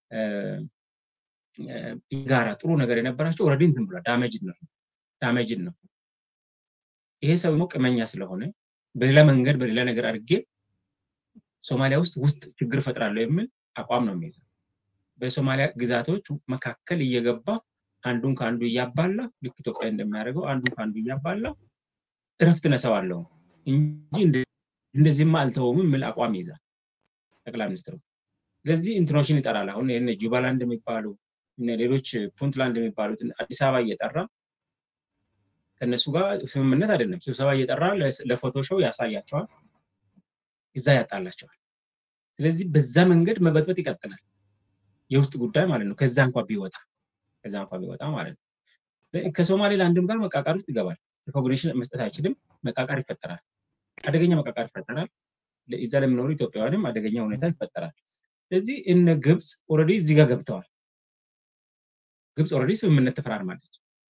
S2: ጋራ ጥሩ ነገር የነበራቸው ኦልሬዲ እንትን ብሏል። ዳሜጅድ ነው ዳሜጅድ ነው። ይሄ ሰው ደግሞ ቅመኛ ስለሆነ በሌላ መንገድ በሌላ ነገር አድርጌ ሶማሊያ ውስጥ ውስጥ ችግር እፈጥራለሁ የሚል አቋም ነው የሚይዘው። በሶማሊያ ግዛቶች መካከል እየገባ አንዱን ከአንዱ እያባላ ልክ ኢትዮጵያ እንደሚያደርገው አንዱን ከአንዱ እያባላ እረፍት ነሰዋለሁ እንጂ እንደዚህማ አልተወውም የሚል አቋም ይይዛል ጠቅላይ ሚኒስትሩ። ስለዚህ እንትኖችን ይጠራል። አሁን ይህን ጁባላንድ የሚባሉ ሌሎች ፑንትላንድ የሚባሉትን አዲስ አበባ እየጠራ ከእነሱ ጋር ስምምነት አይደለም ስብሰባ እየጠራ ለፎቶ ሾው ያሳያቸዋል፣ እዛ ያጣላቸዋል። ስለዚህ በዛ መንገድ መበጥበጥ ይቀጥላል። የውስጥ ጉዳይ ማለት ነው። ከዛ እንኳ ቢወጣ ከዛ እንኳ ቢወጣ ማለት ነው። ከሶማሌላንድም ጋር መቃቃር ውስጥ ይገባል። ሪኮግኒሽን መስጠት አይችልም። መቃቃር ይፈጠራል። አደገኛ መቃቃር ይፈጠራል። እዛ ለሚኖሩ ኢትዮጵያውያንም አደገኛ ሁኔታ ይፈጠራል። ስለዚህ እነ ግብፅ ኦልሬዲ እዚህ ጋር ገብተዋል። ግብፅ ኦልሬዲ ስምምነት ተፈራርማለች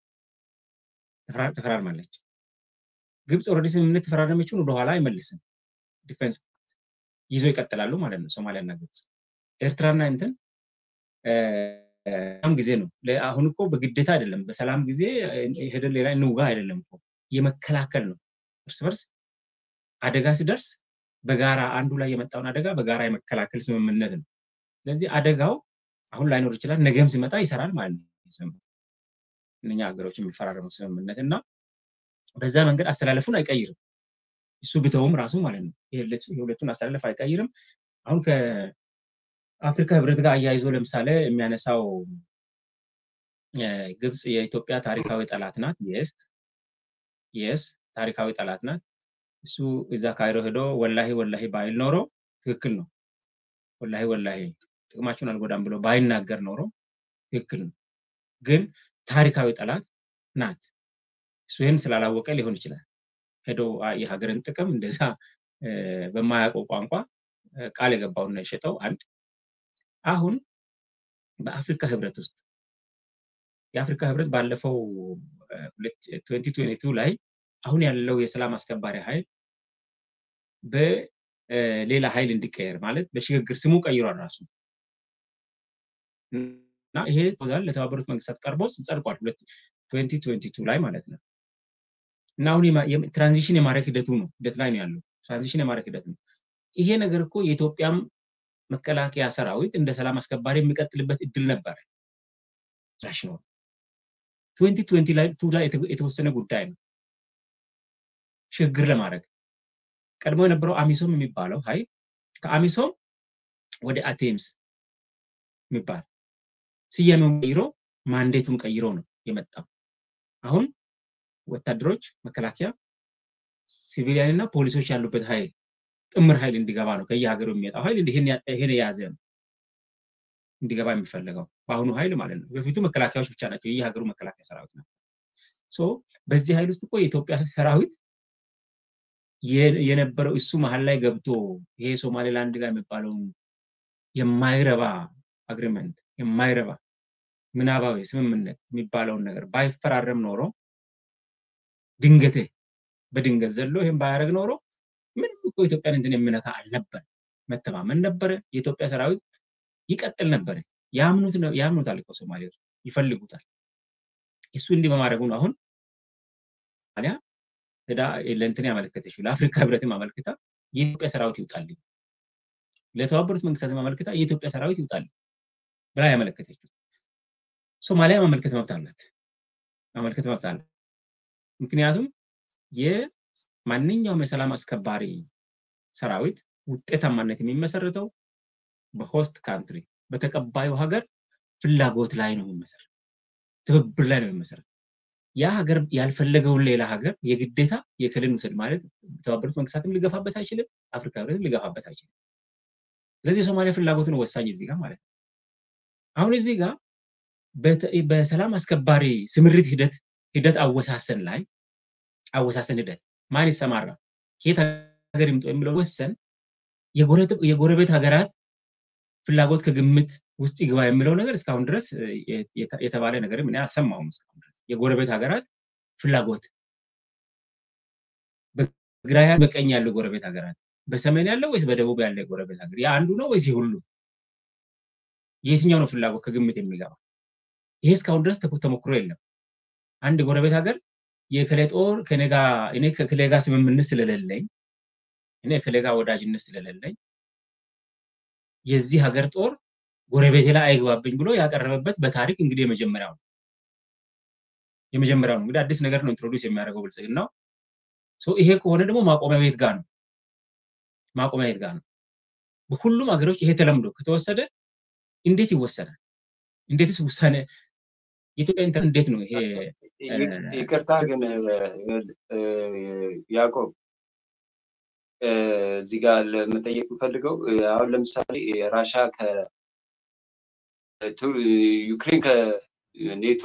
S2: ተፈራርማለች። ግብፅ ኦልሬዲ ስምምነት ተፈራረመችውን ወደኋላ አይመልስም። ዲፌንስ ይዞ ይቀጥላሉ ማለት ነው ሶማሊያና ግብፅ። ኤርትራና እንትን ሰላም ጊዜ ነው። አሁን እኮ በግዴታ አይደለም። በሰላም ጊዜ ሄደን ሌላ እንውጋ አይደለም እኮ የመከላከል ነው። እርስ በርስ አደጋ ሲደርስ በጋራ አንዱ ላይ የመጣውን አደጋ በጋራ የመከላከል ስምምነት ነው። ስለዚህ አደጋው አሁን ላይኖር ይችላል፣ ነገም ሲመጣ ይሰራል ማለት ነው። እነኛ ሀገሮች የሚፈራረሙ ስምምነት እና በዛ መንገድ አስተላለፉን አይቀይርም። እሱ ብተውም ራሱ ማለት ነው የሁለቱን አስተላለፍ አይቀይርም። አሁን ከአፍሪካ ህብረት ጋር አያይዞ ለምሳሌ የሚያነሳው ግብፅ የኢትዮጵያ ታሪካዊ ጠላት ናት። የስ የስ ታሪካዊ ጠላት ናት። እሱ እዛ ካይሮ ሄዶ ወላሂ ወላሂ ባይል ኖሮ ትክክል ነው። ወላሂ ወላሂ ጥቅማችሁን አልጎዳም ብሎ ባይናገር ኖሮ ትክክል ነው። ግን ታሪካዊ ጠላት ናት። እሱ ይህን ስላላወቀ ሊሆን ይችላል ሄዶ የሀገርን ጥቅም እንደዛ በማያውቀው ቋንቋ ቃል የገባውና የሸጠው አንድ አሁን በአፍሪካ ህብረት ውስጥ የአፍሪካ ህብረት ባለፈው ቱ ላይ አሁን ያለው የሰላም አስከባሪ ኃይል በሌላ ኃይል እንዲቀየር ማለት በሽግግር ስሙ ቀይሯል ራሱ እና ይሄ ዛል ለተባበሩት መንግስታት ቀርቦ ጸድቋል ቱ ላይ ማለት ነው እና አሁን ትራንዚሽን የማድረግ ሂደቱ ነው ሂደት ላይ ነው ያለው ትራንዚሽን የማድረግ ሂደት ነው ይሄ ነገር እኮ የኢትዮጵያም መከላከያ ሰራዊት እንደ ሰላም አስከባሪ የሚቀጥልበት እድል ነበረ ናሽኖ ላይ ላይ የተወሰነ ጉዳይ ነው ሽግግር ለማድረግ ቀድሞ የነበረው አሚሶም የሚባለው ኃይል ከአሚሶም ወደ አቴምስ የሚባል ስያሜውን ቀይሮ ማንዴቱን ቀይሮ ነው የመጣው። አሁን ወታደሮች፣ መከላከያ፣ ሲቪሊያን እና ፖሊሶች ያሉበት ኃይል ጥምር ኃይል እንዲገባ ነው ከየሀገሩ የሚመጣው ኃይል ይሄን የያዘ ነው እንዲገባ የሚፈለገው በአሁኑ ኃይል ማለት ነው። በፊቱ መከላከያዎች ብቻ ናቸው፣ የየሀገሩ መከላከያ ሰራዊት ነው። በዚህ ኃይል ውስጥ እኮ የኢትዮጵያ ሰራዊት የነበረው እሱ መሀል ላይ ገብቶ ይሄ ሶማሌላንድ ጋር የሚባለውን የማይረባ አግሪመንት የማይረባ ምናባዊ ስምምነት የሚባለውን ነገር ባይፈራረም ኖሮ ድንገቴ በድንገት ዘሎ ይህም ባያደረግ ኖሮ ምንም እኮ ኢትዮጵያን እንትን የሚነካ አልነበር። መተማመን ነበረ። የኢትዮጵያ ሰራዊት ይቀጥል ነበረ። ያምኑታል እኮ ሶማሌዎች ይፈልጉታል። እሱ እንዲህ በማድረጉ ነው አሁን ሶማሊያ ሄዳ ለእንትን ያመለከተችው ለአፍሪካ ህብረትም አመልክታ የኢትዮጵያ ሰራዊት ይውጣልኝ፣ ለተባበሩት መንግስታት አመልክታ የኢትዮጵያ ሰራዊት ይውጣልኝ ብላ ያመለከተችው። ሶማሊያ ማመልከት መብት አላት፣ ማመልከት መብት አላት። ምክንያቱም የማንኛውም የሰላም አስከባሪ ሰራዊት ውጤታማነት የሚመሰረተው በሆስት ካንትሪ በተቀባዩ ሀገር ፍላጎት ላይ ነው የሚመሰረት፣ ትብብር ላይ ነው የሚመሰረት። ያ ሀገር ያልፈለገውን ሌላ ሀገር የግዴታ የክልል ውሰድ ማለት የተባበሩት መንግስታትም ሊገፋበት አይችልም፣ አፍሪካ ህብረትም ሊገፋበት አይችልም። ስለዚህ የሶማሊያ ፍላጎት ነው ወሳኝ እዚህ ጋር ማለት ነው። አሁን እዚህ ጋር በሰላም አስከባሪ ስምሪት ሂደት ሂደት አወሳሰን ላይ አወሳሰን ሂደት ማን ይሰማራ ከየት ሀገር ይምጡ የሚለው ወሰን የጎረቤት ሀገራት ፍላጎት ከግምት ውስጥ ይግባ የሚለው ነገር እስካሁን ድረስ የተባለ ነገር ምን አልሰማሁም። እስካሁን ድረስ የጎረቤት ሀገራት ፍላጎት በግራ በቀኝ ያለው ጎረቤት ሀገራት በሰሜን ያለው ወይስ በደቡብ ያለ የጎረቤት ሀገር ያ አንዱ ነው ወይስ ሁሉ የትኛው ነው ፍላጎት ከግምት የሚገባ? ይሄ እስካሁን ድረስ ተሞክሮ የለም። አንድ ጎረቤት ሀገር የከሌ ጦር ከኔ እኔ ከከሌ ጋር ስምምነት ስለሌለኝ እኔ ከሌጋ ወዳጅነት ስለሌለኝ የዚህ ሀገር ጦር ጎረቤቴ ላይ አይግባብኝ ብሎ ያቀረበበት በታሪክ እንግዲህ የመጀመሪያው ነው። የመጀመሪያው ነው እንግዲህ አዲስ ነገር ነው ኢንትሮዲውስ የሚያደርገው ብልጽግናው። ይሄ ከሆነ ደግሞ ማቆሚያ ቤት ጋር ነው ማቆሚያ ቤት ጋር ነው። በሁሉም ሀገሮች ይሄ ተለምዶ ከተወሰደ እንዴት ይወሰናል? እንዴትስ ውሳኔ የኢትዮጵያ ኢንተር እንዴት ነው ይሄ?
S3: ይቅርታ ግን ያዕቆብ እዚህ ጋር ለመጠየቅ የምፈልገው አሁን ለምሳሌ ራሻ ዩክሬን ከኔቶ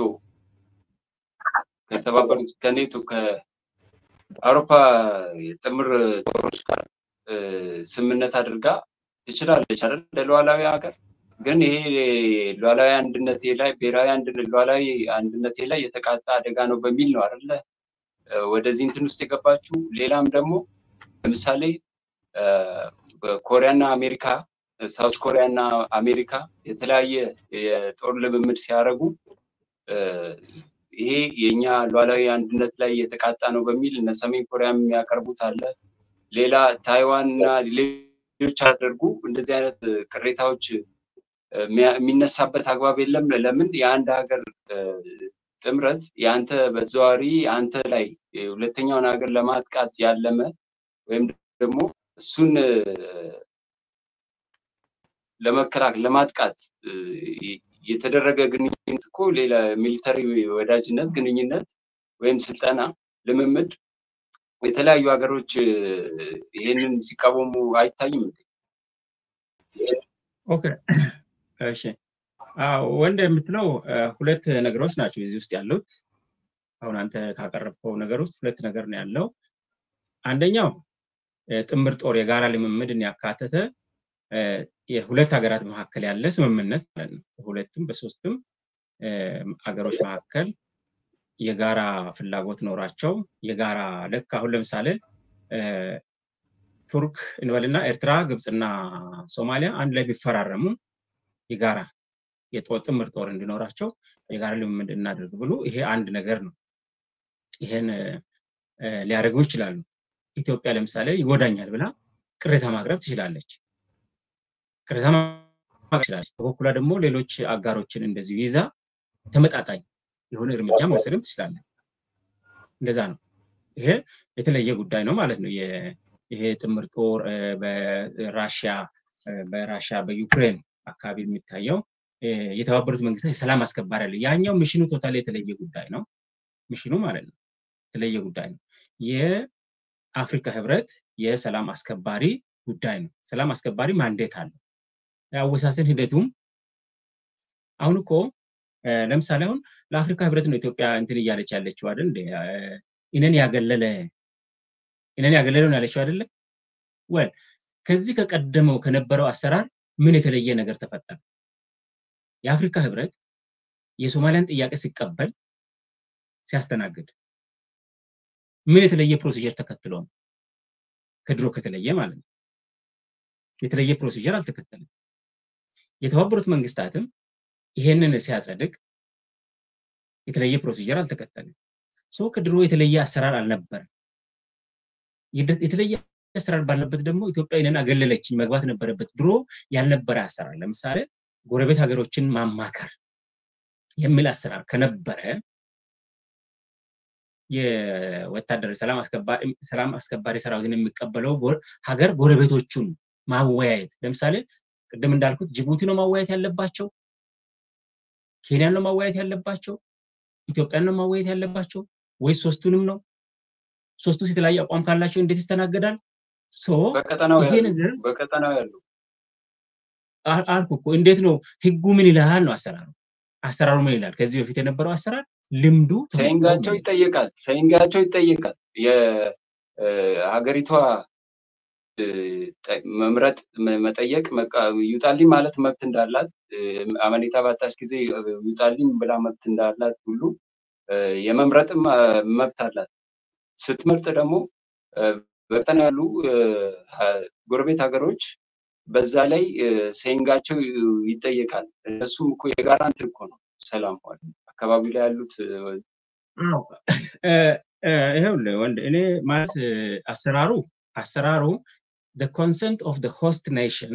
S3: ከተባበሩት ከኔቶ ከአውሮፓ የጥምር ጦሮች ጋር ስምምነት አድርጋ ትችላለች አይደል? ለሉዓላዊ ሀገር ግን ይሄ ሉዓላዊ አንድነቴ ላይ ብሔራዊ ሉዓላዊ አንድነቴ ላይ የተቃጣ አደጋ ነው በሚል ነው አይደለ ወደዚህ እንትን ውስጥ የገባችው። ሌላም ደግሞ ለምሳሌ ኮሪያና አሜሪካ ሳውስ ኮሪያ እና አሜሪካ የተለያየ የጦር ልምምድ ሲያደርጉ ይሄ የኛ ሉዓላዊ አንድነት ላይ የተቃጣ ነው በሚል እነ ሰሜን ኮሪያ የሚያቀርቡት አለ። ሌላ ታይዋን እና ሌሎች አደርጉ እንደዚህ አይነት ቅሬታዎች የሚነሳበት አግባብ የለም። ለምን የአንድ ሀገር ጥምረት የአንተ በተዘዋዋሪ አንተ ላይ ሁለተኛውን ሀገር ለማጥቃት ያለመ ወይም ደግሞ እሱን ለመከላከል ለማጥቃት የተደረገ ግንኙነት እኮ ሌላ ሚሊተሪ ወዳጅነት ግንኙነት ወይም ስልጠና ልምምድ የተለያዩ ሀገሮች ይሄንን ሲቃወሙ አይታይም እንዴ?
S2: ኦኬ እሺ ወንድ የምትለው ሁለት ነገሮች ናቸው እዚህ ውስጥ ያሉት። አሁን አንተ ካቀረብከው ነገር ውስጥ ሁለት ነገር ነው ያለው። አንደኛው ጥምር ጦር የጋራ ልምምድን ያካተተ የሁለት ሀገራት መካከል ያለ ስምምነት ማለት ነው። በሁለትም በሶስትም ሀገሮች መካከል የጋራ ፍላጎት ኖራቸው የጋራ ልክ አሁን ለምሳሌ ቱርክ እንበልና ኤርትራ፣ ግብፅና ሶማሊያ አንድ ላይ ቢፈራረሙ የጋራ የጦር ጥምር ጦር እንዲኖራቸው የጋራ ልምምድ እናደርግ ብሎ ይሄ አንድ ነገር ነው። ይሄን ሊያደርጉ ይችላሉ። ኢትዮጵያ ለምሳሌ ይጎዳኛል ብላ ቅሬታ ማቅረብ ትችላለች። ቅሬታ ማቅረብ ትችላለች። በበኩሏ ደግሞ ሌሎች አጋሮችን እንደዚሁ ይዛ ተመጣጣኝ የሆነ እርምጃ መውሰድም ትችላለች። እንደዛ ነው። ይሄ የተለየ ጉዳይ ነው ማለት ነው። ይሄ ጥምር ጦር በራሽያ በራሽያ በዩክሬን አካባቢ የሚታየው የተባበሩት መንግስታት የሰላም አስከባሪ አለ። ያኛው ሚሽኑ ቶታል የተለየ ጉዳይ ነው። ሚሽኑ ማለት ነው የተለየ ጉዳይ ነው። የአፍሪካ ህብረት የሰላም አስከባሪ ጉዳይ ነው። ሰላም አስከባሪ ማንዴት አለ። የአወሳሰን ሂደቱም አሁን እኮ ለምሳሌ አሁን ለአፍሪካ ህብረት ነው ኢትዮጵያ እንትን እያለች ያለችው አይደል? እኔን ያገለለ እኔን ያገለለ ነው ያለችው አይደለ? ወል ከዚህ ከቀደመው ከነበረው አሰራር ምን የተለየ ነገር ተፈጠረ? የአፍሪካ ህብረት የሶማሊያን ጥያቄ ሲቀበል ሲያስተናግድ ምን የተለየ ፕሮሲጀር ተከትሎ ነው? ከድሮ ከተለየ ማለት ነው። የተለየ ፕሮሲጀር አልተከተለም። የተባበሩት መንግስታትም ይሄንን ሲያጸድቅ የተለየ ፕሮሲጀር አልተከተለም። ሶ ከድሮ የተለየ አሰራር አልነበረም። የተለየ አሰራር ባለበት ደግሞ ኢትዮጵያ ይህንን አገለለችኝ መግባት ነበረበት። ድሮ ያልነበረ አሰራር ለምሳሌ ጎረቤት ሀገሮችን ማማከር የሚል አሰራር ከነበረ የወታደር ሰላም አስከባሪ ሰራዊትን የሚቀበለው ሀገር ጎረቤቶቹን ማወያየት ለምሳሌ ቅድም እንዳልኩት ጅቡቲ ነው ማወያየት ያለባቸው፣ ኬንያን ነው ማወያየት ያለባቸው፣ ኢትዮጵያን ነው ማወያየት ያለባቸው ወይስ ሶስቱንም ነው? ሶስቱስ የተለያየ አቋም ካላቸው እንዴት ይስተናገዳል? ይሄ ነገር
S3: በቀጠናው ያሉ
S2: አልኩ እኮ እንዴት ነው ህጉ ምን ይላል ነው አሰራሩ አሰራሩ ምን ይላል? ከዚህ በፊት የነበረው አሰራር ልምዱ
S3: ሰይንጋቸው ይጠየቃል። ሰይንጋቸው ይጠየቃል። የሀገሪቷ መምረጥ መጠየቅ ይውጣልኝ ማለት መብት እንዳላት አመኔታ ባጣች ጊዜ ይውጣልኝ ብላ መብት እንዳላት ሁሉ የመምረጥም መብት አላት። ስትመርጥ ደግሞ በቀጠና ያሉ ጎረቤት ሀገሮች በዛ ላይ ሴንጋቸው ይጠየቃል። እነሱም እኮ የጋራ እንትን እኮ ነው ሰላም አካባቢ ላይ ያሉት
S2: ይኸውልህ ወንድ እኔ ማለት አሰራሩ አሰራሩ ኮንሰንት ኦፍ ሆስት ኔሽን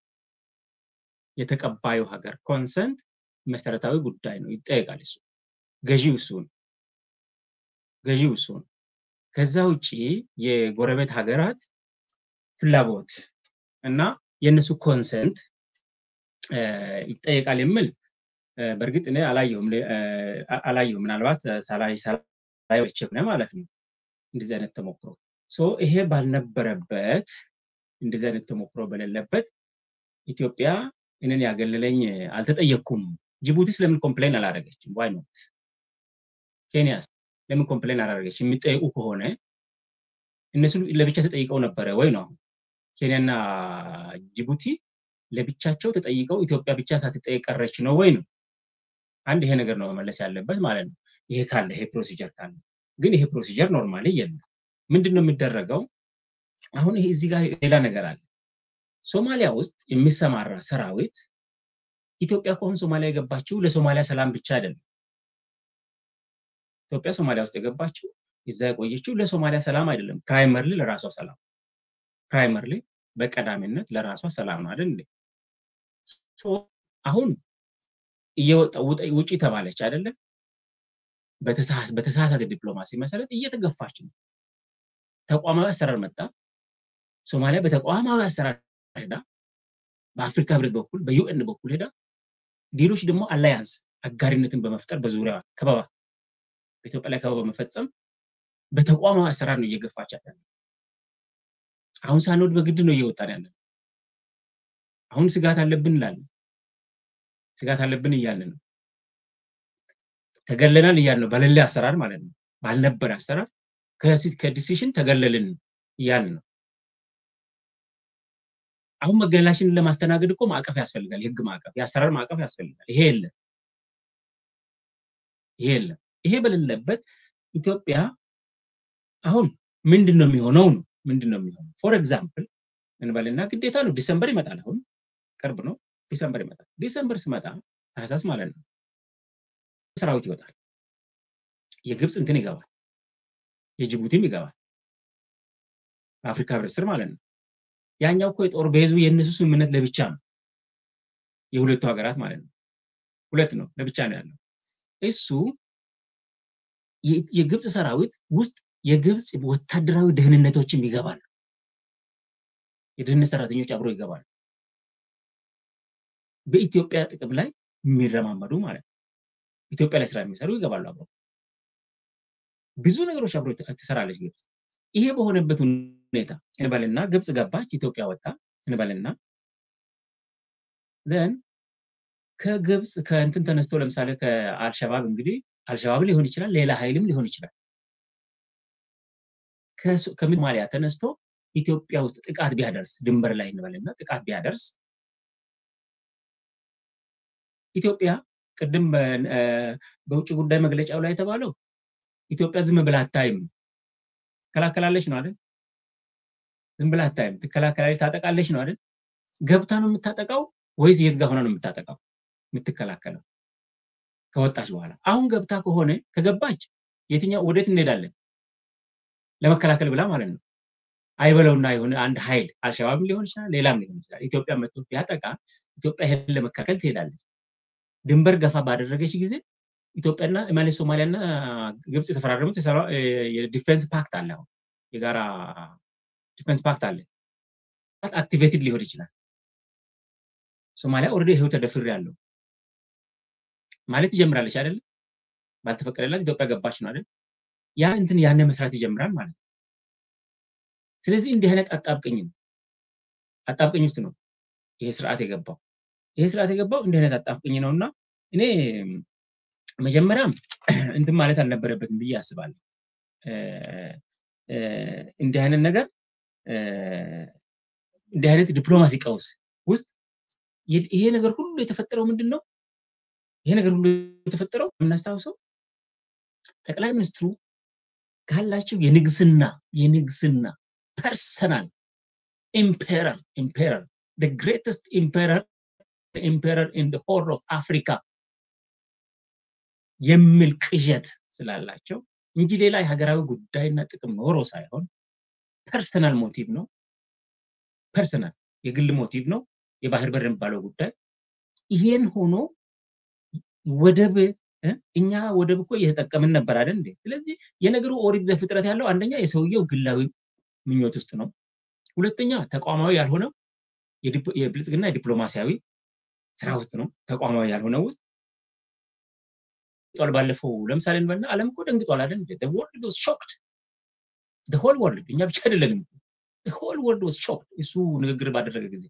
S2: የተቀባዩ ሀገር ኮንሰንት መሰረታዊ ጉዳይ ነው፣ ይጠየቃል። እሱ ገዢው እሱ ነው። ገዢው እሱ ነው። ከዛ ውጭ የጎረቤት ሀገራት ፍላጎት እና የእነሱ ኮንሰንት ይጠየቃል የሚል በእርግጥ እኔ አላየሁም አላየሁም ምናልባት ሳላይ ሳላይ ማለት ነው እንደዚህ አይነት ተሞክሮ ይሄ ባልነበረበት እንደዚህ አይነት ተሞክሮ በሌለበት ኢትዮጵያ እኔን ያገለለኝ አልተጠየቅኩም። ጅቡቲስ ለምን ኮምፕሌን አላደረገችም? ዋይ ኖት? ኬንያስ ለምን ኮምፕሌን አላደረገች? የሚጠይቁ ከሆነ እነሱ ለብቻ ተጠይቀው ነበረ ወይ ነው? ኬንያና ጅቡቲ ለብቻቸው ተጠይቀው ኢትዮጵያ ብቻ ሳትጠየቅ ቀረች ነው ወይ ነው? አንድ ይሄ ነገር ነው መመለስ ያለበት ማለት ነው። ይሄ ካለ ይሄ ፕሮሲጀር ካለ ግን ይሄ ፕሮሲጀር ኖርማሊ የለም። ምንድን ነው የሚደረገው? አሁን ይሄ እዚህ ጋር ሌላ ነገር አለ። ሶማሊያ ውስጥ የሚሰማራ ሰራዊት ኢትዮጵያ ከሆን ሶማሊያ የገባችው ለሶማሊያ ሰላም ብቻ አይደለም። ኢትዮጵያ ሶማሊያ ውስጥ የገባችው እዛ የቆየችው ለሶማሊያ ሰላም አይደለም። ፕራይመርሊ ለራሷ ሰላም ፕራይመርሊ በቀዳሚነት ለራሷ ሰላም ነው አይደል? አሁን እየወጣ ውጪ ተባለች አይደለም? በተሳሳተ ዲፕሎማሲ መሰረት እየተገፋች ነው። ተቋማዊ አሰራር መጣ። ሶማሊያ በተቋማዊ አሰራር ሄዳ በአፍሪካ ህብረት በኩል በዩኤን በኩል ሄዳ ሌሎች ደግሞ አላያንስ አጋሪነትን በመፍጠር በዙሪያ ከበባ በኢትዮጵያ ላይ ከበባ በመፈጸም በተቋማዊ አሰራር ነው እየገፋች ያለ። አሁን ሳንወድ በግድ ነው እየወጣን ያለ። አሁን ስጋት አለብን እንላለን። ስጋት አለብን እያልን ነው። ተገለናል እያልን ነው። በሌለ አሰራር ማለት ነው። ባልነበረ አሰራር ከዲሲሽን ተገለልን እያልን ነው። አሁን መገለላችንን ለማስተናገድ እኮ ማዕቀፍ ያስፈልጋል። የህግ ማዕቀፍ፣ የአሰራር ማዕቀፍ ያስፈልጋል። ይሄ የለም። ይሄ የለም። ይሄ በሌለበት ኢትዮጵያ አሁን ምንድን ነው የሚሆነው ነው ምንድን ነው የሚሆነው? ፎር ኤግዛምፕል እንበልና ግዴታ ነው ዲሰምበር ይመጣል። አሁን ቅርብ ነው ዲሰምበር ይመጣል። ዲሰምበር ስመጣ ታህሳስ ማለት ነው ሰራዊት ይወጣል። የግብፅ እንትን ይገባል፣ የጅቡቲም ይገባል። በአፍሪካ ህብረት ስር ማለት ነው። ያኛው እኮ የጦር ቤዙ የእነሱ ስምምነት ለብቻ ነው፣ የሁለቱ ሀገራት ማለት ነው። ሁለት ነው ለብቻ ነው ያለው። እሱ የግብፅ ሰራዊት ውስጥ የግብፅ ወታደራዊ ደህንነቶችም ይገባሉ። የደህንነት ሰራተኞች አብሮ ይገባሉ። በኢትዮጵያ ጥቅም ላይ የሚረማመዱ ማለት ነው። ኢትዮጵያ ላይ ስራ የሚሰሩ ይገባሉ አብሮ። ብዙ ነገሮች አብሮ ትሰራለች ግብፅ። ይሄ በሆነበት ሁኔታ እንበልና ግብፅ ገባች፣ ኢትዮጵያ ወጣ እንበልና ን ከግብፅ ከእንትን ተነስቶ ለምሳሌ ከአልሸባብ እንግዲህ አልሸባብ ሊሆን ይችላል፣ ሌላ ኃይልም ሊሆን ይችላል። ከሶማሊያ ተነስቶ ኢትዮጵያ ውስጥ ጥቃት ቢያደርስ ድንበር ላይ እንበልና ጥቃት ቢያደርስ ኢትዮጵያ ቅድም በውጭ ጉዳይ መግለጫው ላይ የተባለው ኢትዮጵያ ዝም ብላ አታይም፣ ትከላከላለች ነው አይደል? ዝም ብላ አታይም፣ ትከላከላለች፣ ታጠቃለች ነው አይደል? ገብታ ነው የምታጠቃው ወይስ የት ጋር ሆና ነው የምታጠቃው የምትከላከለው? ከወጣች በኋላ አሁን ገብታ ከሆነ ከገባች የትኛው ወዴት እንሄዳለን? ለመከላከል ብላ ማለት ነው። አይበለውና የሆነ አንድ ኃይል አልሸባብም ሊሆን ይችላል፣ ሌላም ሊሆን ይችላል። ኢትዮጵያ መጥቶ ቢያጠቃ ኢትዮጵያ ይሄን ለመከላከል ትሄዳለች። ድንበር ገፋ ባደረገች ጊዜ ኢትዮጵያና ማለት ሶማሊያና ግብፅ የተፈራረሙት የዲፌንስ ፓክት አለ። አሁን የጋራ ዲፌንስ ፓክት አለ። አክቲቬትድ ሊሆን ይችላል። ሶማሊያ ኦልሬዲ ይሄው ተደፍር ያለው ማለት ይጀምራለች አይደል? ባልተፈቀደላት ኢትዮጵያ ገባች ነው አይደል? ያ እንትን ያነ መስራት ይጀምራል ማለት ነው። ስለዚህ እንዲህ አይነት አጣብቅኝ ነው አጣብቅኝ ውስጥ ነው ይሄ ስርዓት የገባው። ይሄ ስርዓት የገባው እንዲህ አይነት አጣብቅኝ ነው እና እኔ መጀመሪያም እንትን ማለት አልነበረበትም ብዬ አስባለሁ። እንዲህ አይነት ነገር እንዲህ አይነት ዲፕሎማሲ ቀውስ ውስጥ ይሄ ነገር ሁሉ የተፈጠረው ምንድን ነው? ይሄ ነገር ሁሉ የተፈጠረው የምናስታውሰው ጠቅላይ ሚኒስትሩ ካላቸው የንግስና የንግስና ፐርሰናል ኢምፔረር ኢምፔረር ግሬተስት ኢምፔረር ኢምፔረር ኢን ሆርን ኦፍ አፍሪካ የሚል ቅዠት ስላላቸው እንጂ ሌላ የሀገራዊ ጉዳይና ጥቅም ኖሮ ሳይሆን ፐርሰናል ሞቲቭ ነው። ፐርሰናል የግል ሞቲቭ ነው የባህር በር የሚባለው ጉዳይ። ይሄን ሆኖ ወደብ እኛ ወደብ እኮ እየተጠቀምን ነበር አይደል እንዴ? ስለዚህ የነገሩ ኦሪት ዘፍጥረት ያለው አንደኛ የሰውየው ግላዊ ምኞት ውስጥ ነው። ሁለተኛ ተቋማዊ ያልሆነው የብልጽግና የዲፕሎማሲያዊ ስራ ውስጥ ነው። ተቋማዊ ያልሆነው ውስጥ ጧል ባለፈው ለምሳሌ እንበልና ዓለም እኮ ደንግጧል አይደል እንዴ? ወርልድ ዋዝ ሾክድ ሆል ወርልድ እኛ ብቻ አይደለንም። ሆል ወርልድ ዋዝ ሾክድ እሱ ንግግር ባደረገ ጊዜ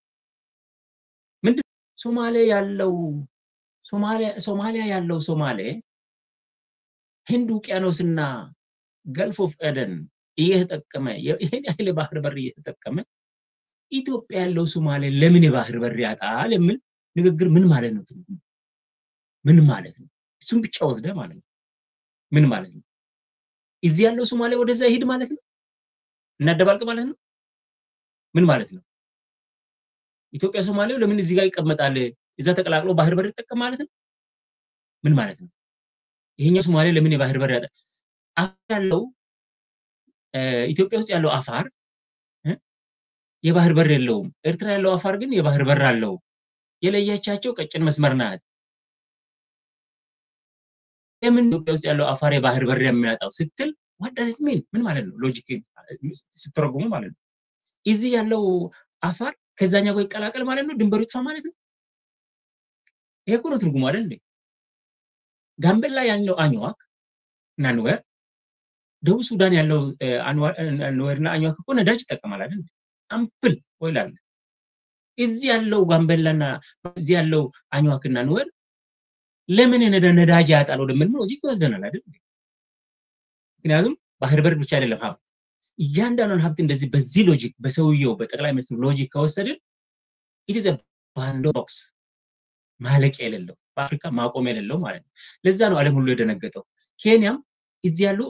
S2: ምንድን ሶማሌ ያለው ሶማሊያ ያለው ሶማሌ ህንድ ውቅያኖስና ገልፍ ኦፍ ኤደን እየተጠቀመ ይህን ያህል የባህር በር እየተጠቀመ ኢትዮጵያ ያለው ሶማሌ ለምን የባህር በር ያጣል የሚል ንግግር ምን ማለት ነው? ትርጉሙ ምን ማለት ነው? እሱም ብቻ ወስደ ማለት ነው። ምን ማለት ነው? እዚህ ያለው ሶማሌ ወደዛ ይሄድ ማለት ነው? እናደባልቅ ማለት ነው? ምን ማለት ነው? ኢትዮጵያ ሶማሌው ለምን እዚህ ጋር ይቀመጣል? እዛ ተቀላቅሎ ባህር በር ይጠቀም ማለት ነው? ምን ማለት ነው? ይሄኛው ሶማሌ ለምን የባህር በር ያጣ አፋር ያለው ኢትዮጵያ ውስጥ ያለው አፋር የባህር በር የለውም። ኤርትራ ያለው አፋር ግን የባህር በር አለው። የለያቻቸው ቀጭን መስመር ናት። ለምን ኢትዮጵያ ውስጥ ያለው አፋር የባህር በር የሚያጣው ስትል ዋዳት ሚን ምን ማለት ነው? ሎጂክ ስትረጉሙ ማለት ነው። እዚህ ያለው አፋር ከዛኛው ጋር ይቀላቀል ማለት ነው። ድንበሩ ይጥፋ ማለት ነው። ይሄ እኮ ነው ትርጉሙ አይደል እንዴ? ጋምቤላ ያለው አኝዋክ እና ኑዌር፣ ደቡብ ሱዳን ያለው ኑዌር እና አኝዋክ እኮ ነዳጅ ይጠቀማል አይደል? አምፕል ኦይል አለ። እዚህ ያለው ጋምቤላና እዚህ ያለው አኝዋክና ኑዌር ለምን ነዳጅ ያጣል ወደምን ሎጂክ ይወስደናል አይደል? ምክንያቱም ባህር በር ብቻ አይደለም ሀብት እያንዳንዱን ሀብት እንደዚህ በዚህ ሎጂክ በሰውየው በጠቅላይ ሚኒስትሩ ሎጂክ ከወሰድን ኢትዝ ባንዶ ቦክስ ማለቂያ የሌለው በአፍሪካ ማቆም የሌለው ማለት ነው። ለዛ ነው ዓለም ሁሉ የደነገጠው። ኬንያም እዚህ ያሉ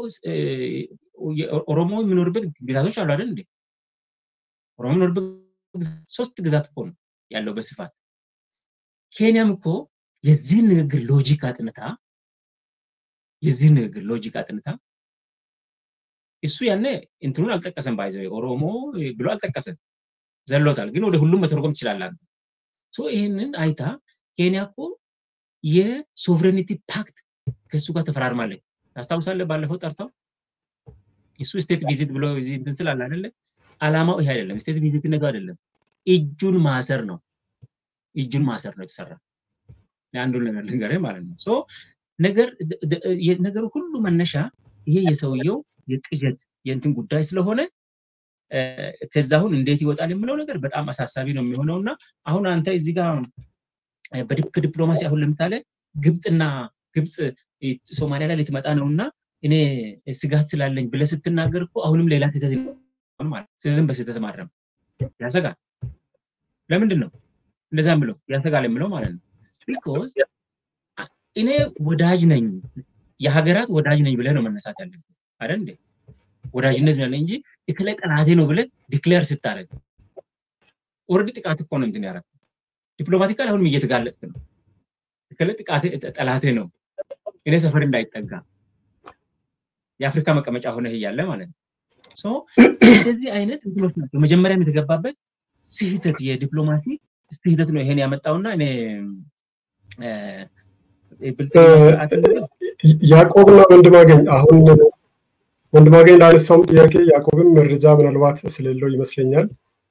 S2: ኦሮሞ የሚኖርበት ግዛቶች አሉ አይደል እንዴ? ኦሮሞ የሚኖርበት ሶስት ግዛት እኮ ነው ያለው በስፋት። ኬንያም እኮ የዚህን ንግግር ሎጂክ አጥንታ የዚህን ንግግር ሎጂክ አጥንታ እሱ ያኔ እንትኑን አልጠቀሰም፣ ባይዘው ኦሮሞ ብሎ አልጠቀሰም፣ ዘሎታል። ግን ወደ ሁሉም መተርጎም ትችላለህ። ሶ ይህንን አይታ ኬንያ እኮ የሶቨሬኒቲ ፓክት ከእሱ ጋር ተፈራርማለች። ታስታውሳለህ? ባለፈው ጠርተው እሱ ስቴት ቪዚት ብሎ እንትን ስላለ አይደለ? አላማው ይሄ አይደለም። ስቴት ቪዚትነቱ አይደለም፣ እጁን ማሰር ነው። እጁን ማሰር ነው የተሰራ። አንዱን ነገር ልንገርህ ማለት ነው። ሶ ነገር ነገሩ ሁሉ መነሻ ይሄ የሰውየው የቅዠት የእንትን ጉዳይ ስለሆነ ከዛ አሁን እንዴት ይወጣል የምለው ነገር በጣም አሳሳቢ ነው የሚሆነው እና አሁን አንተ እዚህ ጋር ከዲፕሎማሲ አሁን ለምሳሌ ግብፅና ግብፅ ሶማሊያ ላይ ልትመጣ ነው እና እኔ ስጋት ስላለኝ ብለህ ስትናገር እኮ አሁንም ሌላ ስህተት ማለት ስህተትን በስህተት ማረም ያሰጋል። ለምንድን ነው እንደዛ የምለው ያሰጋል የምለው ማለት ነው ቢኮዝ እኔ ወዳጅ ነኝ የሀገራት ወዳጅ ነኝ ብለህ ነው መነሳት ያለብህ አይደል እንዴ? ወዳጅነት ያለ እንጂ የተለይ ጠላቴ ነው ብለህ ዲክሌር ስታደርግ ኦልሬዲ ጥቃት እኮ ነው እንትን ያደረግ ዲፕሎማቲካል አሁንም እየተጋለጥክ ነው። የተለይ ጥቃቴ ጠላቴ ነው እኔ ሰፈር እንዳይጠጋ የአፍሪካ መቀመጫ ሆነህ እያለ ማለት ነው። እንደዚህ አይነት እንትኖች ናቸው። መጀመሪያም የተገባበት ስህተት የዲፕሎማሲ ስህተት ነው ይሄን ያመጣውና እኔ
S1: ያዕቆብና ወንድማገኝ አሁን ወንድማገኝ ላነሳውም ጥያቄ ያዕቆብም መረጃ ምናልባት ስለሌለው ይመስለኛል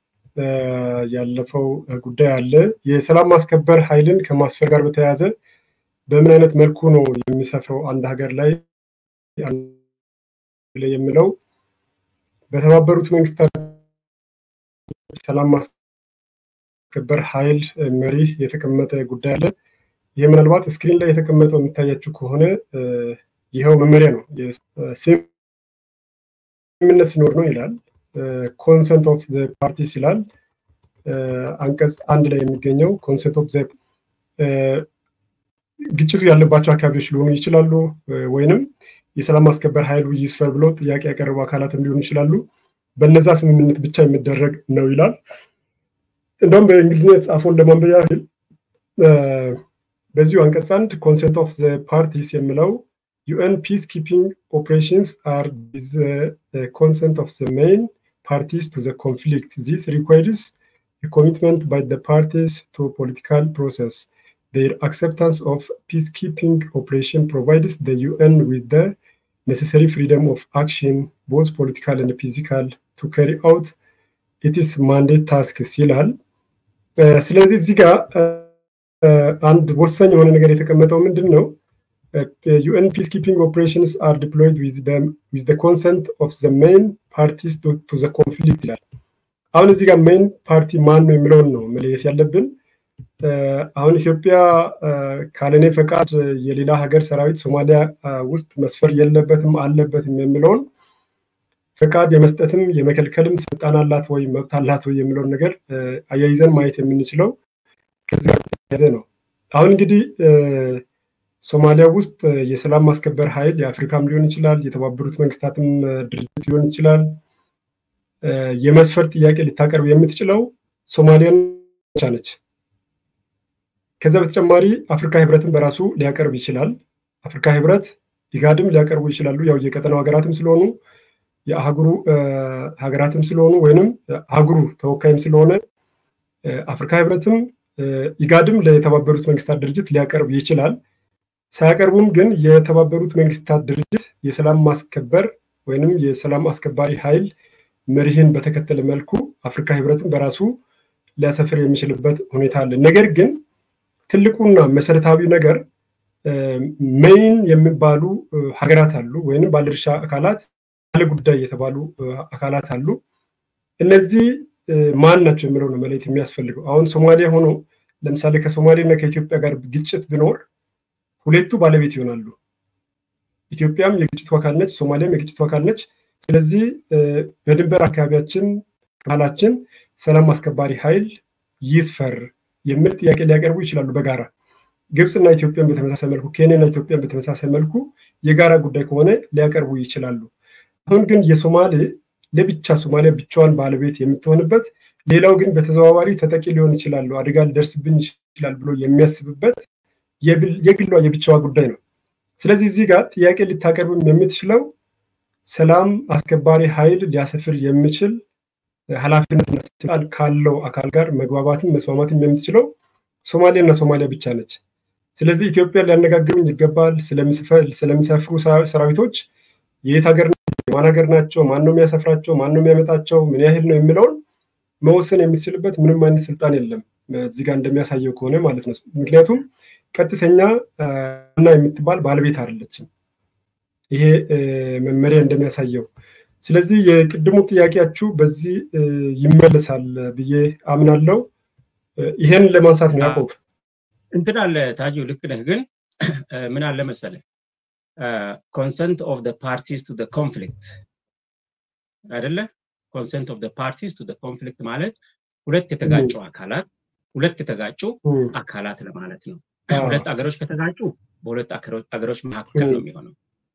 S1: ያለፈው ጉዳይ አለ። የሰላም ማስከበር ኃይልን ከማስፈር ጋር በተያያዘ በምን አይነት መልኩ ነው የሚሰፍረው አንድ ሀገር ላይ የሚለው በተባበሩት መንግስታት ሰላም ማስከበር ኃይል መሪ የተቀመጠ ጉዳይ አለ። ይህ ምናልባት ስክሪን ላይ የተቀመጠው የሚታያችሁ ከሆነ ይኸው መመሪያ ነው። ስምምነት ሲኖር ነው ይላል። ኮንሰንት ኦፍ ዘ ፓርቲስ ይላል። አንቀጽ አንድ ላይ የሚገኘው ኮንሰንት ኦፍ ዘ ግጭቱ ያለባቸው አካባቢዎች ሊሆኑ ይችላሉ፣ ወይንም የሰላም ማስከበር ኃይሉ ይስፈር ብሎ ጥያቄ ያቀረቡ አካላትም ሊሆኑ ይችላሉ። በነዛ ስምምነት ብቻ የሚደረግ ነው ይላል። እንደውም በእንግሊዝኛ የተጻፈውን ለማንበብ ያህል በዚሁ አንቀጽ አንድ ኮንሰንት ኦፍ ዘ ፓርቲስ የሚለው ዩኤን ፒስ ኪፒንግ ኦፕሬሽንስ አር ኮንሰንት ኦፍ ዘ ሜይን parties to the conflict. This requires a commitment by the parties to political process. Their acceptance of peacekeeping operation provides the UN with the necessary freedom of action, both political and physical, to carry out its mandate tasks ይላል። ስለዚህ እዚህ ጋር አንድ ወሳኝ የሆነ ነገር የተቀመጠው ምንድን ነው? ዩኤን ፒስኪፒንግ ኦፕሬሽንስ አር ዲፕሎይድ ዊዝ ዘ ኮንሰንት ኦፍ ዘ ሜይን ፓርቲስ ቱ ዘ ኮንፍሊክት ይላል። አሁን እዚህ ጋር ሜይን ፓርቲ ማን ነው የሚለውን ነው መለየት ያለብን። አሁን ኢትዮጵያ ካለኔ ፈቃድ የሌላ ሀገር ሰራዊት ሶማሊያ ውስጥ መስፈር የለበትም አለበትም የሚለውን ፈቃድ የመስጠትም የመከልከልም ስልጣን አላት ወይ መብት አላት ወይ የሚለውን ነገር አያይዘን ማየት የምንችለው ከዚህ ጋር የተያያዘ ነው። አሁን እንግዲህ ሶማሊያ ውስጥ የሰላም ማስከበር ኃይል የአፍሪካም ሊሆን ይችላል፣ የተባበሩት መንግስታትም ድርጅት ሊሆን ይችላል። የመስፈር ጥያቄ ልታቀርብ የምትችለው ሶማሊያን ብቻ ነች። ከዛ በተጨማሪ አፍሪካ ህብረትን በራሱ ሊያቀርብ ይችላል። አፍሪካ ህብረት ኢጋድም ሊያቀርቡ ይችላሉ። ያው የቀጠናው ሀገራትም ስለሆኑ የአህጉሩ ሀገራትም ስለሆኑ ወይንም አህጉሩ ተወካይም ስለሆነ አፍሪካ ህብረትም ኢጋድም ለተባበሩት መንግስታት ድርጅት ሊያቀርብ ይችላል። ሳያቀርቡም ግን የተባበሩት መንግስታት ድርጅት የሰላም ማስከበር ወይንም የሰላም አስከባሪ ኃይል መሪህን በተከተለ መልኩ አፍሪካ ህብረትን በራሱ ሊያሰፍር የሚችልበት ሁኔታ አለ። ነገር ግን ትልቁና መሰረታዊ ነገር ሜይን የሚባሉ ሀገራት አሉ፣ ወይንም ባለድርሻ አካላት ባለ ጉዳይ የተባሉ አካላት አሉ። እነዚህ ማን ናቸው የሚለው ነው መለየት የሚያስፈልገው። አሁን ሶማሊያ ሆኖ ለምሳሌ ከሶማሌ እና ከኢትዮጵያ ጋር ግጭት ቢኖር ሁለቱ ባለቤት ይሆናሉ። ኢትዮጵያም የግጭቱ አካል ነች፣ ሶማሊያም የግጭቱ አካል ነች። ስለዚህ በድንበር አካባቢያችን ባህላችን ሰላም አስከባሪ ኃይል ይስፈር የሚል ጥያቄ ሊያቀርቡ ይችላሉ በጋራ ግብፅና ኢትዮጵያን በተመሳሳይ መልኩ ኬንያና ኢትዮጵያን በተመሳሳይ መልኩ የጋራ ጉዳይ ከሆነ ሊያቀርቡ ይችላሉ። አሁን ግን የሶማሌ ለብቻ ሶማሊያ ብቻዋን ባለቤት የምትሆንበት ሌላው ግን በተዘዋዋሪ ተጠቂ ሊሆን ይችላሉ አደጋ ሊደርስብኝ ይችላል ብሎ የሚያስብበት የግሏ የብቻዋ ጉዳይ ነው። ስለዚህ እዚህ ጋር ጥያቄ ልታቀርብም የምትችለው ሰላም አስከባሪ ኃይል ሊያሰፍር የሚችል ኃላፊነትና ስልጣን ካለው አካል ጋር መግባባትም መስማማትም የምትችለው ሶማሌ እና ሶማሊያ ብቻ ነች። ስለዚህ ኢትዮጵያ ሊያነጋግሩኝ ይገባል። ስለሚሰፍሩ ሰራዊቶች የየት ሀገር የማን ሀገር ናቸው፣ ማን ነው የሚያሰፍራቸው፣ ማን ነው የሚያመጣቸው፣ ምን ያህል ነው የሚለውን መወሰን የምትችልበት ምንም አይነት ስልጣን የለም እዚህ ጋር እንደሚያሳየው ከሆነ ማለት ነው። ምክንያቱም ቀጥተኛ እና የምትባል ባለቤት አይደለችም ይሄ መመሪያ እንደሚያሳየው። ስለዚህ የቅድሙ ጥያቄያችሁ በዚህ ይመለሳል ብዬ አምናለው። ይሄን ለማንሳት ነው ያዕቆብ።
S2: እንትን አለ ታጁ፣ ልክ ነህ። ግን ምን አለ መሰለህ ኮንሰንት ኦፍ ፓርቲስ ቱ ኮንፍሊክት አይደለ? ኮንሰንት ኦፍ ፓርቲስ ቱ ኮንፍሊክት ማለት ሁለት የተጋጩ አካላት ሁለት የተጋጩ አካላት ለማለት ነው። ሁለት አገሮች ከተጋጩ በሁለት አገሮች መካከል ነው የሚሆነው።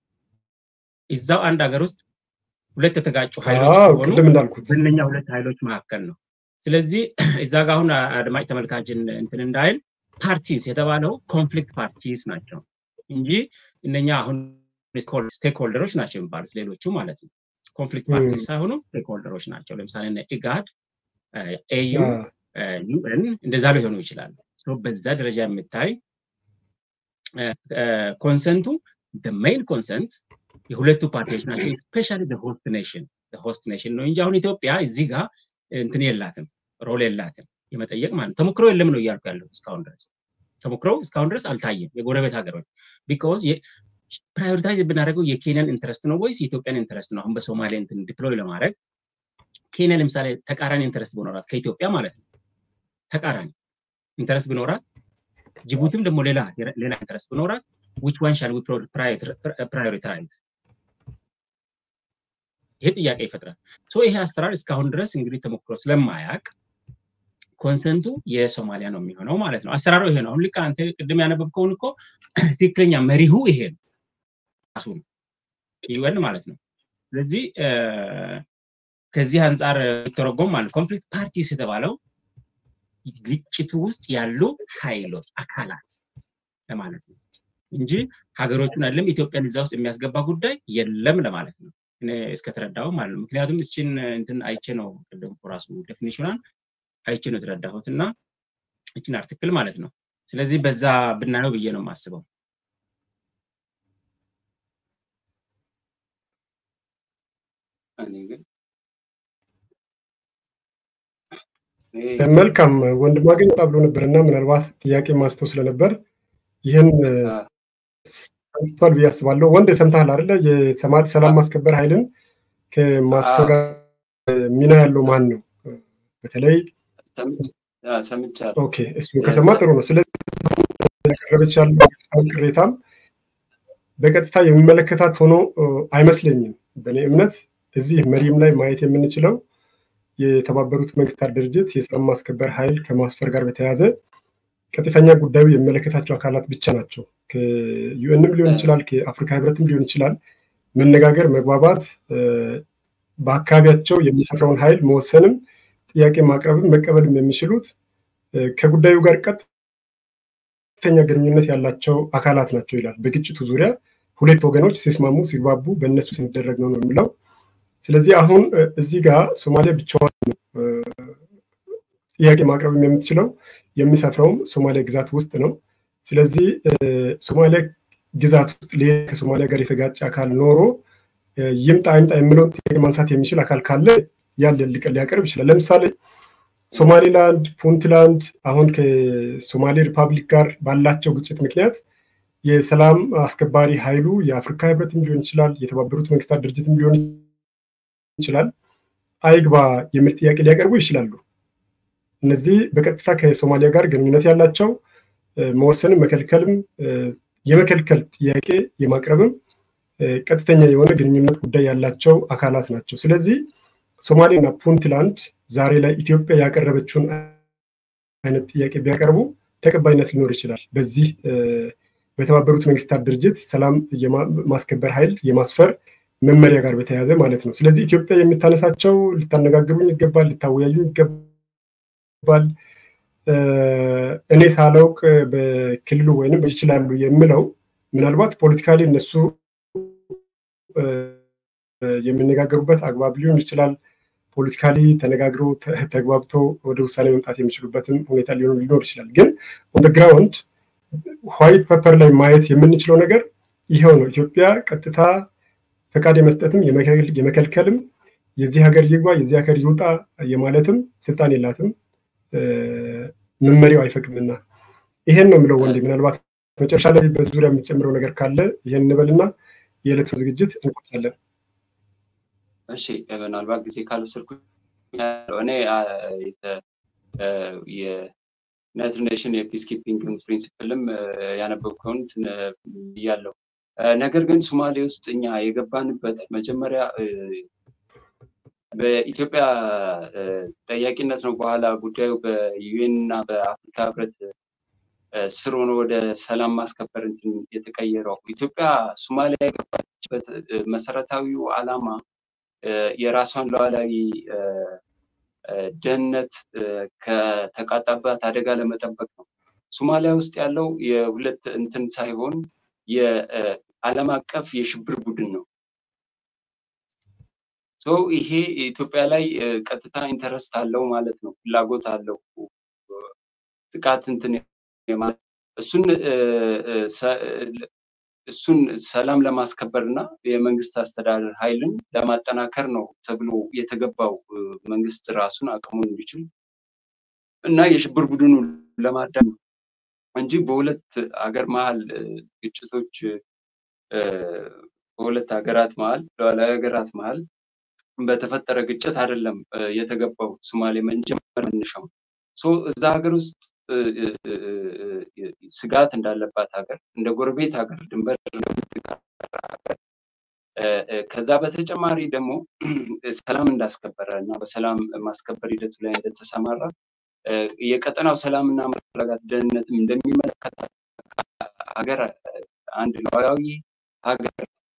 S2: እዛው አንድ ሀገር ውስጥ ሁለት የተጋጩ ኃይሎች ከሆኑ በእነኛ ሁለት ኃይሎች መካከል ነው። ስለዚህ እዛ ጋር አሁን አድማጭ ተመልካችን እንትን እንዳይል ፓርቲስ የተባለው ኮንፍሊክት ፓርቲስ ናቸው እንጂ እነኛ አሁን ስቴክሆልደሮች ናቸው የሚባሉት ሌሎቹ ማለት ነው። ኮንፍሊክት ፓርቲስ ሳይሆኑ ስቴክሆልደሮች ናቸው። ለምሳሌ ኢጋድ፣ ኤዩ፣ ዩኤን እንደዛ ሊሆኑ ይችላሉ። በዛ ደረጃ የምታይ ኮንሰንቱ ሜይን ኮንሰንት የሁለቱ ፓርቲዎች ናቸው። ስፔሻሊ ሆስት ኔሽን ሆስት ኔሽን ነው እንጂ አሁን ኢትዮጵያ እዚህ ጋር እንትን የላትም ሮል የላትም የመጠየቅ ማለት ተሞክሮ የለም ነው እያልኩ ያለው እስካሁን ድረስ ተሞክሮ እስካሁን ድረስ አልታየም። የጎረቤት ሀገሮች ቢኮዝ ፕራዮሪታይዝ የምናደርገው የኬንያን ኢንትረስት ነው ወይስ የኢትዮጵያን ኢንትረስት ነው? አሁን በሶማሌ እንትን ዲፕሎይ ለማድረግ ኬንያ ለምሳሌ ተቃራኒ ኢንትረስት ቢኖራት ከኢትዮጵያ ማለት ነው ተቃራኒ ኢንትረስት ቢኖራት ጅቡቲም ደግሞ ሌላ ሌላ ኢንትረስት ቢኖራት ዊች ዋን ሻል ፕራዮሪታይዝ ይሄ ጥያቄ ይፈጥራል። ይሄ አሰራር እስካሁን ድረስ እንግዲህ ተሞክሮ ስለማያውቅ ኮንሰንቱ የሶማሊያ ነው የሚሆነው ማለት ነው። አሰራሩ ይሄ ነው። አሁን ልክ አንተ ቅድም ያነበብከውን እኮ ትክክለኛ መሪሁ ይሄ ነው ራሱ ነው ዩኤን ማለት ነው። ስለዚህ ከዚህ አንጻር ተረጎም ማለት ኮንፍሊክት ፓርቲስ የተባለው ግጭቱ ውስጥ ያሉ ኃይሎች አካላት ለማለት ነው እንጂ ሀገሮቹን አይደለም ኢትዮጵያን እዛ ውስጥ የሚያስገባ ጉዳይ የለም ለማለት ነው። እኔ እስከተረዳሁ ማለት ነው። ምክንያቱም እስችን እንትን አይቼ ነው ቅድም ራሱ ዴፊኒሽኗን አይቼ ነው የተረዳሁት እና እችን አርቲክል ማለት ነው። ስለዚህ በዛ ብናየው ብዬ ነው የማስበው።
S1: መልካም ወንድም አገኝ ብሎ ነበር እና ምናልባት ጥያቄ ማስተው ስለነበር ይህን ሰምቷል ብዬ አስባለሁ። ወንድ ሰምተሃል አይደለ? የሰማት ሰላም ማስከበር ኃይልን ከማስፈጋ ሚና ያለው ማን ነው? በተለይ ኦኬ፣ እሱን ከሰማ ጥሩ ነው። ስለዚህ ያቀረበች ያለው ቅሬታም በቀጥታ የሚመለከታት ሆኖ አይመስለኝም። በእኔ እምነት እዚህ መሪም ላይ ማየት የምንችለው የተባበሩት መንግስታት ድርጅት የሰላም ማስከበር ኃይል ከማስፈር ጋር በተያያዘ ቀጥተኛ ጉዳዩ የሚመለከታቸው አካላት ብቻ ናቸው። ከዩኤንም ሊሆን ይችላል፣ ከአፍሪካ ህብረትም ሊሆን ይችላል። መነጋገር፣ መግባባት፣ በአካባቢያቸው የሚሰፍረውን ኃይል መወሰንም ጥያቄ ማቅረብም መቀበልም የሚችሉት ከጉዳዩ ጋር ቀጥተኛ ግንኙነት ያላቸው አካላት ናቸው ይላል። በግጭቱ ዙሪያ ሁለት ወገኖች ሲስማሙ ሲግባቡ በእነሱ ሲደረግ ነው ነው የሚለው ስለዚህ አሁን እዚህ ጋር ሶማሊያ ብቻዋን ጥያቄ ማቅረብ የምትችለው የሚሰፍረውም ሶማሊያ ግዛት ውስጥ ነው። ስለዚህ ሶማሊያ ግዛት ውስጥ ሌላ ከሶማሊያ ጋር የተጋጨ አካል ኖሮ ይምጣ ይምጣ የሚለውን ጥያቄ ማንሳት የሚችል አካል ካለ ያለ ሊያቀርብ ይችላል። ለምሳሌ ሶማሌላንድ፣ ፑንትላንድ አሁን ከሶማሌ ሪፐብሊክ ጋር ባላቸው ግጭት ምክንያት የሰላም አስከባሪ ኃይሉ የአፍሪካ ህብረትም ሊሆን ይችላል፣ የተባበሩት መንግስታት ድርጅትም ሊሆን ይችላል አይግባ የሚል ጥያቄ ሊያቀርቡ ይችላሉ። እነዚህ በቀጥታ ከሶማሊያ ጋር ግንኙነት ያላቸው መወሰንም መከልከልም የመከልከል ጥያቄ የማቅረብም ቀጥተኛ የሆነ ግንኙነት ጉዳይ ያላቸው አካላት ናቸው። ስለዚህ ሶማሌና ፑንትላንድ ዛሬ ላይ ኢትዮጵያ ያቀረበችውን አይነት ጥያቄ ቢያቀርቡ ተቀባይነት ሊኖር ይችላል። በዚህ በተባበሩት መንግስታት ድርጅት ሰላም ማስከበር ኃይል የማስፈር መመሪያ ጋር በተያያዘ ማለት ነው። ስለዚህ ኢትዮጵያ የምታነሳቸው ልታነጋግሩኝ ይገባል፣ ልታወያዩኝ ይገባል። እኔ ሳላውቅ በክልሉ ወይንም ይችላሉ የምለው ምናልባት ፖለቲካሊ እነሱ የሚነጋገሩበት አግባብ ሊሆን ይችላል። ፖለቲካሊ ተነጋግሮ ተግባብቶ ወደ ውሳኔ መምጣት የሚችሉበትም ሁኔታ ሊሆን ሊኖር ይችላል። ግን ኦን ግራውንድ ዋይት ፔፐር ላይ ማየት የምንችለው ነገር ይኸው ነው። ኢትዮጵያ ቀጥታ ፈቃድ የመስጠትም የመከልከልም የዚህ ሀገር ይግባ የዚህ ሀገር ይውጣ የማለትም ስልጣን የላትም፣ መመሪያው አይፈቅድምና ይሄን ነው የምለው። ወንዴ ምናልባት መጨረሻ ላይ በዙሪያ የምትጨምረው ነገር ካለ ይሄን እንበልና የዕለቱ ዝግጅት እንቆጣለን።
S3: እሺ፣ ምናልባት ጊዜ ካልወሰድኩ እኔ የዩናይትድ ኔሽን የፒስ ኪፒንግ ፕሪንሲፕልም ያነበብከውን ብያለሁ። ነገር ግን ሶማሌ ውስጥ እኛ የገባንበት መጀመሪያ በኢትዮጵያ ጠያቂነት ነው። በኋላ ጉዳዩ በዩኤን እና በአፍሪካ ህብረት ስር ሆኖ ወደ ሰላም ማስከበር እንትን የተቀየረው ኢትዮጵያ ሶማሊያ የገባችበት መሰረታዊው ዓላማ የራሷን ሉዓላዊ ደህንነት ከተቃጣባት አደጋ ለመጠበቅ ነው። ሶማሊያ ውስጥ ያለው የሁለት እንትን ሳይሆን የዓለም አቀፍ የሽብር ቡድን ነው። ይሄ ኢትዮጵያ ላይ ቀጥታ ኢንተረስት አለው ማለት ነው፣ ፍላጎት አለው ጥቃት እንትን እሱን እሱን ሰላም ለማስከበር እና የመንግስት አስተዳደር ኃይልን ለማጠናከር ነው ተብሎ የተገባው መንግስት ራሱን አቅሙን እንዲችል እና የሽብር ቡድኑ ለማዳም እንጂ በሁለት ሀገር መሀል ግጭቶች በሁለት ሀገራት መሀል ሉዓላዊ ሀገራት መሀል በተፈጠረ ግጭት አይደለም የተገባው ሶማሌ መጀመር መነሻው እዛ ሀገር ውስጥ ስጋት እንዳለባት ሀገር እንደ ጎረቤት ሀገር ድንበር ከዛ በተጨማሪ ደግሞ ሰላም እንዳስከበረ እና በሰላም ማስከበር ሂደቱ ላይ እንደተሰማራ የቀጠናው ሰላምና መረጋጋት ደህንነትም እንደሚመለከት ሀገር አንድ ሉዓላዊ ሀገር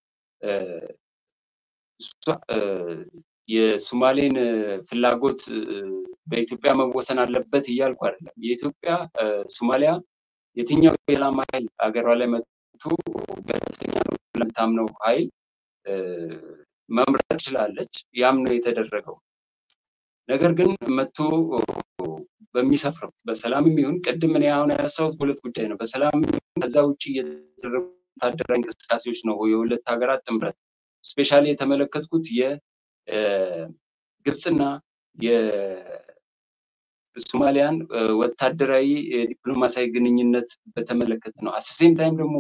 S3: የሶማሌን ፍላጎት በኢትዮጵያ መወሰን አለበት እያልኩ አይደለም። የኢትዮጵያ ሶማሊያ የትኛው የሰላም ኃይል ሀገሯ ላይ መጥቶ ገለልተኛ ነው ለምታምነው ኃይል መምረጥ ትችላለች። ያም ነው የተደረገው። ነገር ግን መቶ በሚሰፍረው በሰላምም ይሁን ቅድም እኔ አሁን ያነሳሁት ሁለት ጉዳይ ነው። በሰላም ከዛ ውጭ የተደረጉ ወታደራዊ እንቅስቃሴዎች ነው የሁለት ሀገራት ጥምረት ስፔሻሊ የተመለከትኩት የግብፅና የሶማሊያን ወታደራዊ ዲፕሎማሲያዊ ግንኙነት በተመለከተ ነው። አሰሴም ታይም ደግሞ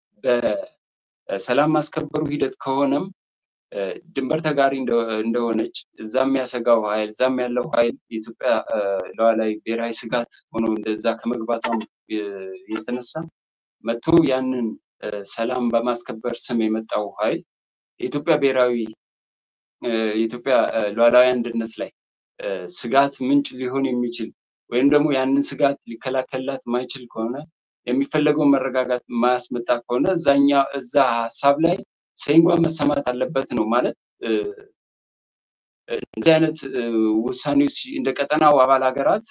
S3: በሰላም ማስከበሩ ሂደት ከሆነም ድንበር ተጋሪ እንደሆነች እዛ የሚያሰጋው ኃይል እዛም ያለው ኃይል የኢትዮጵያ ሉዓላዊ ብሔራዊ ስጋት ሆኖ እንደዛ ከመግባቷም የተነሳ መጥቶ ያንን ሰላም በማስከበር ስም የመጣው ኃይል የኢትዮጵያ ብሔራዊ የኢትዮጵያ ሉዓላዊ አንድነት ላይ ስጋት ምንጭ ሊሆን የሚችል ወይም ደግሞ ያንን ስጋት ሊከላከልላት ማይችል ከሆነ የሚፈለገውን መረጋጋት ማያስመጣ ከሆነ እዛኛ እዛ ሀሳብ ላይ ሰይንጓ መሰማት አለበት ነው ማለት። እንደዚህ አይነት ውሳኔዎች እንደ ቀጠናው አባል ሀገራት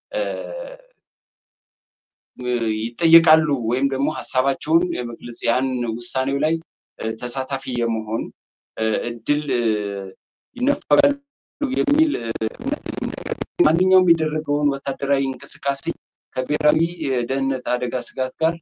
S3: ይጠየቃሉ ወይም ደግሞ ሀሳባቸውን የመግለጽ ያን ውሳኔው ላይ ተሳታፊ የመሆን እድል ይነፈጋሉ የሚል ማንኛውም የሚደረገውን ወታደራዊ እንቅስቃሴ ከብሔራዊ ደህንነት አደጋ ስጋት ጋር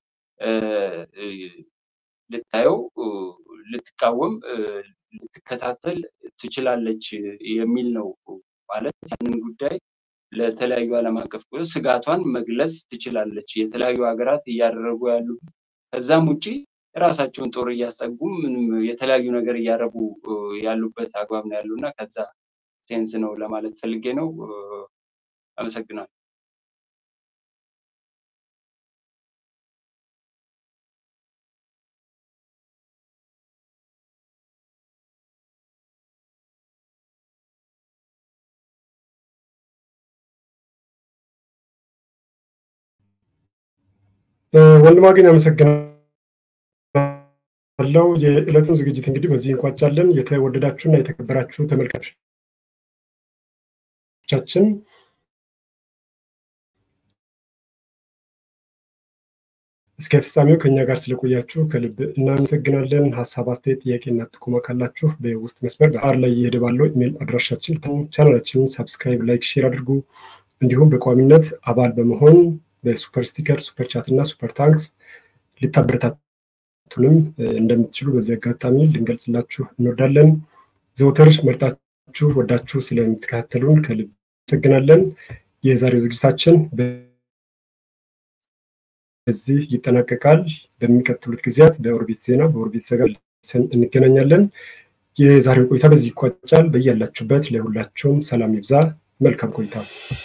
S3: ልታየው፣ ልትቃወም፣ ልትከታተል ትችላለች የሚል ነው። ማለት ያንን ጉዳይ ለተለያዩ ዓለም አቀፍ ስጋቷን መግለጽ ትችላለች። የተለያዩ ሀገራት እያደረጉ ያሉ ከዛም ውጭ የራሳቸውን ጦር እያስጠጉ ምንም የተለያዩ ነገር እያደረጉ ያሉበት አግባብ ነው ያሉ እና ከዛ ሴንስ ነው ለማለት ፈልጌ ነው። አመሰግናለሁ።
S1: ወንድማ ግን ያመሰግናለው። የዕለቱን ዝግጅት እንግዲህ በዚህ እንቋጫለን። የተወደዳችሁና የተከበራችሁ ተመልካቾቻችን እስከ ፍጻሜው ከኛ ጋር ስለቆያችሁ ከልብ እናመሰግናለን። ሀሳብ፣ አስተያየት፣ ጥያቄና ጥቆማ ካላችሁ በውስጥ መስመር በአር ላይ እየሄደ ባለው ኢሜል አድራሻችን ቻናላችንን ሳብስክራይብ፣ ላይክ፣ ሼር አድርጉ። እንዲሁም በቋሚነት አባል በመሆን በሱፐር ስቲከር፣ ሱፐር ቻት እና ሱፐር ታንክስ ልታበረታቱንም እንደምትችሉ በዚህ አጋጣሚ ልንገልጽላችሁ እንወዳለን። ዘውትር መርጣችሁ ወዳችሁ ስለምትከታተሉን ከልብ አመሰግናለን። የዛሬው ዝግጅታችን በዚህ ይጠናቀቃል። በሚቀጥሉት ጊዜያት በኦርቢት ዜና በኦርቢት ዘገባ እንገናኛለን። የዛሬው ቆይታ በዚህ ይቋጫል። በያላችሁበት ለሁላችሁም ሰላም ይብዛ። መልካም ቆይታ